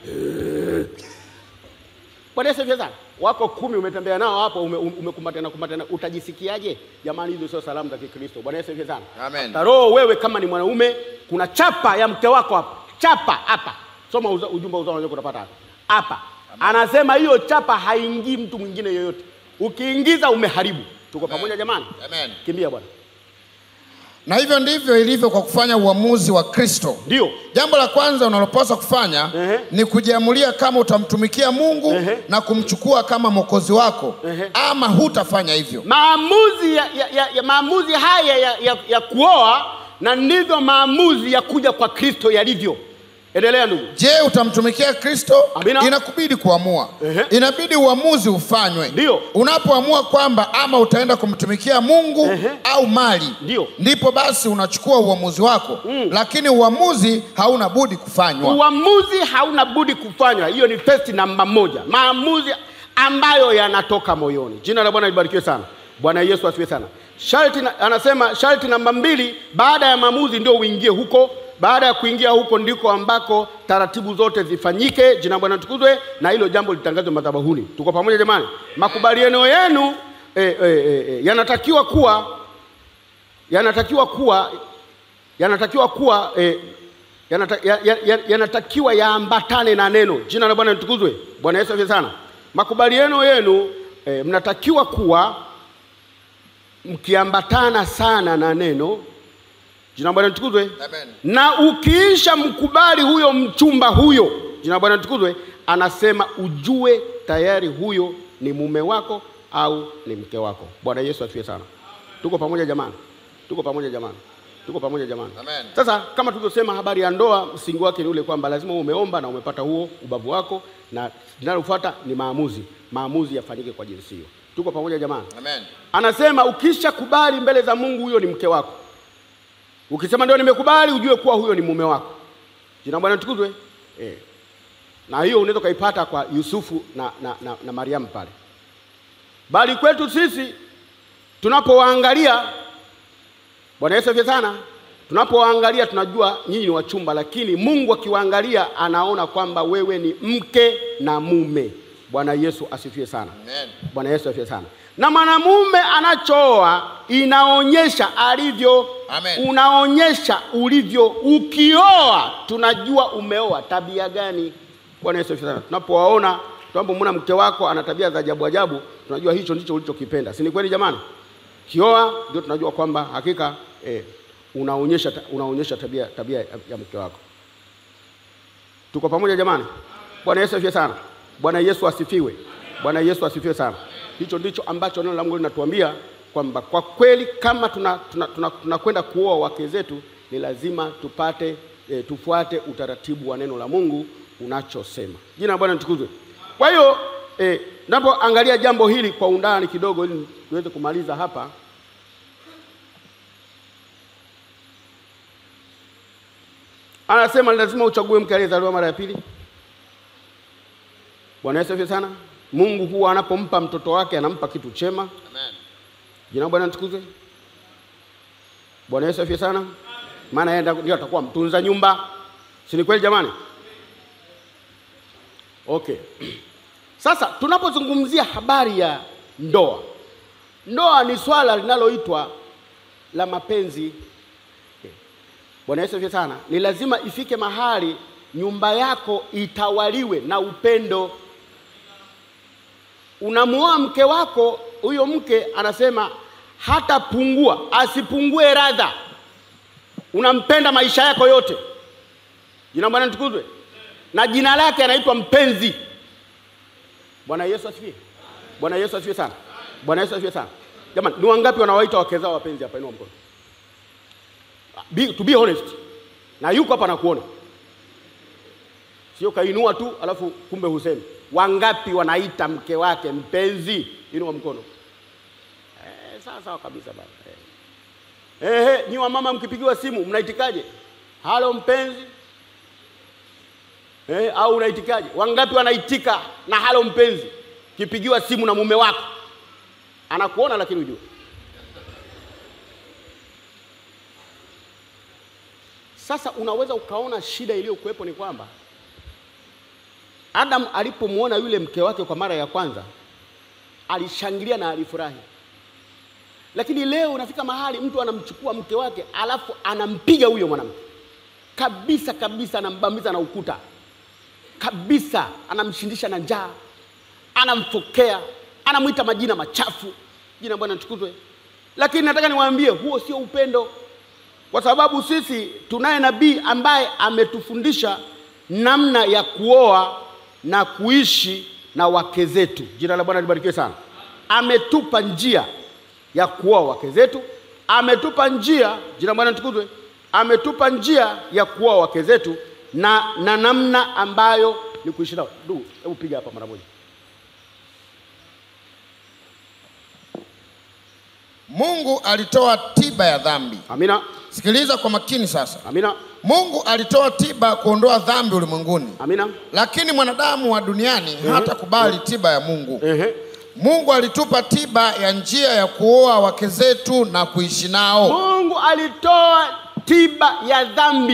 Bwana Yesu asifiwe sana. Wako kumi umetembea nao hapo ume- ume- umekumbatiana kumbatiana, utajisikiaje? Jamani, hizo sio salamu za Kikristo. Bwana Yesu asifiwe sana. Amen. Hata roho wewe kama ni mwanaume, kuna chapa ya mke wako hapa, chapa hapa. Soma uza, ujumbe uzao unaweza kupata hapa hapa. Anasema hiyo chapa haingii mtu mwingine yoyote, ukiingiza umeharibu. Tuko pamoja jamani? Amen. Kimbia bwana. Na hivyo ndivyo ilivyo kwa kufanya uamuzi wa Kristo. Ndio Jambo la kwanza unalopaswa kufanya Ehe. ni kujiamulia kama utamtumikia Mungu Ehe. na kumchukua kama mwokozi wako Ehe. ama hutafanya hivyo. maamuzi ya, ya, ya, ya maamuzi haya ya, ya, ya kuoa na ndivyo maamuzi ya kuja kwa Kristo yalivyo. Endelea ndugu. Je, utamtumikia Kristo? Amina. Inakubidi kuamua. Ehe. Inabidi uamuzi ufanywe. Ndio. Unapoamua kwamba ama utaenda kumtumikia Mungu Ehe. au mali, Ndio. ndipo basi unachukua uamuzi wako Mm. lakini uamuzi hauna budi kufanywa. Uamuzi hauna budi kufanywa. Hiyo ni first namba moja, maamuzi ambayo yanatoka moyoni. Jina la Bwana libarikiwe sana. Bwana Yesu asifiwe sana. Sharti na, anasema sharti namba mbili, baada ya maamuzi ndio uingie huko. Baada ya kuingia huko ndiko ambako taratibu zote zifanyike. Jina la Bwana tukuzwe, na hilo jambo litangazwe madhabahuni. Tuko pamoja jamani? Makubaliano yenu eh, eh, eh, eh, yanatakiwa kuwa yanatakiwa kuwa yanatakiwa kuwa eh, yanata, ya, ya, ya, yanatakiwa yaambatane na neno. Jina la Bwana litukuzwe. Bwana Yesu asifiwe sana. Makubaliano yenu eh, mnatakiwa kuwa mkiambatana sana na neno. Jina la Bwana litukuzwe. Amen. Na ukiisha mkubali huyo mchumba huyo, jina la Bwana litukuzwe, anasema ujue tayari huyo ni mume wako au ni mke wako. Bwana Yesu asifiwe sana. Tuko pamoja jamani? Tuko pamoja jamani? Tuko pamoja jamani? Amen. Sasa kama tulivyosema, habari ya ndoa msingi wake ni ule kwamba lazima uwe umeomba na umepata huo ubavu wako, na linalofuata ni maamuzi. Maamuzi yafanyike kwa jinsi hiyo. Tuko pamoja jamani? Amen. Anasema ukisha kubali mbele za Mungu, huyo ni mke wako. Ukisema ndio nimekubali, ujue kuwa huyo ni mume wako. Jina la Bwana tukuzwe. Eh. Na hiyo unaweza ukaipata kwa Yusufu na, na, na, na Mariamu pale. Bali kwetu sisi tunapowaangalia, Bwana Yesu asifiwe sana. Tunapowaangalia tunajua nyinyi ni wachumba, lakini Mungu akiwaangalia anaona kwamba wewe ni mke na mume. Bwana Yesu asifiwe sana. Amen. Bwana Yesu asifiwe sana. Na mwanamume anachooa inaonyesha alivyo, Amen. unaonyesha ulivyo. Ukioa tunajua umeoa tabia gani. Bwana Yesu asifiwe sana. Tunapowaona, tunapomwona mke wako ana tabia za ajabu ajabu, tunajua hicho ndicho ulichokipenda, si ni kweli jamani? Kioa ndio tunajua kwamba hakika eh, unaonyesha unaonyesha tabia tabia ya, ya mke wako. Tuko pamoja jamani? Bwana Yesu asifiwe sana. Bwana Yesu asifiwe. Bwana Yesu asifiwe sana. Hicho ndicho ambacho neno la Mungu linatuambia kwamba kwa kweli kama tunakwenda tuna, tuna, tuna, tuna kuoa wake zetu ni lazima tupate e, tufuate utaratibu wa neno la Mungu unachosema. Jina la Bwana litukuzwe. Kwa hiyo e, napoangalia jambo hili kwa undani kidogo ili tuweze kumaliza hapa anasema ni lazima uchague mke aliyezaliwa mara ya pili. Bwana Yesu asifiwe sana. Mungu huwa anapompa mtoto wake anampa kitu chema. Amen. Jina la Bwana litukuzwe. Bwana Yesu asifiwe sana. Maana yeye ndio atakuwa mtunza nyumba, si ni kweli jamani? Okay. Sasa tunapozungumzia habari ya ndoa, ndoa ni swala linaloitwa la mapenzi. Bwana Yesu asifiwe sana. Ni lazima ifike mahali nyumba yako itawaliwe na upendo. Unamuoa mke wako, huyo mke anasema hatapungua, asipungue radha. Unampenda maisha yako yote. Jina la Bwana litukuzwe. Na jina lake anaitwa mpenzi. Bwana Yesu asifiwe. Bwana Yesu asifiwe sana. Bwana Yesu asifiwe sana. Jamani, ni wangapi wanawaita wake zao wapenzi hapa? Inua mkono. Be, to be honest. Na yuko hapa nakuona. Sio kainua tu alafu kumbe husemi. Wangapi wanaita mke wake mpenzi? Inua mkono. Eh, sawa sawa kabisa baba. Eh. Eh, nyi wamama mkipigiwa simu mnaitikaje? Halo mpenzi. Eh, au unaitikaje? Wangapi wanaitika na halo mpenzi? Kipigiwa simu na mume wako. Anakuona lakini ujue. Sasa unaweza ukaona shida iliyokuwepo ni kwamba Adam alipomwona yule mke wake kwa mara ya kwanza alishangilia na alifurahi, lakini leo unafika mahali mtu anamchukua mke wake alafu anampiga huyo mwanamke kabisa kabisa, anambamiza na ukuta kabisa, anamshindisha na njaa, anamfokea, anamwita majina machafu. Jina Bwana litukuzwe. Lakini nataka niwaambie, huo sio upendo kwa sababu sisi tunaye nabii ambaye ametufundisha namna ya kuoa na kuishi na wake zetu. Jina la Bwana libarikiwe sana. Ametupa njia ya kuoa wake zetu, ametupa njia, jina la Bwana litukuzwe, ametupa njia ya kuoa wake zetu na, na namna ambayo ni kuishi nao. Ndugu, hebu piga hapa mara moja. Mungu alitoa tiba ya dhambi. Amina, Sikiliza kwa makini sasa. amina, Mungu alitoa tiba kuondoa dhambi ulimwenguni, amina. lakini mwanadamu wa duniani hatakubali tiba ya Mungu. Ehe. Mungu alitupa tiba ya njia ya kuoa wake zetu na kuishi nao. Mungu alitoa tiba ya dhambi.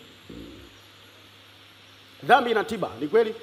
Dhambi ina tiba, ni kweli.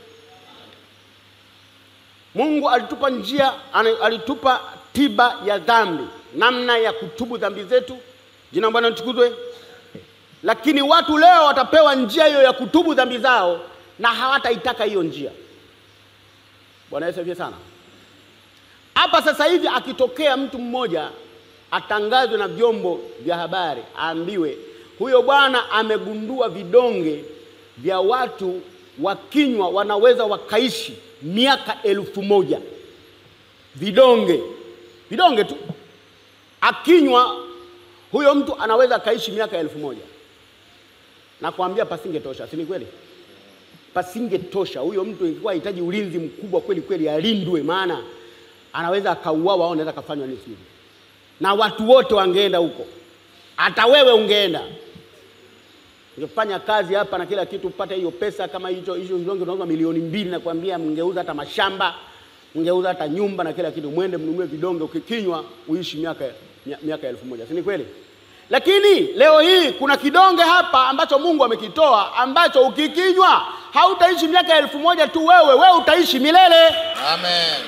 Mungu alitupa njia, ana- alitupa tiba ya dhambi, namna ya kutubu dhambi zetu. Jina la Bwana litukuzwe. Lakini watu leo watapewa njia hiyo ya kutubu dhambi zao na hawataitaka hiyo njia. Bwana Yesu asifiwe sana. Hapa sasa hivi akitokea mtu mmoja atangazwe na vyombo vya habari, aambiwe huyo bwana amegundua vidonge vya watu wakinywa wanaweza wakaishi miaka elfu moja. Vidonge vidonge tu, akinywa huyo mtu anaweza akaishi miaka elfu moja nakwambia pasingetosha, si ni kweli? Pasingetosha. Huyo mtu ingekuwa hitaji ulinzi mkubwa kweli kweli, alindwe, maana anaweza akauawa au anaweza akafanywa nini sivyo, na watu wote wangeenda huko, hata wewe ungeenda ungefanya kazi hapa na kila kitu upate hiyo pesa. Kama hicho hicho vidonge unauza milioni mbili, nakwambia mngeuza hata mashamba, mngeuza hata nyumba na kila kitu, mwende mnunue vidonge, ukikinywa uishi miaka mia- miaka elfu moja, si ni kweli? Lakini leo hii kuna kidonge hapa ambacho Mungu amekitoa ambacho ukikinywa hautaishi miaka elfu moja tu, wewe wewe utaishi milele. Amen.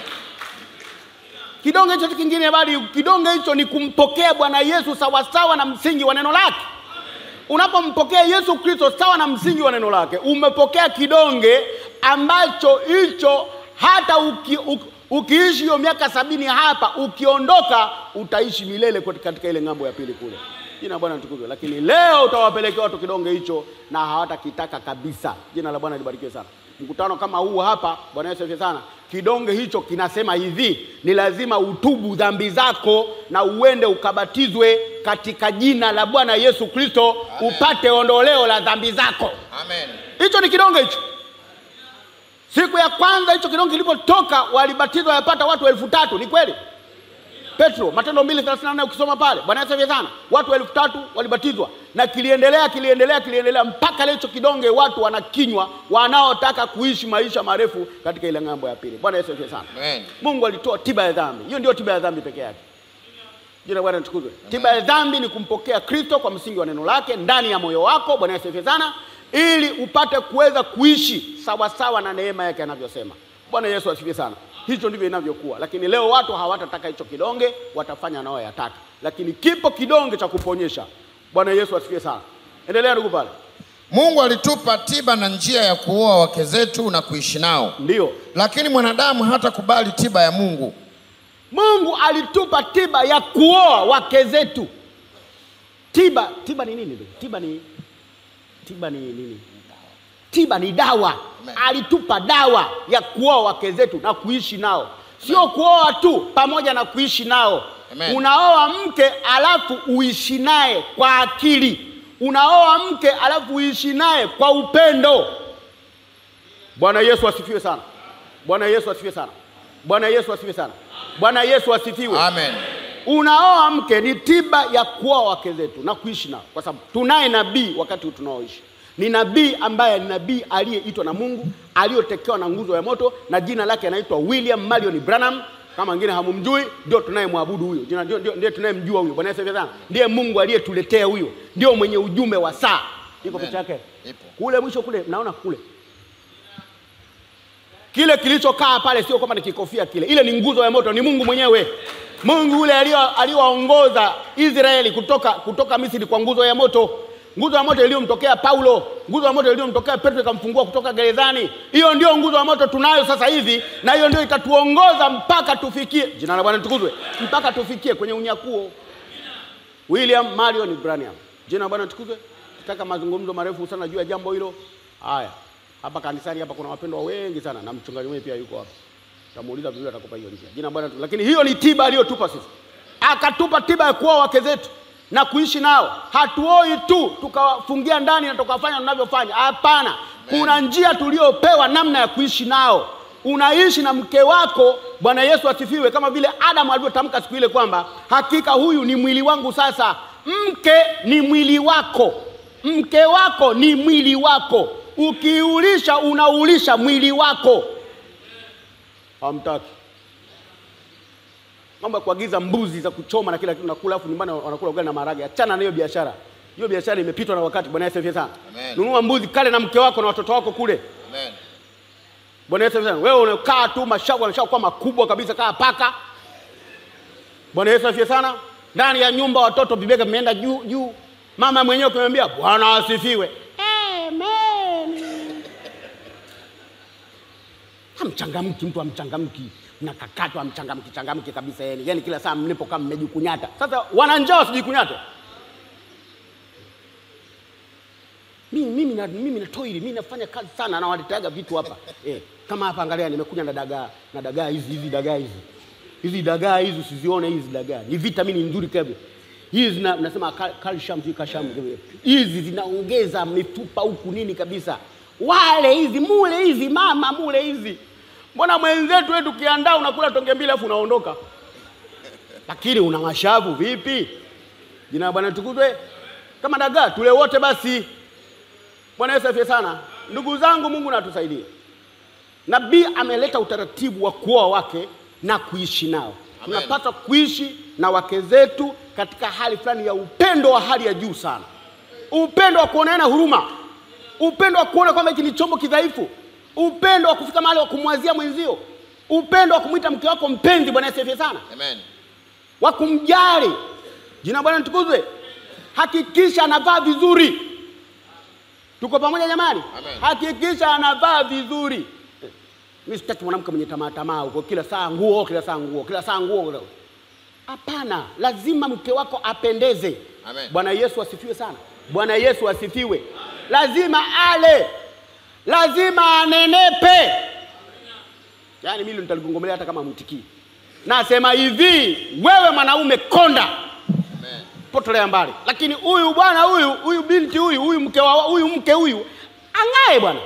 Kidonge hicho si kingine bali kidonge hicho ni kumpokea Bwana Yesu sawasawa na msingi wa neno lake. Unapompokea Yesu Kristo sawa na msingi wa neno lake, umepokea kidonge ambacho hicho hata uki, uki, ukiishi hiyo miaka sabini hapa, ukiondoka utaishi milele kati- katika ile ng'ambo ya pili kule. Jina la Bwana litukuzwe. Lakini leo utawapelekea watu kidonge hicho na hawatakitaka kabisa. Jina la Bwana libarikiwe sana. Mkutano kama huu hapa, Bwana Yesu asifiwe sana. Kidonge hicho kinasema hivi, ni lazima utubu dhambi zako na uende ukabatizwe katika jina la Bwana Yesu Kristo upate ondoleo la dhambi zako. Amen. Hicho ni kidonge hicho. Siku ya kwanza hicho kidonge kilipotoka walibatizwa yapata watu elfu tatu. Ni kweli? Petro, Matendo mbili thelathini na nne ukisoma pale, Bwana Yesu asifiwe sana, watu elfu tatu walibatizwa, na kiliendelea kiliendelea kiliendelea mpaka leo hicho kidonge watu wanakinywa, wanaotaka kuishi maisha marefu katika ile ng'ambo ya pili. Bwana Yesu asifiwe sana. Amen. Mungu alitoa tiba ya dhambi. Hiyo ndio tiba ya dhambi peke yake. Jina la Bwana litukuzwe. Tiba ya dhambi ni kumpokea Kristo kwa msingi wa neno lake ndani ya moyo wako. Bwana Yesu asifiwe sana, ili upate kuweza kuishi sawa sawa na neema yake anavyosema. Bwana Yesu asifiwe sana. Hicho ndivyo inavyokuwa, lakini leo watu hawatataka hicho kidonge, watafanya nao yataka, lakini kipo kidonge cha kuponyesha. Bwana Yesu asifiwe sana. Endelea ndugu pale. Mungu alitupa tiba na njia ya kuoa wake zetu na kuishi nao, Ndiyo, lakini mwanadamu hatakubali tiba ya Mungu. Mungu alitupa tiba ya kuoa wake zetu. Tiba, tiba ni nini? ndugu? Tiba ni tiba ni nini? Tiba ni dawa. Amen. Alitupa dawa ya kuoa wake zetu na kuishi nao, sio kuoa tu, pamoja na kuishi nao. Amen. Unaoa mke alafu uishi naye kwa akili, unaoa mke alafu uishi naye kwa upendo. Bwana Yesu asifiwe sana. Bwana Yesu asifiwe sana. Bwana Yesu asifiwe sana. Bwana Yesu asifiwe. Amen. Unaoa mke ni tiba ya kuoa wake zetu na kuishi nao, kwa sababu tunaye nabii wakati huu tunaoishi. Ni nabii ambaye ni nabii aliyeitwa na Mungu, aliyotekewa na nguzo ya moto, na jina lake anaitwa William Marion Branham. Kama wengine hamumjui, ndio tunayemwabudu huyo, Jina- ndio- ndio- ndiye tunayemjua huyo. Bwana Yesu asifiwe sana. Ndiye Mungu aliyetuletea huyo, ndio mwenye ujumbe wa saa. Iko Amen. picha yake Ipo. kule mwisho kule, mnaona kule kile kilichokaa pale sio kwamba ni kikofia kile, ile ni nguzo ya moto, ni Mungu mwenyewe. Mungu yule alio- aliyowaongoza Israeli kutoka, kutoka Misri kwa nguzo ya moto, nguzo ya moto iliyomtokea Paulo, nguzo ya moto iliyomtokea Petro ikamfungua kutoka gerezani. Hiyo ndio nguzo ya moto tunayo sasa hivi, na hiyo ndio itatuongoza mpaka tufikie, jina la Bwana litukuzwe, mpaka tufikie kwenye unyakuo. William Marion Branham, jina la Bwana litukuzwe. Tutaka mazungumzo marefu sana juu ya jambo hilo. Haya, hapa kanisani hapa kuna wapendwa wengi sana, na mchungaji mwenyewe pia yuko hapa. Tamuuliza vizuri, atakupa hiyo njia. Jina la Bwana litukuzwe. Lakini hiyo ni tiba aliyotupa sisi, akatupa tiba ya kuoa wake zetu na kuishi nao. Hatuoi tu tukawafungia ndani na tukawafanya tunavyofanya, hapana. Kuna njia tuliopewa namna ya kuishi nao. Unaishi na mke wako, Bwana Yesu asifiwe, kama vile Adamu alivyotamka siku ile kwamba hakika huyu ni mwili wangu. Sasa mke ni mwili wako, mke wako ni mwili wako. Ukiulisha unaulisha mwili wako. Hamtaki mambo ya kuagiza mbuzi za kuchoma na kila kitu nakula, afu nyumbani wanakula ugali na maharage. Achana na hiyo biashara, hiyo biashara imepitwa na wakati. Bwana Yesu asifiwe sana. Amen. Nunua mbuzi kale na mke wako na watoto wako kule. Amen. Bwana Yesu asifiwe sana. Wewe unakaa tu, mashavu yanashakuwa makubwa kabisa kama paka. Bwana Yesu asifiwe sana. Ndani ya nyumba watoto vibega vimeenda juu juu, mama mwenyewe kumwambia Bwana asifiwe. Amen. Hamchangamki, mtu hamchangamki, mnakakatwa hamchangamki changamki kabisa, yani yani kila saa mlipokaa mmejikunyata. Sasa wana njaa wasijikunyate. Mimi mimi na mimi na toili, mimi nafanya kazi sana, nawaleteaga vitu hapa eh, kama hapa, angalia, nimekuja na dagaa na dagaa hizi hizi dagaa hizi hizi dagaa hizi, usizione hizi dagaa ni vitamini nzuri kabisa. hizi zina- nasema cal- calcium si calcium hizi zinaongeza mifupa huku nini kabisa wale hizi mule hizi mama mule hizi mbona mwenzetu wetu ukiandaa unakula tonge mbili afu unaondoka lakini una mashavu vipi jina la bwana tukuzwe kama dagaa tule wote basi bwana yesu afie sana ndugu zangu mungu natusaidie nabii ameleta utaratibu wa kuoa wake na kuishi nao Amen. tunapaswa kuishi na wake zetu katika hali fulani ya upendo wa hali ya juu sana upendo wa kuoneana huruma upendo wa kuona kwamba hiki ni chombo kidhaifu upendo wa kufika mahali wa kumwazia mwenzio upendo wa kumwita mke wako mpenzi bwana yesu afie sana Amen. wa kumjali jina la bwana litukuzwe hakikisha anavaa vizuri tuko pamoja jamani Amen. hakikisha anavaa vizuri Eh, mi sitaki mwanamke mwenye tamaa tamaa huko kila saa nguo kila saa nguo kila saa nguo hapana lazima mke wako apendeze Amen. bwana yesu asifiwe sana bwana yesu asifiwe lazima ale lazima anenepe yaani mimi nitaligongomelea hata kama mtikii nasema hivi wewe mwanaume konda Amen. potolea mbali lakini huyu bwana huyu huyu binti huyu huyu mke wa huyu mke huyu ang'ae bwana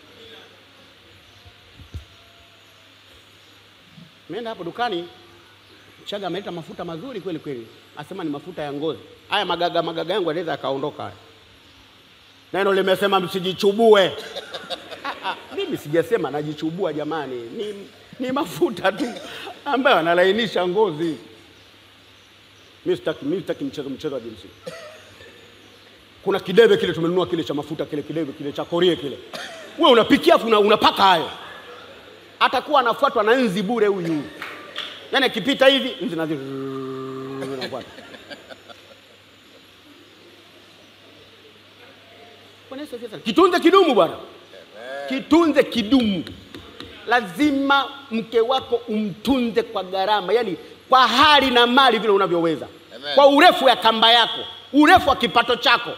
meenda hapo dukani chaga ameleta mafuta mazuri kweli kweli asema ni mafuta ya ngozi haya magaga magaga yangu anaweza akaondoka haya neno limesema msijichubue Ah, ah, mimi sijasema najichubua jamani ni, ni mafuta tu ambayo analainisha ngozi mi sitaki mi sitaki mchezo mchezo wa jinsi kuna kidebe kile tumenunua kile cha mafuta kile kidebe kile cha korie kile we unapikia afu una, unapaka hayo atakuwa anafuatwa na nzi bure huyu yaani akipita hivi nzi nazi nafuata Bwana Yesu asifiwe sana. kitunze kidumu bwana kitunze kidumu lazima mke wako umtunze kwa gharama yani kwa hali na mali vile unavyoweza Amen. kwa urefu ya kamba yako urefu wa kipato chako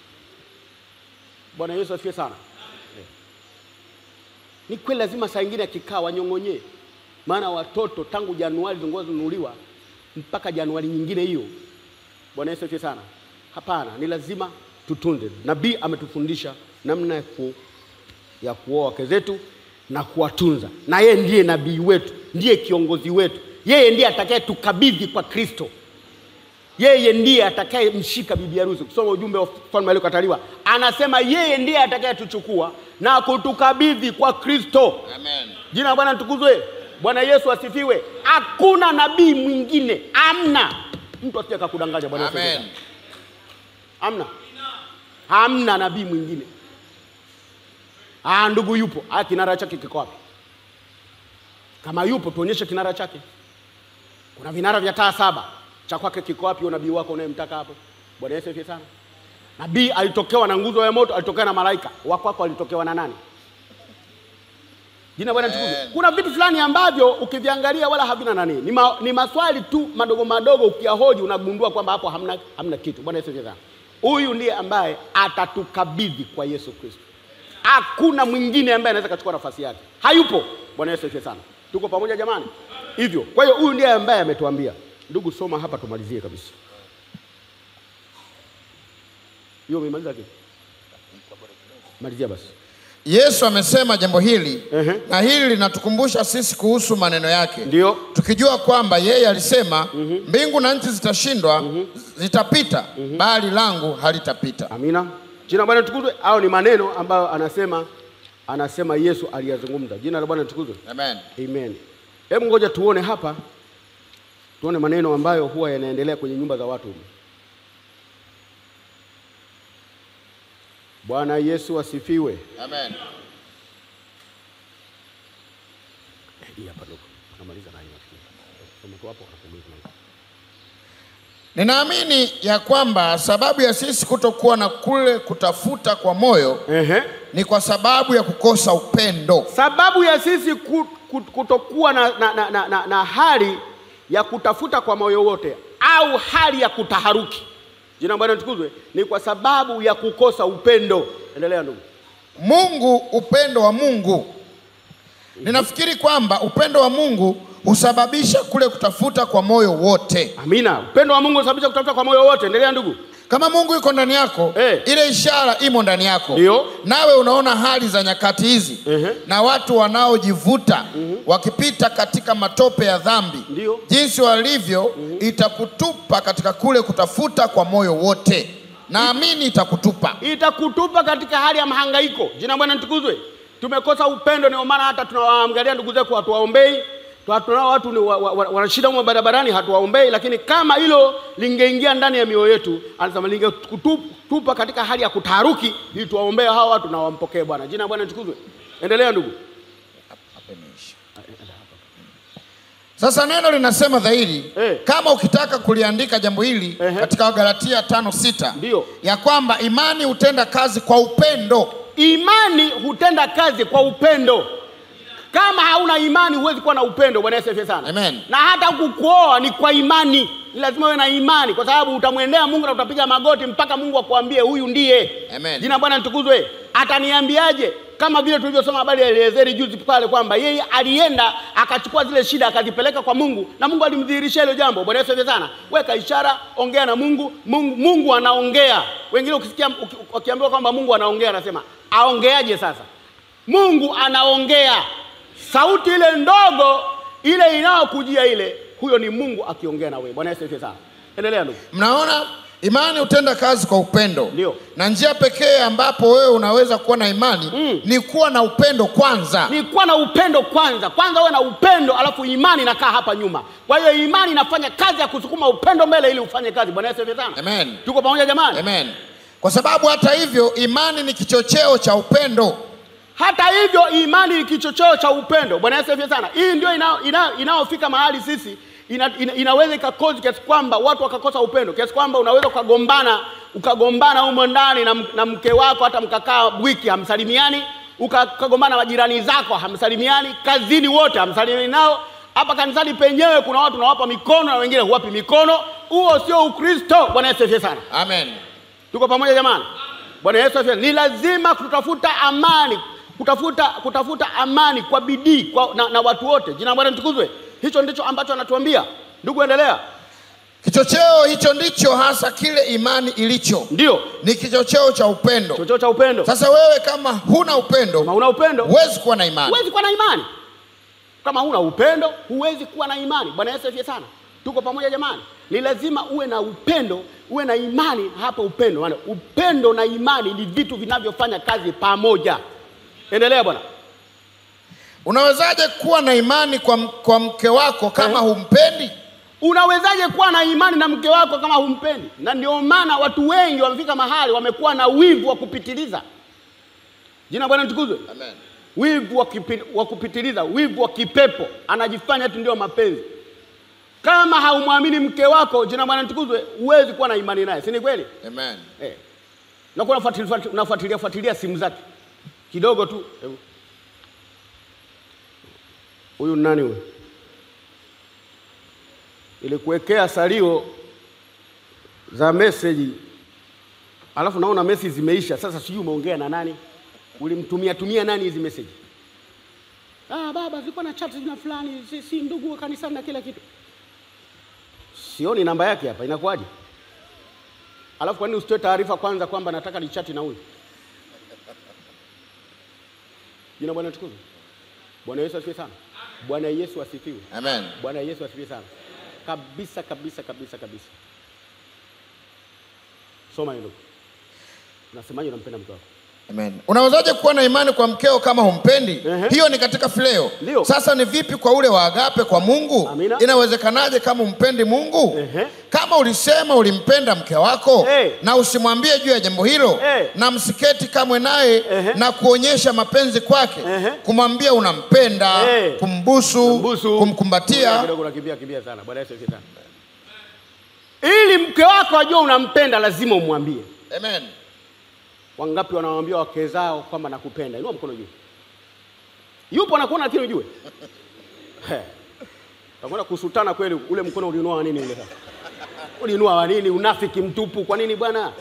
bwana yesu asifiwe sana Eh. ni kweli lazima saa ingine akikaa wanyong'onyee maana watoto tangu januari zinanunuliwa mpaka januari nyingine hiyo bwana yesu asifiwe sana hapana ni lazima tutunze nabii ametufundisha namna ya ku, ya kuoa wake zetu na kuwatunza na yeye ndiye nabii wetu ndiye kiongozi wetu yeye ndiye atakaye tukabidhi kwa kristo yeye ndiye atakayemshika bibi harusi kusoma ujumbe wa mfalme aliyokataliwa anasema yeye ndiye atakayetuchukua na kutukabidhi kwa kristo Amen. jina la bwana litukuzwe bwana yesu asifiwe hakuna nabii mwingine amna mtu asije akakudanganya bwana yesu asifiwe Amen. Hamna, hamna nabii mwingine. Ah, ndugu yupo. Ah, kinara chake kiko wapi? Kama yupo tuonyeshe kinara chake. Kuna vinara vya taa saba, cha kwake kiko wapi? Huyo nabii wako unayemtaka hapo? Bwana Yesu asifiwe sana. Nabii alitokewa na nguzo ya moto, alitokewa na malaika. Wako wako alitokewa na nani? Jina Bwana litukuzwe. Amen. Kuna vitu fulani ambavyo ukiviangalia wala havina nani, ni, ma, ni maswali tu madogo madogo, ukiyahoji unagundua kwamba hapo hamna, hamna kitu. Bwana Yesu asifiwe sana. Huyu ndiye ambaye atatukabidhi kwa Yesu Kristo. Hakuna mwingine ambaye anaweza kachukua nafasi yake, hayupo. Bwana Yesu asifiwe sana. Tuko pamoja jamani? Hivyo, kwa hiyo huyu ndiye ambaye ametuambia. Ndugu, soma hapa tumalizie kabisa. Hiyo umemaliza kitu? Malizia basi. Yesu amesema jambo hili Ehe. na hili linatukumbusha sisi kuhusu maneno yake Ndio. tukijua kwamba yeye alisema mbingu na nchi zitashindwa zitapita bali langu halitapita Amina. Jina la Bwana litukuzwe. Au ni maneno ambayo anasema anasema Yesu aliyazungumza. Jina la Bwana litukuzwe. Amen. Amen. Hebu ngoja tuone hapa, tuone maneno ambayo huwa yanaendelea kwenye nyumba za watu. Bwana Yesu asifiwe. Amen. Eh, Hii hapa ndugu, tunamaliza na hii nafikiri. Soma tu hapo anakuuliza na hii. Ninaamini ya kwamba sababu ya sisi kutokuwa na kule kutafuta kwa moyo Ehe. ni kwa sababu ya kukosa upendo. Sababu ya sisi ku- ku- kutokuwa na, na, na, na, na, na hali ya kutafuta kwa moyo wote au hali ya kutaharuki, jina la Bwana litukuzwe, ni kwa sababu ya kukosa upendo. Endelea ndugu. Mungu, upendo wa Mungu. Ninafikiri kwamba upendo wa Mungu husababisha kule kutafuta kwa moyo wote. Amina. Upendo wa Mungu unasababisha kutafuta kwa moyo wote. Endelea ndugu. Kama Mungu yuko ndani yako, Eh. ile ishara imo ndani yako, Ndio. nawe unaona hali za nyakati hizi Ehe. na watu wanaojivuta wakipita katika matope ya dhambi, Ndio. jinsi walivyo, itakutupa katika kule kutafuta kwa moyo wote. Naamini itakutupa. itakutupa katika hali ya mahangaiko. Jina la Bwana litukuzwe. Tumekosa upendo, ndio maana hata tunawaangalia ndugu zetu hatuwaombei. Tuna- Tunao watu ni wa- wa- wa- wana shida humo barabarani, hatuwaombei. Lakini kama hilo lingeingia ndani ya mioyo yetu, anasema lingetupa katika hali ya kutaharuki, ili tuwaombee hawa watu na wampokee Bwana. Jina la Bwana litukuzwe. Endelea ndugu. Sasa neno linasema dhahiri Eh. kama ukitaka kuliandika jambo hili Ehe. katika Wagalatia tano sita Ndio. ya kwamba imani hutenda kazi kwa upendo. Imani hutenda kazi kwa upendo. Kama hauna imani huwezi kuwa na upendo. Bwana Yesu asifiwe sana. Amen. Na hata kukuoa ni kwa imani, ni lazima uwe na imani, kwa sababu utamwendea Mungu na utapiga magoti mpaka Mungu akuambie huyu ndiye. Amen. Jina la Bwana litukuzwe. Ataniambiaje? Kama vile tulivyosoma habari ya Eliezeri juzi pale kwamba yeye alienda akachukua zile shida akazipeleka kwa Mungu na Mungu alimdhihirishia hilo jambo. Bwana Yesu asifiwe sana. Weka ishara, ongea na Mungu. Mungu, Mungu anaongea. Wengine ukisikia uki- wakiambiwa kwamba Mungu anaongea, anasema aongeaje sasa? Mungu anaongea. Sauti ile ndogo ile inayokujia ile, huyo ni Mungu akiongea na wewe. Bwana Yesu asifiwe sana. Endelea ndugu. Mnaona, imani hutenda kazi kwa upendo. Ndio. Na njia pekee ambapo wewe unaweza kuwa na imani Mm. ni kuwa na upendo kwanza. ni kuwa na upendo kwanza. Kwanza uwe na upendo, alafu imani inakaa hapa nyuma. Kwa hiyo imani inafanya kazi ya kusukuma upendo mbele ili ufanye kazi. Bwana Yesu asifiwe sana. Amen. Tuko pamoja jamani? Amen. Kwa sababu hata hivyo imani ni kichocheo cha upendo. Hata hivyo imani ni kichocheo cha upendo. Bwana Yesu asifiwe sana. Hii ndio inayofika ina, inayofika mahali sisi ina, ina, inaweza ikakozi kiasi kwamba watu wakakosa upendo, kiasi kwamba unaweza ukagombana ukagombana humo ndani na, m- na mke wako, hata mkakaa wiki hamsalimiani, uka- ukagombana na majirani zako hamsalimiani, kazini wote hamsalimiani nao. Hapa kanisani penyewe kuna watu nawapa mikono na wengine huwapi mikono. Huo sio Ukristo. Bwana Yesu asifiwe sana. Amen. Tuko pamoja jamani? Bwana Yesu asifiwe. Ni lazima kutafuta amani, kutafuta kutafuta amani kwa bidii kwa, na, na watu wote. Jina la Bwana litukuzwe. Hicho ndicho ambacho anatuambia. Ndugu, endelea. Kichocheo hicho ndicho hasa kile imani ilicho, Ndio ni kichocheo cha upendo. chocheo cha upendo. Sasa wewe kama huna upendo, Kama huna upendo huwezi kuwa na imani. huwezi kuwa na imani. Kama huna upendo huwezi kuwa na imani. Bwana Yesu asifiwe sana. Tuko pamoja jamani? Ni lazima uwe na upendo, uwe na imani. Hapa upendo, maana upendo na imani ni vitu vinavyofanya kazi pamoja. Endelea bwana. Unawezaje kuwa na imani kwa, m- kwa mke wako kama Eh. humpendi? Unawezaje kuwa na imani na mke wako kama humpendi? Na ndio maana watu wengi wamefika mahali wamekuwa na wivu wa kupitiliza. Jina la Bwana litukuzwe. Amen. Wivu wa, kipi, wa kupitiliza, wivu wa kipepo, anajifanya eti ndio mapenzi. Kama haumwamini mke wako, jina la Bwana litukuzwe, huwezi kuwa na imani naye, si ni kweli? Amen. Eh. Nakuwa unafuatilia unafuatilia fuatilia simu zake kidogo tu. Hebu. Huyu ni nani huyu? Ilikuwekea salio za meseji, alafu naona meseji zimeisha. Sasa sijui umeongea na nani, ulimtumia tumia nani hizi meseji? Ah, baba zilikuwa na chat na fulani, si, si ndugu wa kanisani na kila kitu. Sioni namba yake hapa, inakuwaje? Alafu kwa nini usitoe taarifa kwanza kwamba nataka nichati na huyu? Jina Bwana tukuzwe. Bwana Yesu asifiwe sana. Bwana Yesu asifiwe. Amen. Bwana Yesu asifiwe sana. Kabisa kabisa kabisa kabisa. Soma hilo. Unasemaje unampenda mke wako? Amen. Unawezaje kuwa na imani kwa mkeo kama humpendi? Ehe. Hiyo ni katika fileo. Ndio. Sasa ni vipi kwa ule wa agape kwa Mungu? Amina. Inawezekanaje kama umpendi Mungu? Ehe. Kama ulisema ulimpenda mke wako Eh. na usimwambie juu ya jambo hilo Eh. na msiketi kamwe naye Ehe. na kuonyesha mapenzi kwake, Ehe. kumwambia unampenda, Eh. kumbusu, Mbusu. kumkumbatia. Kidogo unakimbia kimbia sana. Bwana Yesu asifiwe sana. Ili mke wako ajue unampenda lazima umwambie. Amen. Wangapi wanawaambia wake zao kwamba nakupenda? Inua mkono juu. Yupo anakuona lakini ujue. He. Utakwenda kusutana kweli, ule mkono uliinua wa nini ule sasa? Uliinua wa nini? Unafiki mtupu. Kwa nini bwana?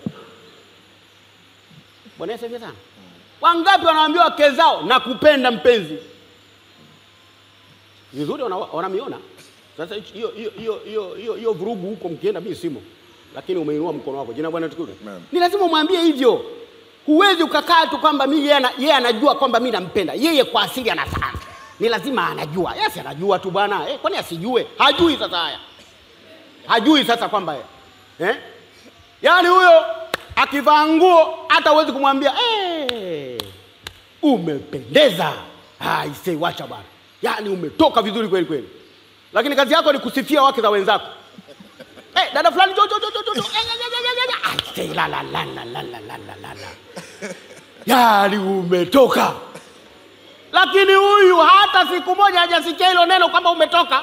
Bwana Yesu asifiwe sana. Wangapi wanawaambia wake zao nakupenda mpenzi? vizuri, wana- wanamiona. Sasa hicho- hiyo hiyo hiyo hiyo hiyo hiyo vurugu huko mkienda, mimi simo, lakini umeinua mkono wako. Jina la Bwana tukuzwe. Amen. Ni lazima umwambie hivyo. Huwezi ukakaa tu kwamba mimi yeye ana- yeye anajua kwamba mimi nampenda yeye, kwa asili anafahamu, ni lazima anajua. Yes, anajua tu bwana eh, kwani asijue? Hajui sasa haya, hajui sasa kwamba eh? Yaani huyo akivaa nguo hata huwezi kumwambia eh, umependeza. Ah, ise wacha bwana, yaani umetoka vizuri kweli kweli, lakini kazi yako ni kusifia wake za wenzako. Eh, dada fulani jo jo jo jo jo. Eh, eh, eh, eh, eh, eh. Ah, ise, la la la la la la la la la la. Yaani umetoka. Lakini huyu hata siku moja hajasikia hilo neno kwamba umetoka.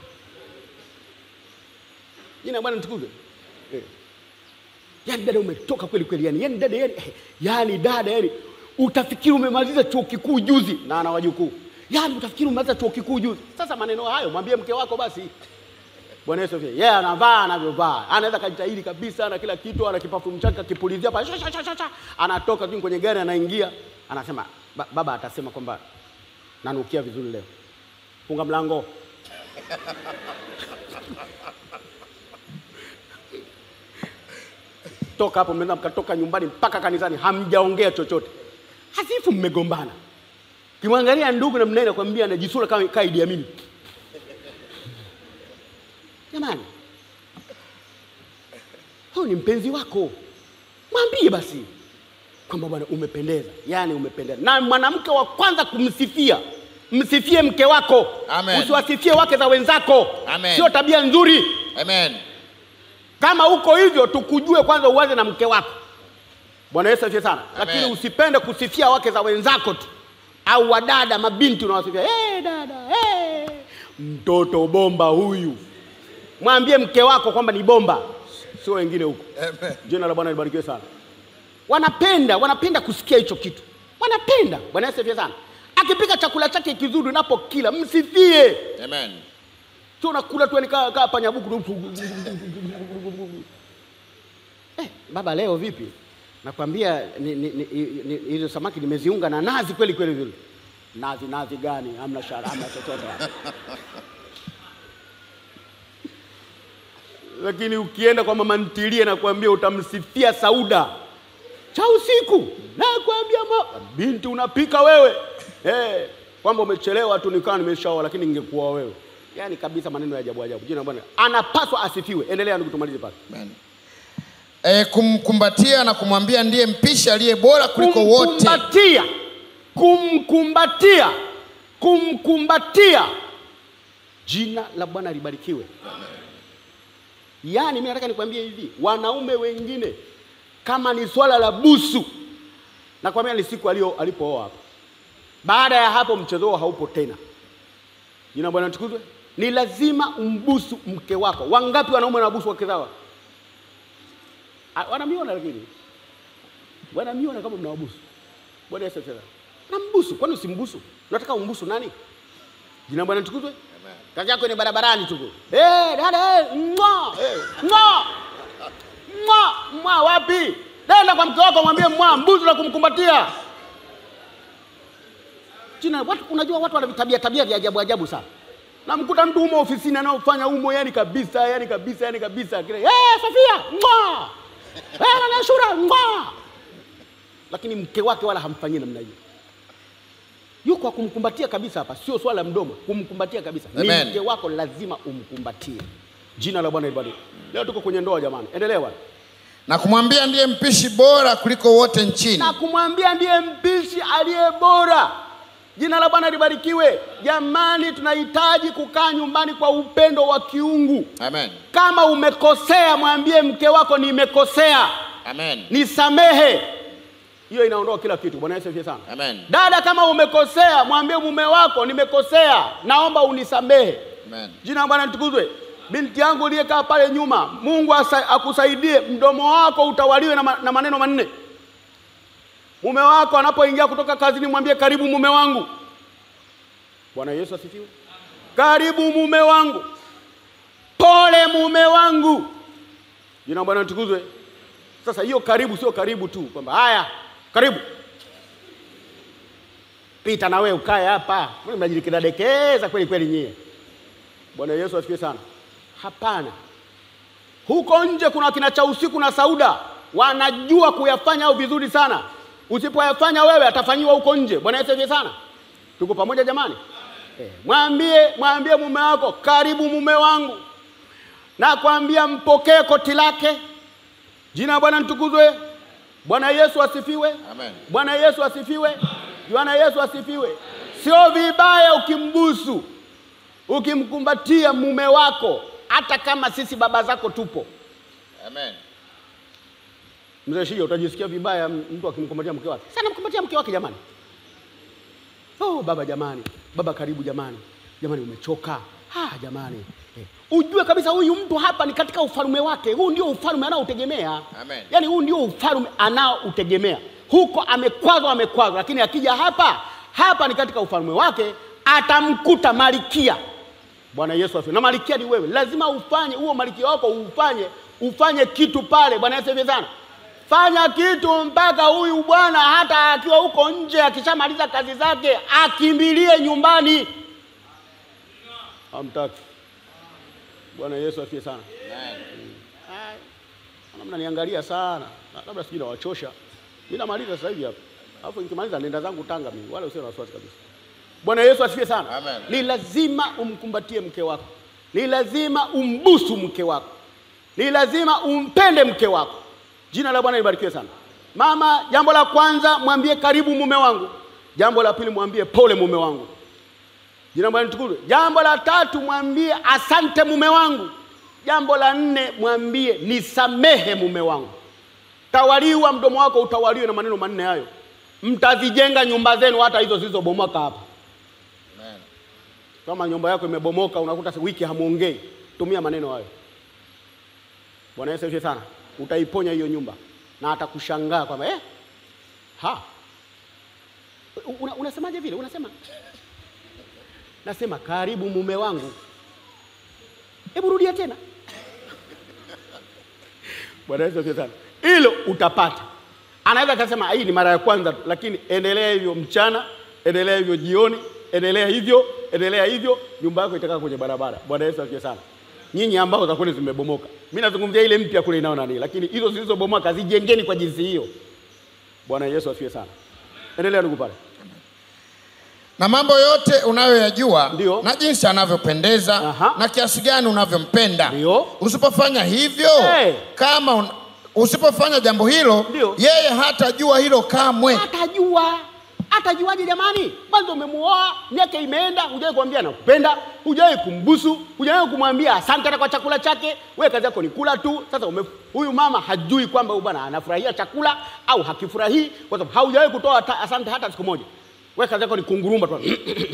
Jina la Bwana nitukuzwe. Eh. Yaani dada umetoka kweli kweli yani. Yaani dada yani, eh, yaani dada yani utafikiri umemaliza chuo kikuu juzi na ana wajukuu. Yaani utafikiri umemaliza chuo kikuu juzi. Sasa maneno hayo mwambie mke wako basi. Bwana Yesu asifiwe. Yeye anavaa anavyovaa. Anaweza kajitahidi kabisa na kila kitu, ana kipafu chake akipulizia pale. sha, sha, sha, sha, sha. Anatoka tu kwenye gari anaingia, anasema ba, baba atasema kwamba nanukia vizuri leo. Funga mlango. Toka hapo mnaweza mkatoka nyumbani mpaka kanisani hamjaongea chochote. Hasifu mmegombana. Kimwangalia ndugu na mnaenda kwambia anajisura kama kama Idi Amin. Jamani, huyu ni mpenzi wako, mwambie basi kwamba bwana, umependeza, yaani umependeza. Na mwanamke wa kwanza kumsifia, msifie mke wako, Amen. usiwasifie wake za wenzako, Amen. sio tabia nzuri. Amen. Kama uko hivyo, tukujue kwanza, uanze na mke wako. Bwana Yesu asifiwe sana. Amen. Lakini usipende kusifia wake za wenzako tu, au wadada, mabinti unawasifia, hey, dada hey, mtoto bomba huyu. Mwambie mke wako kwamba ni bomba, sio wengine huko. Amen. Jina la Bwana libarikiwe sana. Wanapenda, wanapenda kusikia hicho kitu, wanapenda. Bwana Yesu asifiwe sana. Akipika chakula chake kizuri, unapokila msifie, Amen. sio unakula tu yani kaa kaa panyabuku tu. Eh, baba leo vipi? Nakwambia ni- ni- ni- ni- hizo samaki nimeziunga na nazi kweli kweli vile. Nazi nazi gani? Hamna shara, hamna chochote. hapa. Lakini ukienda kwa mama ntilie nakwambia utamsifia Sauda cha usiku, nakwambia ma binti unapika wewe eh, kwamba umechelewa tu nikawa nimeshaoa, lakini ningekuwa wewe. Yaani kabisa maneno ya ajabu ajabu. Jina la Bwana anapaswa asifiwe. Endelea ndugu, tumalize pale. Amen. E, kumkumbatia na kumwambia ndiye mpishi aliye bora kuliko wote. kumkumbatia kumkumbatia kumkumbatia jina la bwana libarikiwe yaani mi nataka nikwambie hivi wanaume wengine kama ni swala la busu nakwambia ni siku alio- alipooa hapa baada ya hapo mchezo huo haupo tena jina la bwana tukuzwe ni lazima umbusu mke wako wangapi wanaume wanabusu wake zao Ah, wanamiona lakini wanamiona kama mnawabusu. Bwana Yesu asifiwe. Nambusu, kwani usimbusu? Unataka umbusu nani? Jina la Bwana tukuzwe. Kazi yako ni barabarani tu. Eh, dada, eh, mwa, eh, mwa. Mwa, mwa wapi? Nenda kwa mke wako mwambie mwa, mbusu na kumkumbatia. Jina watu unajua watu wana tabia tabia vya ajabu ajabu sana. Namkuta mtu humo ofisini anaofanya humo yani kabisa, yani kabisa, yani kabisa. Kile, eh, Sofia, mwa. Eh, na Shura, mwa lakini mke wake wala hamfanyii namna hiyo. Yuko kumkumbatia kabisa hapa, sio swala la mdomo, kumkumbatia kabisa. Amen. Ni mke wako lazima umkumbatie. Jina la Bwana libarikiwe. Leo tuko kwenye ndoa jamani, endelea bwana. Na kumwambia ndiye mpishi bora kuliko wote nchini. na kumwambia ndiye mpishi aliye bora. Jina la Bwana libarikiwe. Jamani, tunahitaji kukaa nyumbani kwa upendo wa kiungu. Amen. Kama umekosea, mwambie mke wako nimekosea, Amen. nisamehe. Hiyo inaondoa kila kitu. Bwana Yesu asifiwe sana. Amen. Dada, kama umekosea, mwambie mume wako nimekosea, naomba unisamehe. Amen. Jina la Bwana litukuzwe. Binti yangu uliyekaa pale nyuma, Mungu asa, akusaidie, mdomo wako utawaliwe na, ma, na maneno manne. Mume wako anapoingia kutoka kazini, mwambie karibu mume wangu. Bwana Yesu asifiwe. Karibu mume wangu, pole mume wangu. Jina la Bwana litukuzwe. Sasa hiyo karibu sio karibu tu kwamba haya karibu pita na wewe ukae hapa, mbona mnajikidadekeza kweli kweli nyie. Bwana Yesu asifiwe sana. Hapana, huko nje kuna kina cha usiku na Sauda wanajua kuyafanya au vizuri sana. Usipoyafanya wewe, atafanyiwa huko nje. Bwana Yesu asifiwe sana. Tuko pamoja jamani? Eh, mwambie mwambie mume wako, karibu mume wangu, na kwambia mpokee koti lake. Jina la Bwana litukuzwe. Bwana Yesu asifiwe. Amen. Bwana Yesu asifiwe. Bwana Yesu asifiwe. Sio vibaya ukimbusu, ukimkumbatia mume wako, hata kama sisi baba zako tupo. Amen. Mzee Shija, utajisikia vibaya mtu akimkumbatia mke wake. Sana mkumbatia mke wake jamani. Oh, baba jamani, baba karibu jamani, jamani umechoka. Ah, jamani eh. Ujue kabisa huyu mtu hapa ni katika ufalme wake. Huu ndio ufalme anaoutegemea. Amen. Yaani huu ndio ufalme anaoutegemea. Huko amekwazwa, amekwazwa, lakini akija hapa, hapa ni katika ufalme wake, atamkuta malikia. Bwana Yesu asifiwe. Na malikia ni wewe, lazima ufanye huo malikia wako, ufanye ufanye kitu pale. Bwana Yesu asifiwe sana. Fanya kitu mpaka huyu bwana hata akiwa huko nje, akishamaliza kazi zake, akimbilie nyumbani. Hamtaki. Bwana Yesu asifiwe sana. Amen. Ai, Naona mnaniangalia sana. Na- Labda sijui nawachosha. Mimi namaliza sasa hivi hapa. Alafu nikimaliza nenda zangu Tanga mimi. Wala usio na wasiwasi kabisa. Bwana Yesu asifiwe sana. Amen. Ni lazima umkumbatie mke wako. Ni lazima umbusu mke wako. Ni lazima umpende mke wako. Jina la Bwana libarikiwe sana. Mama, jambo la kwanza mwambie karibu mume wangu. Jambo la pili mwambie pole mume wangu. Jina la Bwana litukuzwe. Jambo la tatu mwambie asante mume wangu. Jambo la nne mwambie nisamehe mume wangu. Tawaliwa mdomo wako utawaliwe na maneno manne hayo. Mtazijenga nyumba zenu hata hizo zilizobomoka hapa. Amen. Kama nyumba yako imebomoka unakuta si- wiki hamuongei, tumia maneno hayo. Bwana Yesu asifiwe sana. Utaiponya hiyo nyumba na atakushangaa kwamba eh, ha una, unasemaje vile? Unasema nasema karibu mume wangu. Hebu rudia tena. Bwana Yesu asifiwe sana. Hilo utapata. Anaweza akasema hii ni mara ya kwanza, tu, lakini endelea hivyo mchana, endelea hivyo jioni, endelea hivyo, endelea hivyo, nyumba yako itakaa kwenye barabara. Bwana Yesu asifiwe sana. Nyinyi ambao za kweli zimebomoka, mimi nazungumzia ile mpya kule inao nani, lakini hizo zilizobomoka zijengeni kwa jinsi hiyo. Bwana Yesu asifiwe sana. Endelea ndugu pale. na mambo yote unayoyajua Ndio. na jinsi anavyopendeza Aha. na kiasi gani unavyompenda Ndio. usipofanya hivyo Hey. kama un... usipofanya jambo hilo Ndio. yeye hatajua hilo kamwe Atajua. Atajuaje jamani? Kwanza umemuoa, miaka imeenda, hujawahi kumwambia nakupenda, hujawahi kumbusu, hujawahi kumwambia asante hata kwa chakula chake. Wewe kazi yako ni kula tu. Sasa ume, huyu mama hajui kwamba huyu bwana anafurahia chakula au hakifurahii, kwa sababu haujawahi kutoa hata- asante hata siku moja. Wewe kazi yako ni kunguruma tu.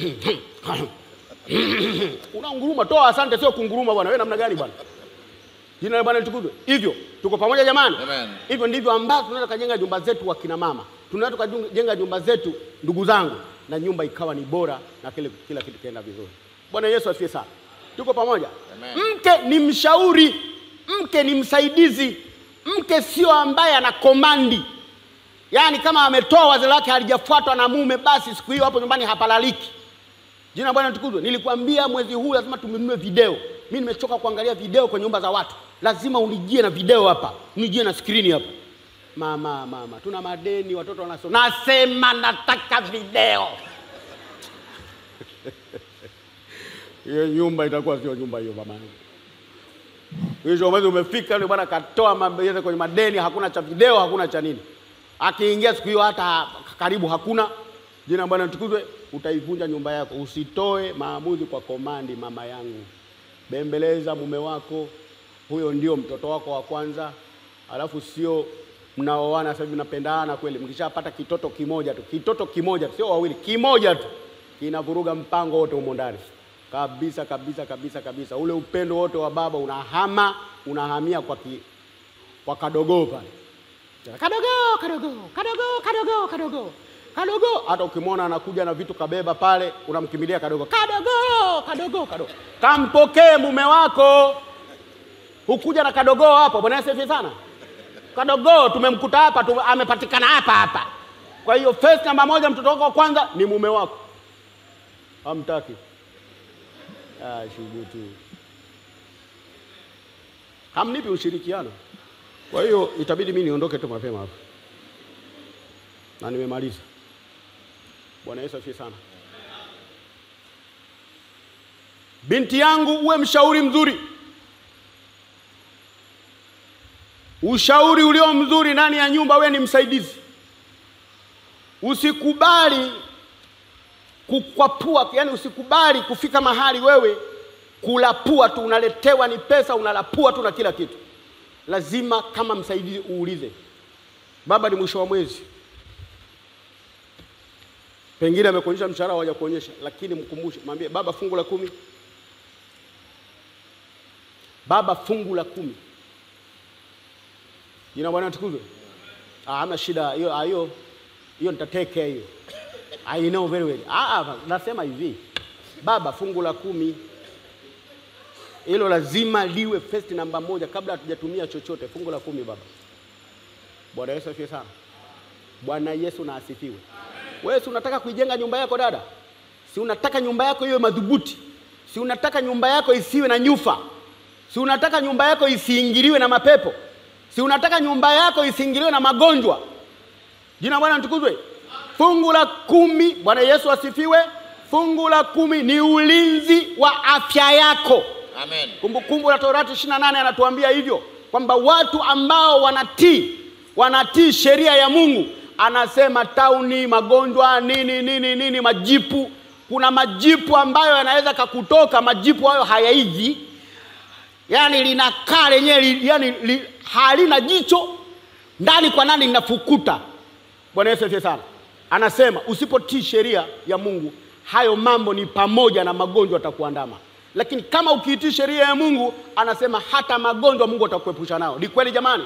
Unaunguruma, toa asante, sio kunguruma bwana. Wewe namna gani bwana? Jina la Bwana litukuzwe. Hivyo tuko pamoja jamani? Amen. Hivyo ndivyo ambavyo tunaweza kujenga nyumba zetu wakina mama, tunaweza tukajenga nyumba zetu ndugu zangu, na nyumba ikawa ni bora na kile, kila kitu kienda vizuri. Bwana Yesu asifiwe sana. Tuko pamoja? Amen. Mke ni mshauri, mke ni msaidizi, mke sio ambaye ana komandi. Yaani kama ametoa wazo lake halijafuatwa na mume, basi siku hiyo hapo nyumbani hapalaliki. Jina la Bwana litukuzwe. Nilikwambia mwezi huu lazima tununue video. Mimi nimechoka kuangalia video kwenye nyumba za watu. Lazima unijie na video hapa, unijie na skrini hapa. Mama, mama, tuna madeni, watoto wanasoma. Nasema nataka video. Hiyo nyumba itakuwa sio nyumba hiyo mama yangu. Mwisho mwezi umefika, yule bwana katoa mabeza kwenye madeni, hakuna cha video, hakuna cha nini. Akiingia siku hiyo hata karibu hakuna. Jina la Bwana litukuzwe. Utaivunja nyumba yako. Usitoe maamuzi kwa komandi, mama yangu. Bembeleza mume wako, huyo ndio mtoto wako wa kwanza, alafu sio mnaoana sasa hivi mnapendana kweli. Mkishapata kitoto kimoja tu, kitoto kimoja tu, sio wawili, kimoja tu kinavuruga mpango wote humo ndani kabisa kabisa kabisa kabisa. Ule upendo wote wa baba unahama, unahamia kwa ki, kwa kadogoo pale kadogo kadogo kadogo kadogo kadogo kadogo. Hata ukimwona anakuja na vitu kabeba pale, unamkimbilia kadogo kadogo kadogo kadogo. Kampokee mume wako, hukuja na kadogo hapo. Bwana Yesu asifiwe sana. Kadogo tumemkuta hapa tu, amepatikana hapa hapa. Kwa hiyo first namba moja, mtoto wako wa kwanza ni mume wako. Hamtaki ah, shubutu, hamnipi ushirikiano. Kwa hiyo itabidi mimi niondoke tu mapema hapa, na nimemaliza. Bwana Yesu asifiwe sana. Binti yangu, uwe mshauri mzuri. Ushauri ulio mzuri ndani ya nyumba, we ni msaidizi. Usikubali kukwapua, yani usikubali kufika mahali wewe kulapua tu, unaletewa ni pesa, unalapua tu na kila kitu. Lazima kama msaidizi uulize, baba, ni mwisho wa mwezi, pengine amekuonyesha mshahara, hawajakuonyesha, lakini mkumbushe, mwambie baba, fungu la kumi, baba, fungu la kumi. Jina Bwana tukuzwe. Ah, hamna shida hiyo, ah, hiyo hiyo nitateke hiyo. I know very well. Ah, ah, nasema hivi baba, fungu la kumi hilo lazima liwe first namba moja kabla hatujatumia chochote. Fungu la kumi baba. Bwana Yesu asifiwe sana. Bwana Yesu na asifiwe. Wewe si unataka kuijenga nyumba yako dada? Si unataka nyumba yako iwe madhubuti? Si unataka nyumba yako isiwe na nyufa? Si unataka nyumba yako isiingiliwe na mapepo? Si unataka nyumba yako isiingiliwe na magonjwa? Jina Bwana litukuzwe. Fungu la kumi, Bwana Yesu asifiwe. Fungu la kumi ni ulinzi wa afya yako. Amen. Kumbukumbu la Torati 28 anatuambia hivyo kwamba watu ambao wanatii wanatii sheria ya Mungu, anasema tauni, magonjwa, nini nini nini, majipu. Kuna majipu ambayo yanaweza kakutoka, majipu hayo hayaiji, yani linakaa lenyewe, li- yani li, halina jicho ndani kwa ndani linafukuta. Bwana Yesu asifiwe sana. Anasema usipotii sheria ya Mungu, hayo mambo ni pamoja na magonjwa atakuandama, lakini kama ukiitii sheria ya Mungu, anasema hata magonjwa Mungu atakuepusha nao. Ni kweli jamani?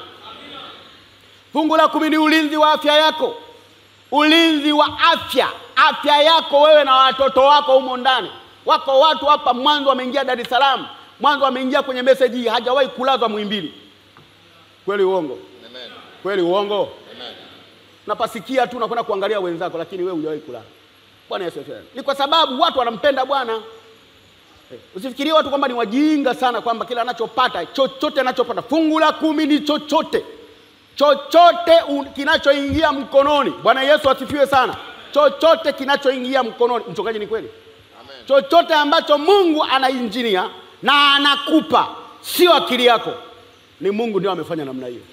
Fungu la kumi ni ulinzi wa afya yako, ulinzi wa afya, afya yako wewe na watoto wako humo ndani. Wako watu hapa mwanzo wameingia Dar es Salaam, mwanzo wameingia kwenye meseji hii, hajawahi kulazwa Muhimbili. Kweli uongo? Amen. Kweli uongo? Amen. Napasikia tu nakwenda kuangalia wenzako, lakini wewe hujawahi kulala. Bwana Yesu asifiwe. Ni kwa sababu watu wanampenda Bwana. Eh, Usifikirie watu kwamba ni wajinga sana, kwamba kila anachopata chochote anachopata, fungu la kumi ni chochote chochote un- kinachoingia mkononi. Bwana Yesu asifiwe sana. Chochote kinachoingia mkononi, mchungaji, ni kweli Amen. chochote ambacho Mungu anainjinia na anakupa, sio akili yako, ni Mungu ndio amefanya namna hiyo.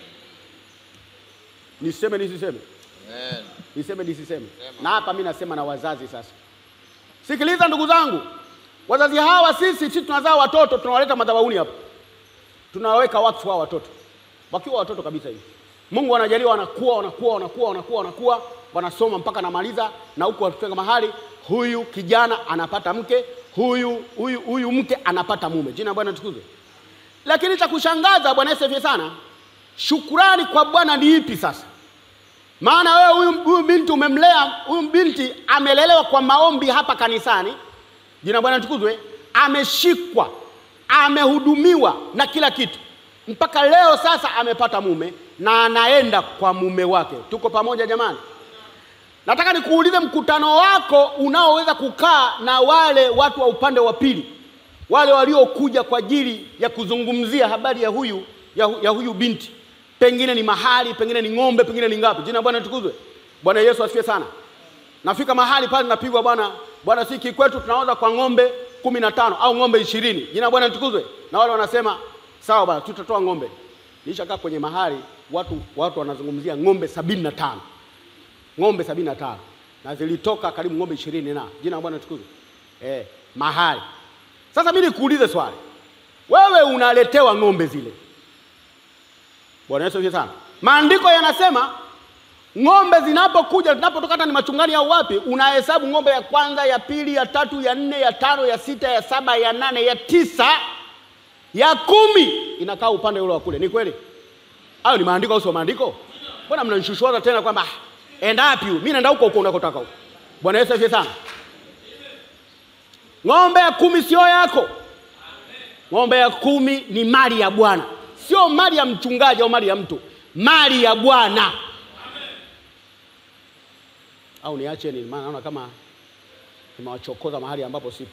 Niseme nisiseme? Amen. Niseme nisiseme? Sema. Na hapa mi nasema na wazazi sasa. Sikiliza ndugu zangu, wazazi hawa, sisi sisi tunazaa watoto, tunawaleta madhabahuni hapa, tunawaweka wakfu hawa watoto wakiwa watoto kabisa hivi. Mungu anajalia wanakuwa wanakuwa wanakuwa wanakuwa wanakuwa wanasoma mpaka namaliza, na huku wakifika mahali, huyu kijana anapata mke, huyu huyu huyu mke anapata mume. Jina la Bwana tukuzwe. Lakini cha kushangaza, Bwana Yesu asifiwe sana, shukurani kwa Bwana ni ipi sasa? Maana wewe huyu huyu binti umemlea, huyu binti amelelewa kwa maombi hapa kanisani, jina la Bwana tukuzwe, ameshikwa, amehudumiwa na kila kitu, mpaka leo sasa amepata mume na anaenda kwa mume wake. Tuko pamoja jamani? Nataka nikuulize, mkutano wako unaoweza kukaa na wale watu wa upande wa pili, wale waliokuja kwa ajili ya kuzungumzia habari ya huyu ya, hu- ya huyu binti, pengine ni mahali, pengine ni ng'ombe, pengine ni ngapi. Jina la Bwana litukuzwe. Bwana Yesu asifiwe sana. Nafika mahali pale napigwa, bwana bwana, si kikwetu tunauza kwa ng'ombe kumi na tano au ng'ombe ishirini. Jina la Bwana litukuzwe. Na wale wanasema sawa bwana, tutatoa ng'ombe. Nilishakaa kwenye mahali watu watu wanazungumzia ng'ombe sabini na tano ng'ombe sabini na tano na zilitoka karibu ng'ombe ishirini na jina la Bwana tukuzwe. Eh, mahali sasa, mimi nikuulize swali, wewe unaletewa ng'ombe zile. Bwana Yesu asifiwe sana. Maandiko yanasema ng'ombe zinapokuja zinapotoka, hata ni machungani au wapi, unahesabu ng'ombe ya kwanza, ya pili, ya tatu, ya nne, ya tano, ya sita, ya saba, ya nane, ya tisa, ya kumi, inakaa upande ule wa kule. Ni kweli? Hayo ni maandiko au sio maandiko? Mbona mnanishushwaza tena kwamba "Ah, enda wapi huyu? Mimi naenda huko huko unakotaka huko. Bwana Yesu asifiwe sana. Ng'ombe ya kumi sio yako. Ng'ombe ya kumi ni mali ya Bwana, sio mali ya mchungaji au mali ya mtu, mali ya Bwana. au niache ni maana naona kama nimewachokoza mahali ambapo sipo.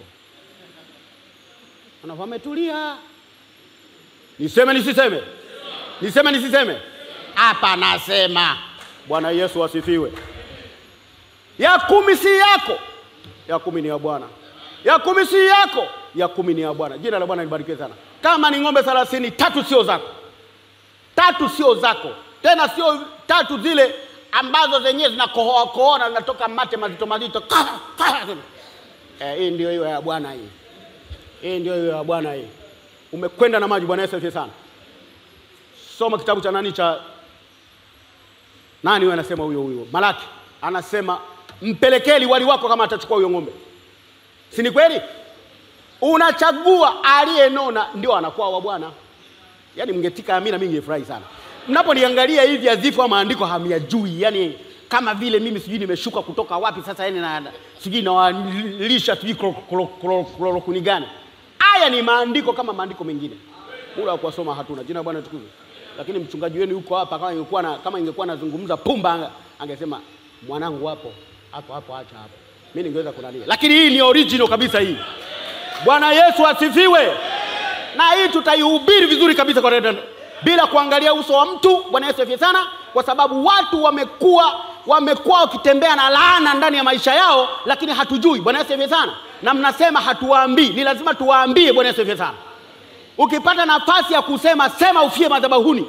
Ana wametulia. Niseme nisiseme? Niseme nisiseme? Hapa nasema. Bwana Yesu asifiwe. Ya kumi si yako, ya kumi ni ya Bwana. Ya kumi si yako, ya kumi ni ya Bwana. Jina la Bwana libarikiwe sana. Kama ni ng'ombe thelathini, tatu sio zako, tatu sio zako, tena sio tatu zile ambazo zenyewe zinakohoa kohoa na zinatoka mate mazito mazito. Kah, kah. Eh, hii ndio hiyo ya Bwana hii. Hii ndio hiyo ya Bwana hii. Umekwenda na maji. Bwana Yesu asifiwe sana. Soma kitabu cha nani cha nani huyo anasema huyo huyo Malaki anasema mpelekee liwali wako kama atachukua huyo ng'ombe, si ni kweli? Unachagua aliyenona ndio anakuwa wa Bwana. Yaani mngetika amina, mimi ningefurahi sana mnaponiangalia hivi azifu wa maandiko hamyajui, yani kama vile mimi sijui nimeshuka kutoka wapi sasa, yani na na- sijui nawalisha sijui klo- klo- klo- klorokuni gani. Haya ni maandiko kama maandiko mengine, muda wa kuwasoma hatuna. Jina la Bwana tukuzwe. Lakini mchungaji wenu yuko hapa, kama ingekuwa na kama ingekuwa nazungumza pumba, anga- angesema mwanangu hapo hapo hapo, acha hapo, mimi ningeweza kunalia, lakini hii ni original kabisa hii. Bwana Yesu asifiwe. Na hii tutaihubiri vizuri kabisa kwa dada, bila kuangalia uso wa mtu. Bwana Yesu asifiwe sana, kwa sababu watu wamekuwa wamekuwa wakitembea na laana ndani ya maisha yao, lakini hatujui. Bwana Yesu asifiwe sana, na mnasema hatuwaambii. Ni lazima tuwaambie. Bwana Yesu asifiwe sana. Ukipata nafasi ya kusema, sema, ufie madhabahuni.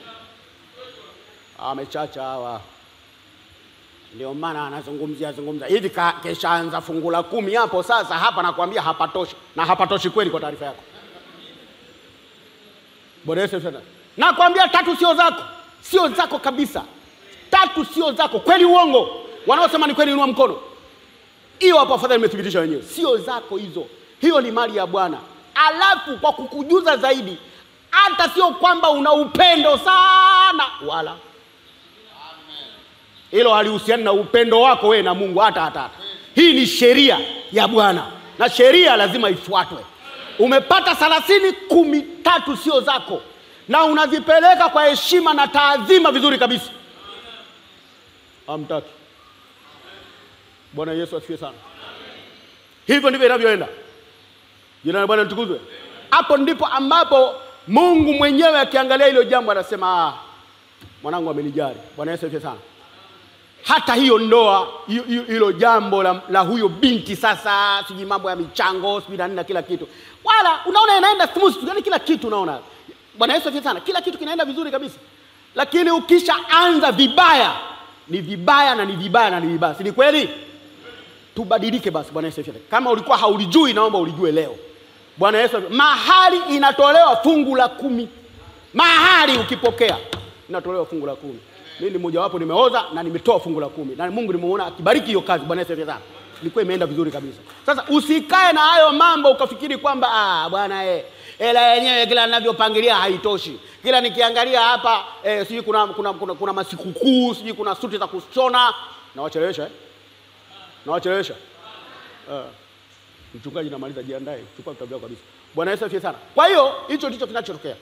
Amechacha hawa ndio maana anazungumzia zungumza hivi, ka- keshaanza fungu la kumi hapo sasa. Hapa nakwambia hapatoshi, na hapatoshi kweli, kwa taarifa yako. Bwana Yesu asifiwe. Nakwambia tatu sio zako, sio zako kabisa, tatu sio zako. Kweli uongo? Wanaosema ni kweli, inua mkono. Hiyo hapo, afadhali nimethibitisha wenyewe, sio zako hizo. Hiyo ni mali ya Bwana. Alafu kwa kukujuza zaidi, hata sio kwamba una upendo sana, wala hilo halihusiani na upendo wako wewe na Mungu hata hata hata. Hii ni sheria ya Bwana na sheria lazima ifuatwe. Umepata thelathini, kumi tatu sio zako, na unazipeleka kwa heshima na taadhima vizuri kabisa. Hamtaki. Bwana Yesu asifiwe sana. Hivyo ndivyo inavyoenda. Jina la Bwana litukuzwe. Hapo ndipo ambapo Mungu mwenyewe akiangalia hilo jambo anasema, ah, mwanangu amenijali. Bwana Yesu asifiwe sana hata hiyo ndoa hiyo- hiyo- hilo jambo la, la huyo binti sasa, sijui mambo ya michango sijui na nini na kila kitu, wala unaona inaenda smooth tu, yani kila kitu unaona. Bwana Yesu asifiwe sana, kila kitu kinaenda vizuri kabisa, lakini ukishaanza vibaya ni vibaya na ni vibaya na ni vibaya, si ni kweli? Tubadilike basi. Bwana Yesu asifiwe. Kama ulikuwa haulijui, naomba ulijue leo. Bwana Yesu asifiwe. mahali inatolewa fungu la kumi, mahali ukipokea inatolewa fungu la kumi. Mimi ni mojawapo nimeoza na nimetoa fungu la kumi na Mungu nimeona akibariki hiyo kazi. Bwana Yesu asifiwe sana. Ilikuwa imeenda vizuri kabisa. Sasa usikae na hayo mambo ukafikiri kwamba ah, bwana eh, hela yenyewe kila ninavyopangilia haitoshi. Kila nikiangalia hapa eh, sijui kuna, kuna, kuna, kuna masikukuu sijui kuna suti za kushona nawachelewesha eh? nawachelewesha uh, mchungaji namaliza, jiandae, chukua vitabu vyako kabisa. Bwana Yesu asifiwe sana. Kwa hiyo hicho ndicho kinachotokea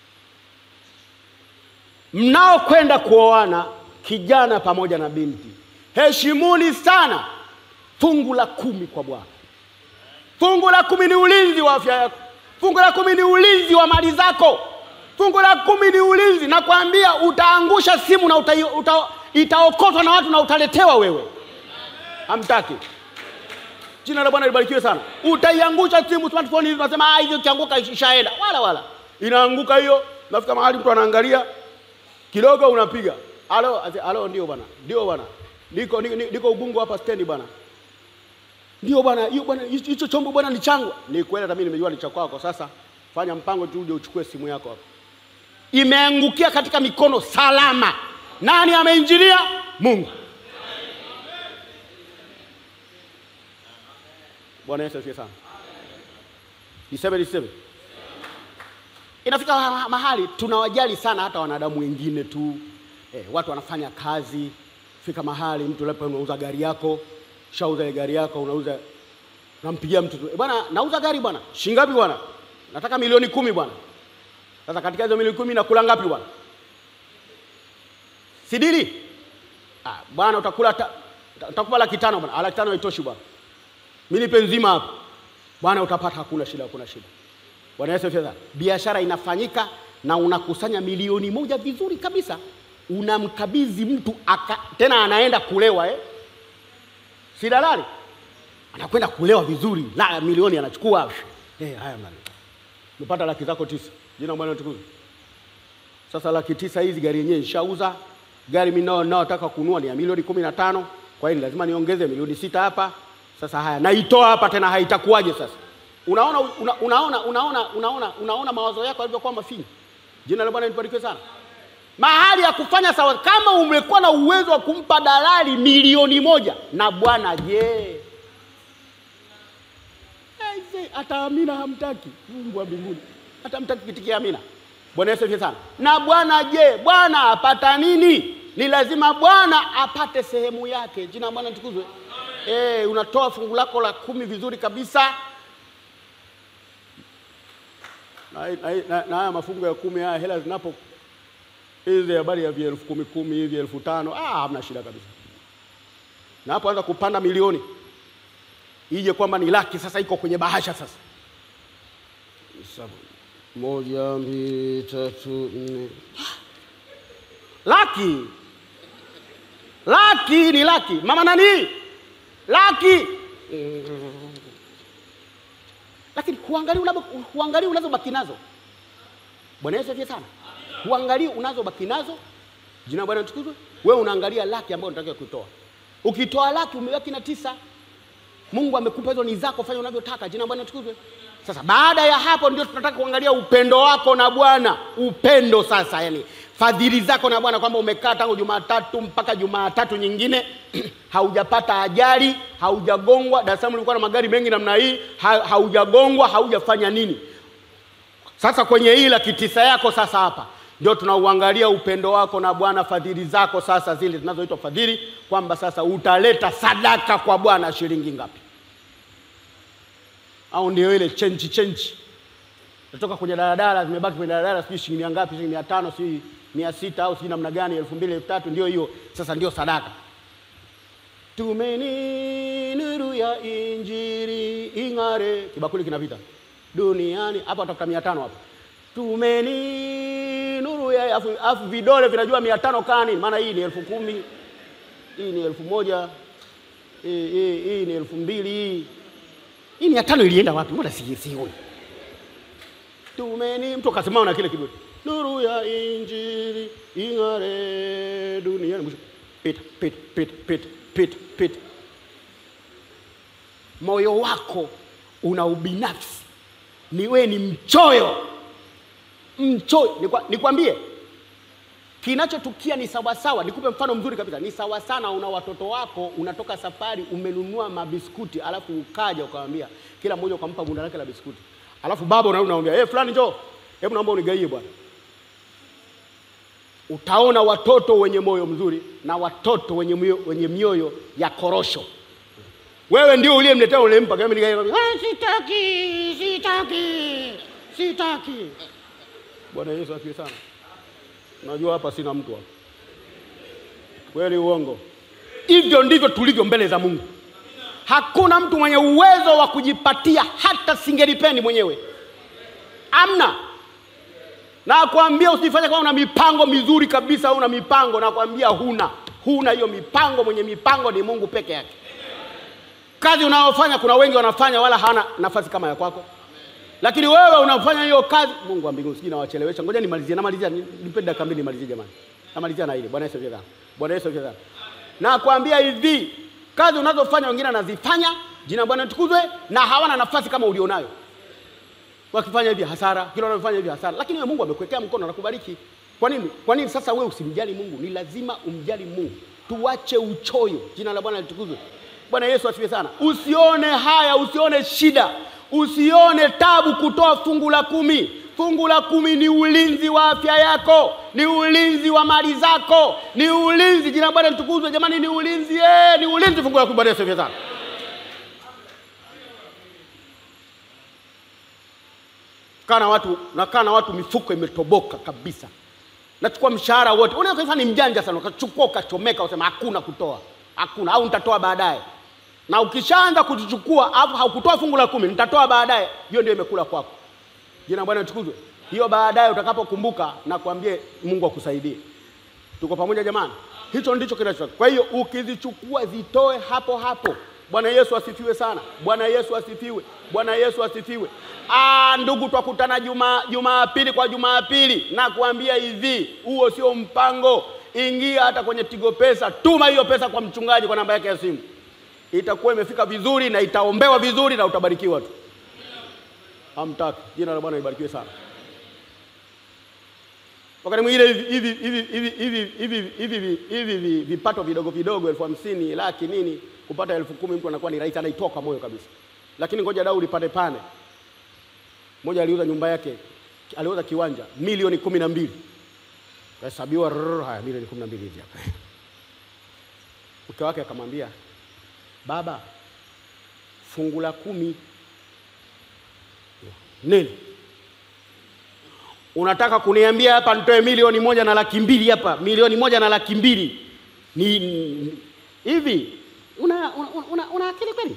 mnaokwenda kuoana, kijana pamoja na binti, heshimuni sana fungu la kumi kwa Bwana. Fungu la kumi ni ulinzi wa afya yako. Fungu la kumi ni ulinzi wa mali zako. Fungu la kumi ni ulinzi, nakwambia, utaangusha simu na uta, uta, itaokotwa na watu na utaletewa wewe. Hamtaki. Jina la Bwana libarikiwe sana. Utaiangusha simu, smartphone hizi, unasema ah, hivyo kianguka ishaenda. Wala wala, inaanguka hiyo, nafika mahali mtu anaangalia kidogo unapiga halo, ase- halo, ndio bwana, ndio bwana, niko niko, niko Ubungo hapa stendi bwana, ndio bwana, hiyo bwana, hicho hicho chombo bwana ni changu. Ni kweli, hata mimi nimejua ni cha kwako. Sasa fanya mpango tu, uje uchukue simu yako hapo. Imeangukia katika mikono salama. Nani ameinjilia? Mungu. Bwana Yesu asifiwe sana. Niseme niseme inafika ma- mahali tunawajali sana hata wanadamu wengine tu eh, watu wanafanya kazi, fika mahali mtu labda unauza gari yako, shauza ile gari yako, unauza nampigia mtu tu, "Eh, bwana nauza gari bwana, shingapi bwana? Nataka milioni kumi bwana. Sasa katika hizo milioni kumi nakula ngapi bwana? Sidili? Ah, bwana utakula ta, Ta- Nitakupa laki tano bwana. Ah, Laki tano haitoshi bwana. Mimi nipe nzima hapa. Bwana utapata hakuna shida, hakuna shida. Bwana Yesu asifiwe sana. Biashara inafanyika na unakusanya milioni moja vizuri kabisa. Unamkabidhi mtu aka, tena anaenda kulewa eh? Si dalali. Anakwenda kulewa vizuri. La milioni anachukua. Eh, haya mwana. Umepata laki zako tisa. Jina la Bwana litukuzwe. Sasa laki tisa hizi gari yenyewe nishauza. Gari mimi nao naotaka kununua ni ya milioni kumi na tano. Kwa hiyo lazima niongeze milioni sita hapa. Sasa haya naitoa hapa tena haitakuwaje sasa? Unaona una, unaona unaona unaona unaona mawazo yako yalivyokuwa mafinyu. Jina la Bwana libarikiwe sana. Mahali ya kufanya sawa, kama umekuwa na uwezo wa kumpa dalali milioni moja na Bwana je? Aise, hata Amina hamtaki. Mungu wa mbinguni hata hamtaki kitikia Amina. Bwana Yesu asifiwe sana. Na Bwana je, Bwana apata nini? Ni lazima Bwana apate sehemu yake. Jina la Bwana litukuzwe. Eh, unatoa fungu lako la kumi vizuri kabisa na na- na- na haya mafungu ya kumi haya hela zinapo hizi habari ya vya elfu kumi kumi hivi elfu tano ah, hamna shida kabisa. Na hapo anza kupanda milioni ije kwamba ni laki sasa, iko kwenye bahasha sasa. Saba. Moja, mbili, tatu, nne. Laki, laki ni laki. Mama nani? Laki lakini huangalii unabo- huangalii unazobaki nazo. Bwana Yesu asifiwe sana. Huangalii unazobaki nazo. Jina la Bwana litukuzwe. Wewe unaangalia laki ambayo unatakiwa kutoa. Ukitoa laki umebaki na tisa. Mungu amekupa hizo ni zako, fanya unavyotaka. Jina la Bwana litukuzwe. Sasa baada ya hapo ndio tunataka kuangalia upendo wako na Bwana. Upendo sasa, yani fadhili zako na Bwana, kwamba umekaa tangu Jumatatu mpaka Jumatatu nyingine haujapata ajali, haujagongwa. Dar es Salaam ulikuwa na magari mengi namna hii, ha, haujagongwa, haujafanya nini. Sasa kwenye hii laki tisa yako sasa hapa ndio tunauangalia upendo wako na Bwana, fadhili zako sasa zile zinazoitwa fadhili, kwamba sasa utaleta sadaka kwa Bwana shilingi ngapi? Au ndio ile chenji chenji natoka kwenye daladala, zimebaki kwenye daladala, sijui shilingi mia ngapi, shilingi mia tano, sijui mia sita au sijui namna gani, elfu mbili elfu tatu ndio hiyo sasa, ndio sadaka. Tumeni nuru ya Injili ing'are, kibakuli kinapita duniani hapa, watafuta mia tano hapa. Tumeni nuru ya afu, afu vidole vinajua mia tano kani, maana hii ni elfu kumi hii ni elfu moja hii, hii, hii ni elfu mbili hii hii mia tano ilienda wapi? Mbona si sioni? Tumeni mtu akasimama na kile kidole, nuru ya Injili ing'are duniani. Mwisho pita pita pita pita pita pita. Moyo wako una ubinafsi, ni wewe ni mchoyo, mchoyo. Nikwa- Nikwambie kinachotukia ni sawasawa. Nikupe mfano mzuri kabisa, ni sawa sana. Una watoto wako, unatoka safari, umenunua mabiskuti, alafu ukaja ukamwambia kila mmoja ukampa bunda lake la biskuti, alafu baba unarudi unamwambia hey, fulani njoo, hebu naomba unigaie bwana. Utaona watoto wenye moyo mzuri na watoto wenye mioyo, wenye mioyo ya korosho. Wewe ndio uliyemletea ulimpa, kama nigaie, ah, sitaki, sitaki, sitaki. Bwana Yesu asifiwe sana. Najua hapa sina mtu hapa. Kweli uongo? Hivyo ndivyo tulivyo mbele za Mungu. Hakuna mtu mwenye uwezo wa kujipatia hata singelipeni mwenyewe, amna. Nakwambia usifanye kama una mipango mizuri kabisa, au una mipango, nakwambia huna, huna hiyo mipango. Mwenye mipango ni Mungu peke yake. Kazi unayofanya kuna wengi wanafanya, wala hana nafasi kama ya kwako lakini wewe unafanya hiyo kazi. Mungu wa mbinguni, sijui nawachelewesha, ngoja nimalizie, namalizia, nipe dakika mbili nimalizie jamani, namalizia na ile. Bwana Yesu asifiwe sana. Bwana Yesu asifiwe sana. Nakwambia hivi, kazi unazofanya wengine anazifanya, jina la Bwana litukuzwe, na hawana nafasi kama ulionayo. Wakifanya hivi hasara, kila wanafanya hivi hasara, lakini wewe Mungu amekuwekea mkono na kubariki. Kwa nini? Kwa nini sasa wewe usimjali Mungu? Ni lazima umjali Mungu. Tuache uchoyo, jina la Bwana litukuzwe. Bwana Yesu asifiwe sana. Usione haya, usione shida, usione tabu kutoa fungu la kumi. Fungu la kumi ni ulinzi wa afya yako, ni ulinzi wa mali zako, ni ulinzi. Jina la Bwana litukuzwe jamani, ni ulinzi eh, ni ulinzi fungu la kumi. Bwana Yesu asifiwe sana. Kaa na watu, nakaa na watu mifuko imetoboka kabisa, nachukua mshahara wote. Unaweza kusema ni mjanja sana, ukachukua ukachomeka, usema hakuna kutoa. hakuna, au nitatoa baadaye. Na ukishaanza kutuchukua alafu haukutoa fungu la kumi, nitatoa baadaye, hiyo ndio imekula kwako. Jina la Bwana litukuzwe. Hiyo baadaye utakapokumbuka na kuambie Mungu akusaidie. Tuko pamoja jamani? Hicho ndicho kinacho. Kwa hiyo ukizichukua zitoe hapo hapo. Bwana Yesu asifiwe sana. Bwana Yesu asifiwe. Bwana Yesu asifiwe. Ah, ndugu, twakutana juma Jumapili kwa Jumapili na kuambia hivi, huo sio mpango. Ingia hata kwenye Tigo Pesa, tuma hiyo pesa kwa mchungaji kwa namba yake ya simu, itakuwa imefika vizuri na itaombewa vizuri na utabarikiwa tu. Hamtaki. Jina la Bwana libarikiwe sana. Wakati mwingine hivi hivi hivi hivi hivi hivi hivi hivi hivi vipato vidogo vidogo elfu hamsini laki nini, kupata elfu kumi mtu anakuwa ni rahisi, anaitoa kwa moyo kabisa. Lakini ngoja dau lipande pane. Mmoja aliuza nyumba yake, aliuza kiwanja milioni kumi na mbili kahesabiwa, rrrr, haya milioni kumi na mbili hizi hapa. Mke wake akamwambia, baba, fungu la kumi nini unataka kuniambia hapa nitoe milioni moja na laki mbili hapa, milioni moja na laki mbili ni ni- hivi? Una, una, una, una akili kweli?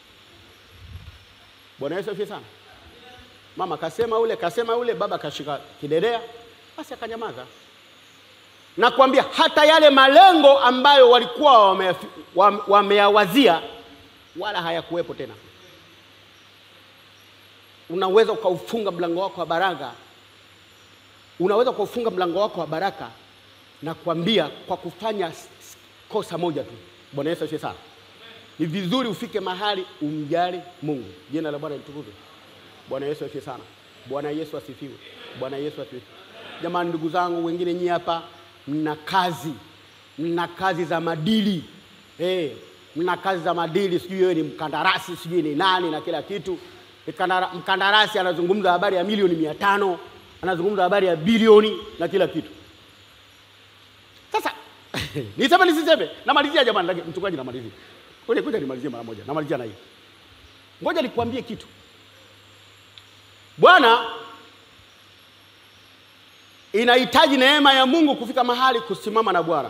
Bwana Yesu asifiwe sana. Mama kasema ule, kasema ule, baba kashika kidedea, basi akanyamaza. Nakwambia hata yale malengo ambayo walikuwa wameyafi- wame- wameyawazia wala hayakuwepo tena. Unaweza ukaufunga mlango wako wa baraka unaweza kufunga mlango wako wa baraka na kuambia kwa kufanya s- s- kosa moja tu. Bwana Yesu asifiwe sana. Ni vizuri ufike mahali umjali Mungu. Jina la Bwana litukuzwe. Bwana Yesu asifiwe sana. Bwana Yesu asifiwe. Bwana Yesu asifiwe. Jamani, ndugu zangu wengine nyie hapa mna kazi, mna kazi za madili eh, mna kazi za madili, sijui wewe ni mkandarasi, sijui ni nani na kila kitu. Mkandara- Mkandarasi anazungumza habari ya milioni mia tano anazungumza habari ya bilioni na kila kitu. Sasa niseme nisiseme, namalizia jamani, lakini mchungaji, namalizia ngoja ngoja nimalizie mara moja, namalizia na hii. Ngoja nikwambie kitu. Bwana inahitaji neema ya Mungu kufika mahali kusimama na Bwana.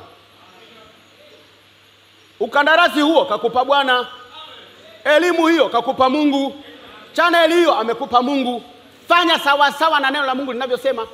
Ukandarasi huo kakupa Bwana, elimu hiyo kakupa Mungu, chaneli hiyo amekupa Mungu. Fanya sawa sawa na neno la Mungu linavyosema.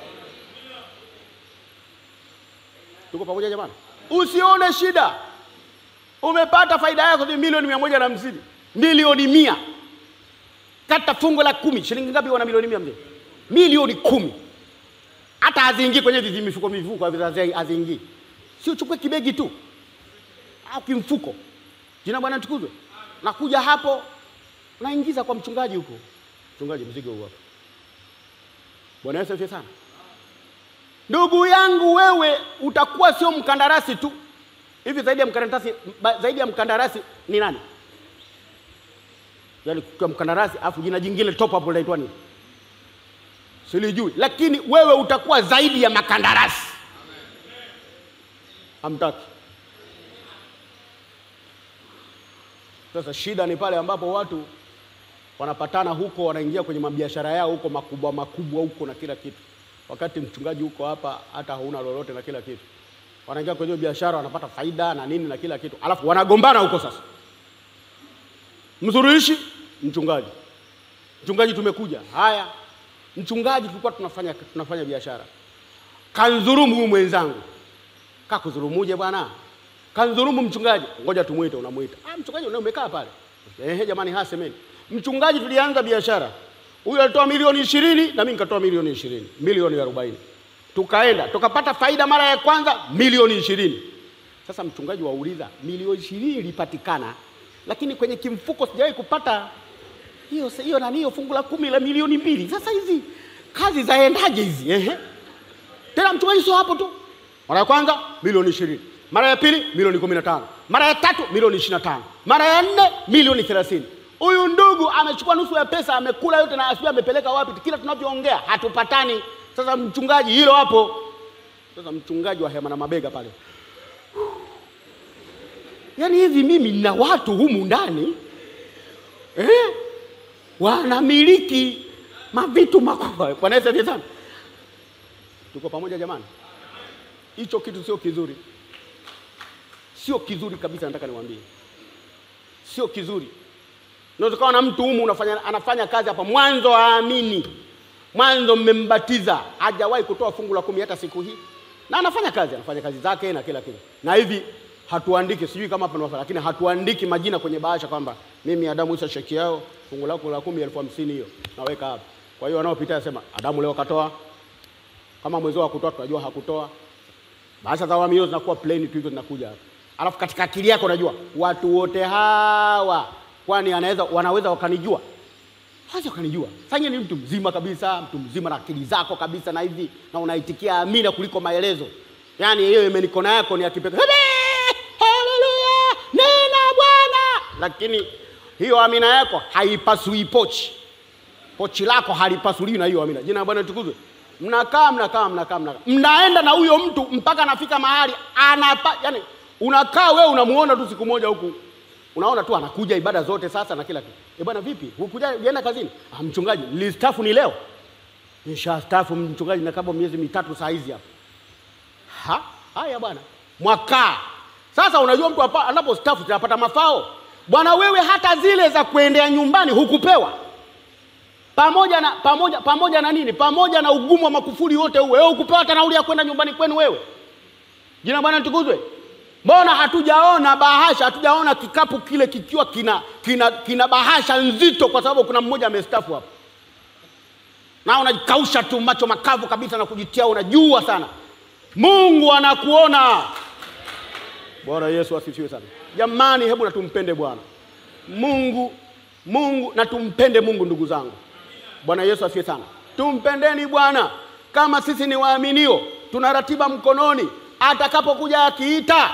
Tuko pamoja jamani? Usione shida, umepata faida yako ni milioni mia moja na hamsini milioni mia kata fungu la kumi shilingi ngapi wana milioni mia mzee milioni kumi hata haziingii kwenye hivi mifuko mifuko hazi- haziingii si uchukue kibegi tu au kimfuko jina bwana tukuzwe nakuja hapo naingiza kwa mchungaji huko mchungaji mzigo huu hapa bwana yesu asifiwe sana ndugu yangu wewe utakuwa sio mkandarasi tu hivi zaidi ya mkandarasi ba- zaidi ya mkandarasi ni nani yaani kwa mkandarasi afu jina jingine top hapo linaitwa nini silijui lakini wewe utakuwa zaidi ya makandarasi hamtaki sasa shida ni pale ambapo watu wanapatana huko wanaingia kwenye mabiashara yao huko makubwa makubwa huko na kila kitu wakati mchungaji huko hapa hata hauna lolote na kila kitu wanaingia kwenye hiyo biashara wanapata faida na nini na kila kitu alafu wanagombana huko sasa msuluhishi mchungaji mchungaji tumekuja haya mchungaji tulikuwa tunafanya tunafanya biashara kanzurumu huyu mwenzangu kakudhulumuje bwana kanzurumu mchungaji ngoja tumwite unamwita ah, mchungaji una umekaa pale ehe jamani hasemeni mchungaji tulianza biashara huyu alitoa milioni ishirini na mimi nikatoa milioni ishirini milioni arobaini tukaenda tukapata faida mara ya kwanza milioni ishirini sasa mchungaji wauliza milioni ishirini ilipatikana lakini kwenye kimfuko sijawahi kupata hiyo hiyo nani hiyo fungu la kumi la milioni mbili sasa hizi kazi zaendaje hizi ehe tena mchungaji sio hapo tu mara ya kwanza milioni ishirini mara ya pili milioni kumi na tano mara ya tatu milioni ishirini na tano mara ya nne milioni thelathini huyu ndugu amechukua nusu ya pesa amekula yote na asijui amepeleka wapi kila tunavyoongea hatupatani sasa mchungaji hilo hapo sasa mchungaji wa hema na mabega pale yaani hivi mimi nina watu humu ndani eh? wanamiliki mavitu makubwa bwana yesu asifiwe sana tuko pamoja jamani hicho kitu sio kizuri sio kizuri kabisa, nataka niwaambie, sio kizuri. Unaweza ukawa na mtu humu unafanya, anafanya kazi hapa, mwanzo haamini, mwanzo mmembatiza, hajawahi kutoa fungu la kumi hata siku hii, na anafanya kazi, anafanya kazi zake na kila kitu, na hivi hatuandiki, sijui kama hapa nafanya, lakini hatuandiki majina kwenye bahasha kwamba mimi Adamu Isa sheki yao fungu lako la kumi elfu hamsini hiyo naweka hapa. Kwa hiyo wanaopita sema Adamu leo katoa, kama mwezi wa kutoa tunajua hakutoa. Bahasha za awamu hiyo zinakuwa plain tu hizo zinakuja hapa, alafu katika akili yako unajua watu wote hawa, kwani anaweza wanaweza wakanijua hawezi wakanijua. Sasa ni mtu mzima kabisa, mtu mzima na akili zako kabisa, na hivi na unaitikia amina kuliko maelezo. Yaani hiyo imenikona yako ni ya kipekee. Haleluya, nena Bwana. Lakini hiyo amina yako haipasui pochi, pochi lako halipasuliwi na hiyo amina. Jina la Bwana litukuzwe. Mnakaa mnakaa mnakaa mnakaa, mnaenda na huyo mtu mpaka anafika mahali anapa, yani unakaa wewe unamuona tu siku moja huku unaona tu anakuja ibada zote sasa na kila kitu. Eh bwana, vipi hukuja jana kazini? Ah, mchungaji nilistaafu ni leo. Nishastaafu mchungaji, na kama miezi mitatu saa hizi hapa. Ha? Haya bwana, mwaka sasa. Unajua mtu hapa anapostaafu tunapata mafao bwana. Wewe hata zile za kuendea nyumbani hukupewa, pamoja na pamoja pamoja na nini, pamoja na ugumu wa makufuri wote huo, wewe hukupewa hata nauli ya kwenda nyumbani kwenu wewe. Jina Bwana litukuzwe. Mbona hatujaona bahasha, hatujaona kikapu kile kikiwa kina, kina, kina bahasha nzito, kwa sababu kuna mmoja amestafu hapo, na unajikausha tu macho makavu kabisa na kujitia, unajua sana Mungu anakuona. Bwana Yesu asifiwe sana. Jamani, hebu na tumpende Bwana Mungu, Mungu na tumpende Mungu, ndugu zangu. Bwana Yesu asifiwe sana. Tumpendeni Bwana kama sisi ni waaminio, tuna ratiba mkononi, atakapokuja akiita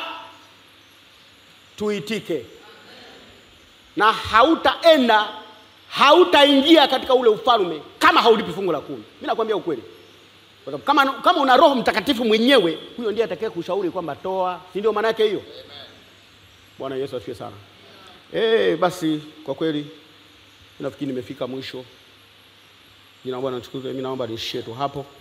tuitike, na hautaenda hautaingia katika ule ufalme kama haulipi fungu la kumi. Mimi nakwambia ukweli, kwa sababu kama, kama una Roho Mtakatifu mwenyewe, huyo ndiye atakaye kushauri kwamba toa, si ndio? Maana yake hiyo. Bwana Yesu asifiwe sana. Eh, basi kwa kweli nafikiri nimefika mwisho. Jina la Bwana litukuzwe. Mimi naomba niishie tu hapo.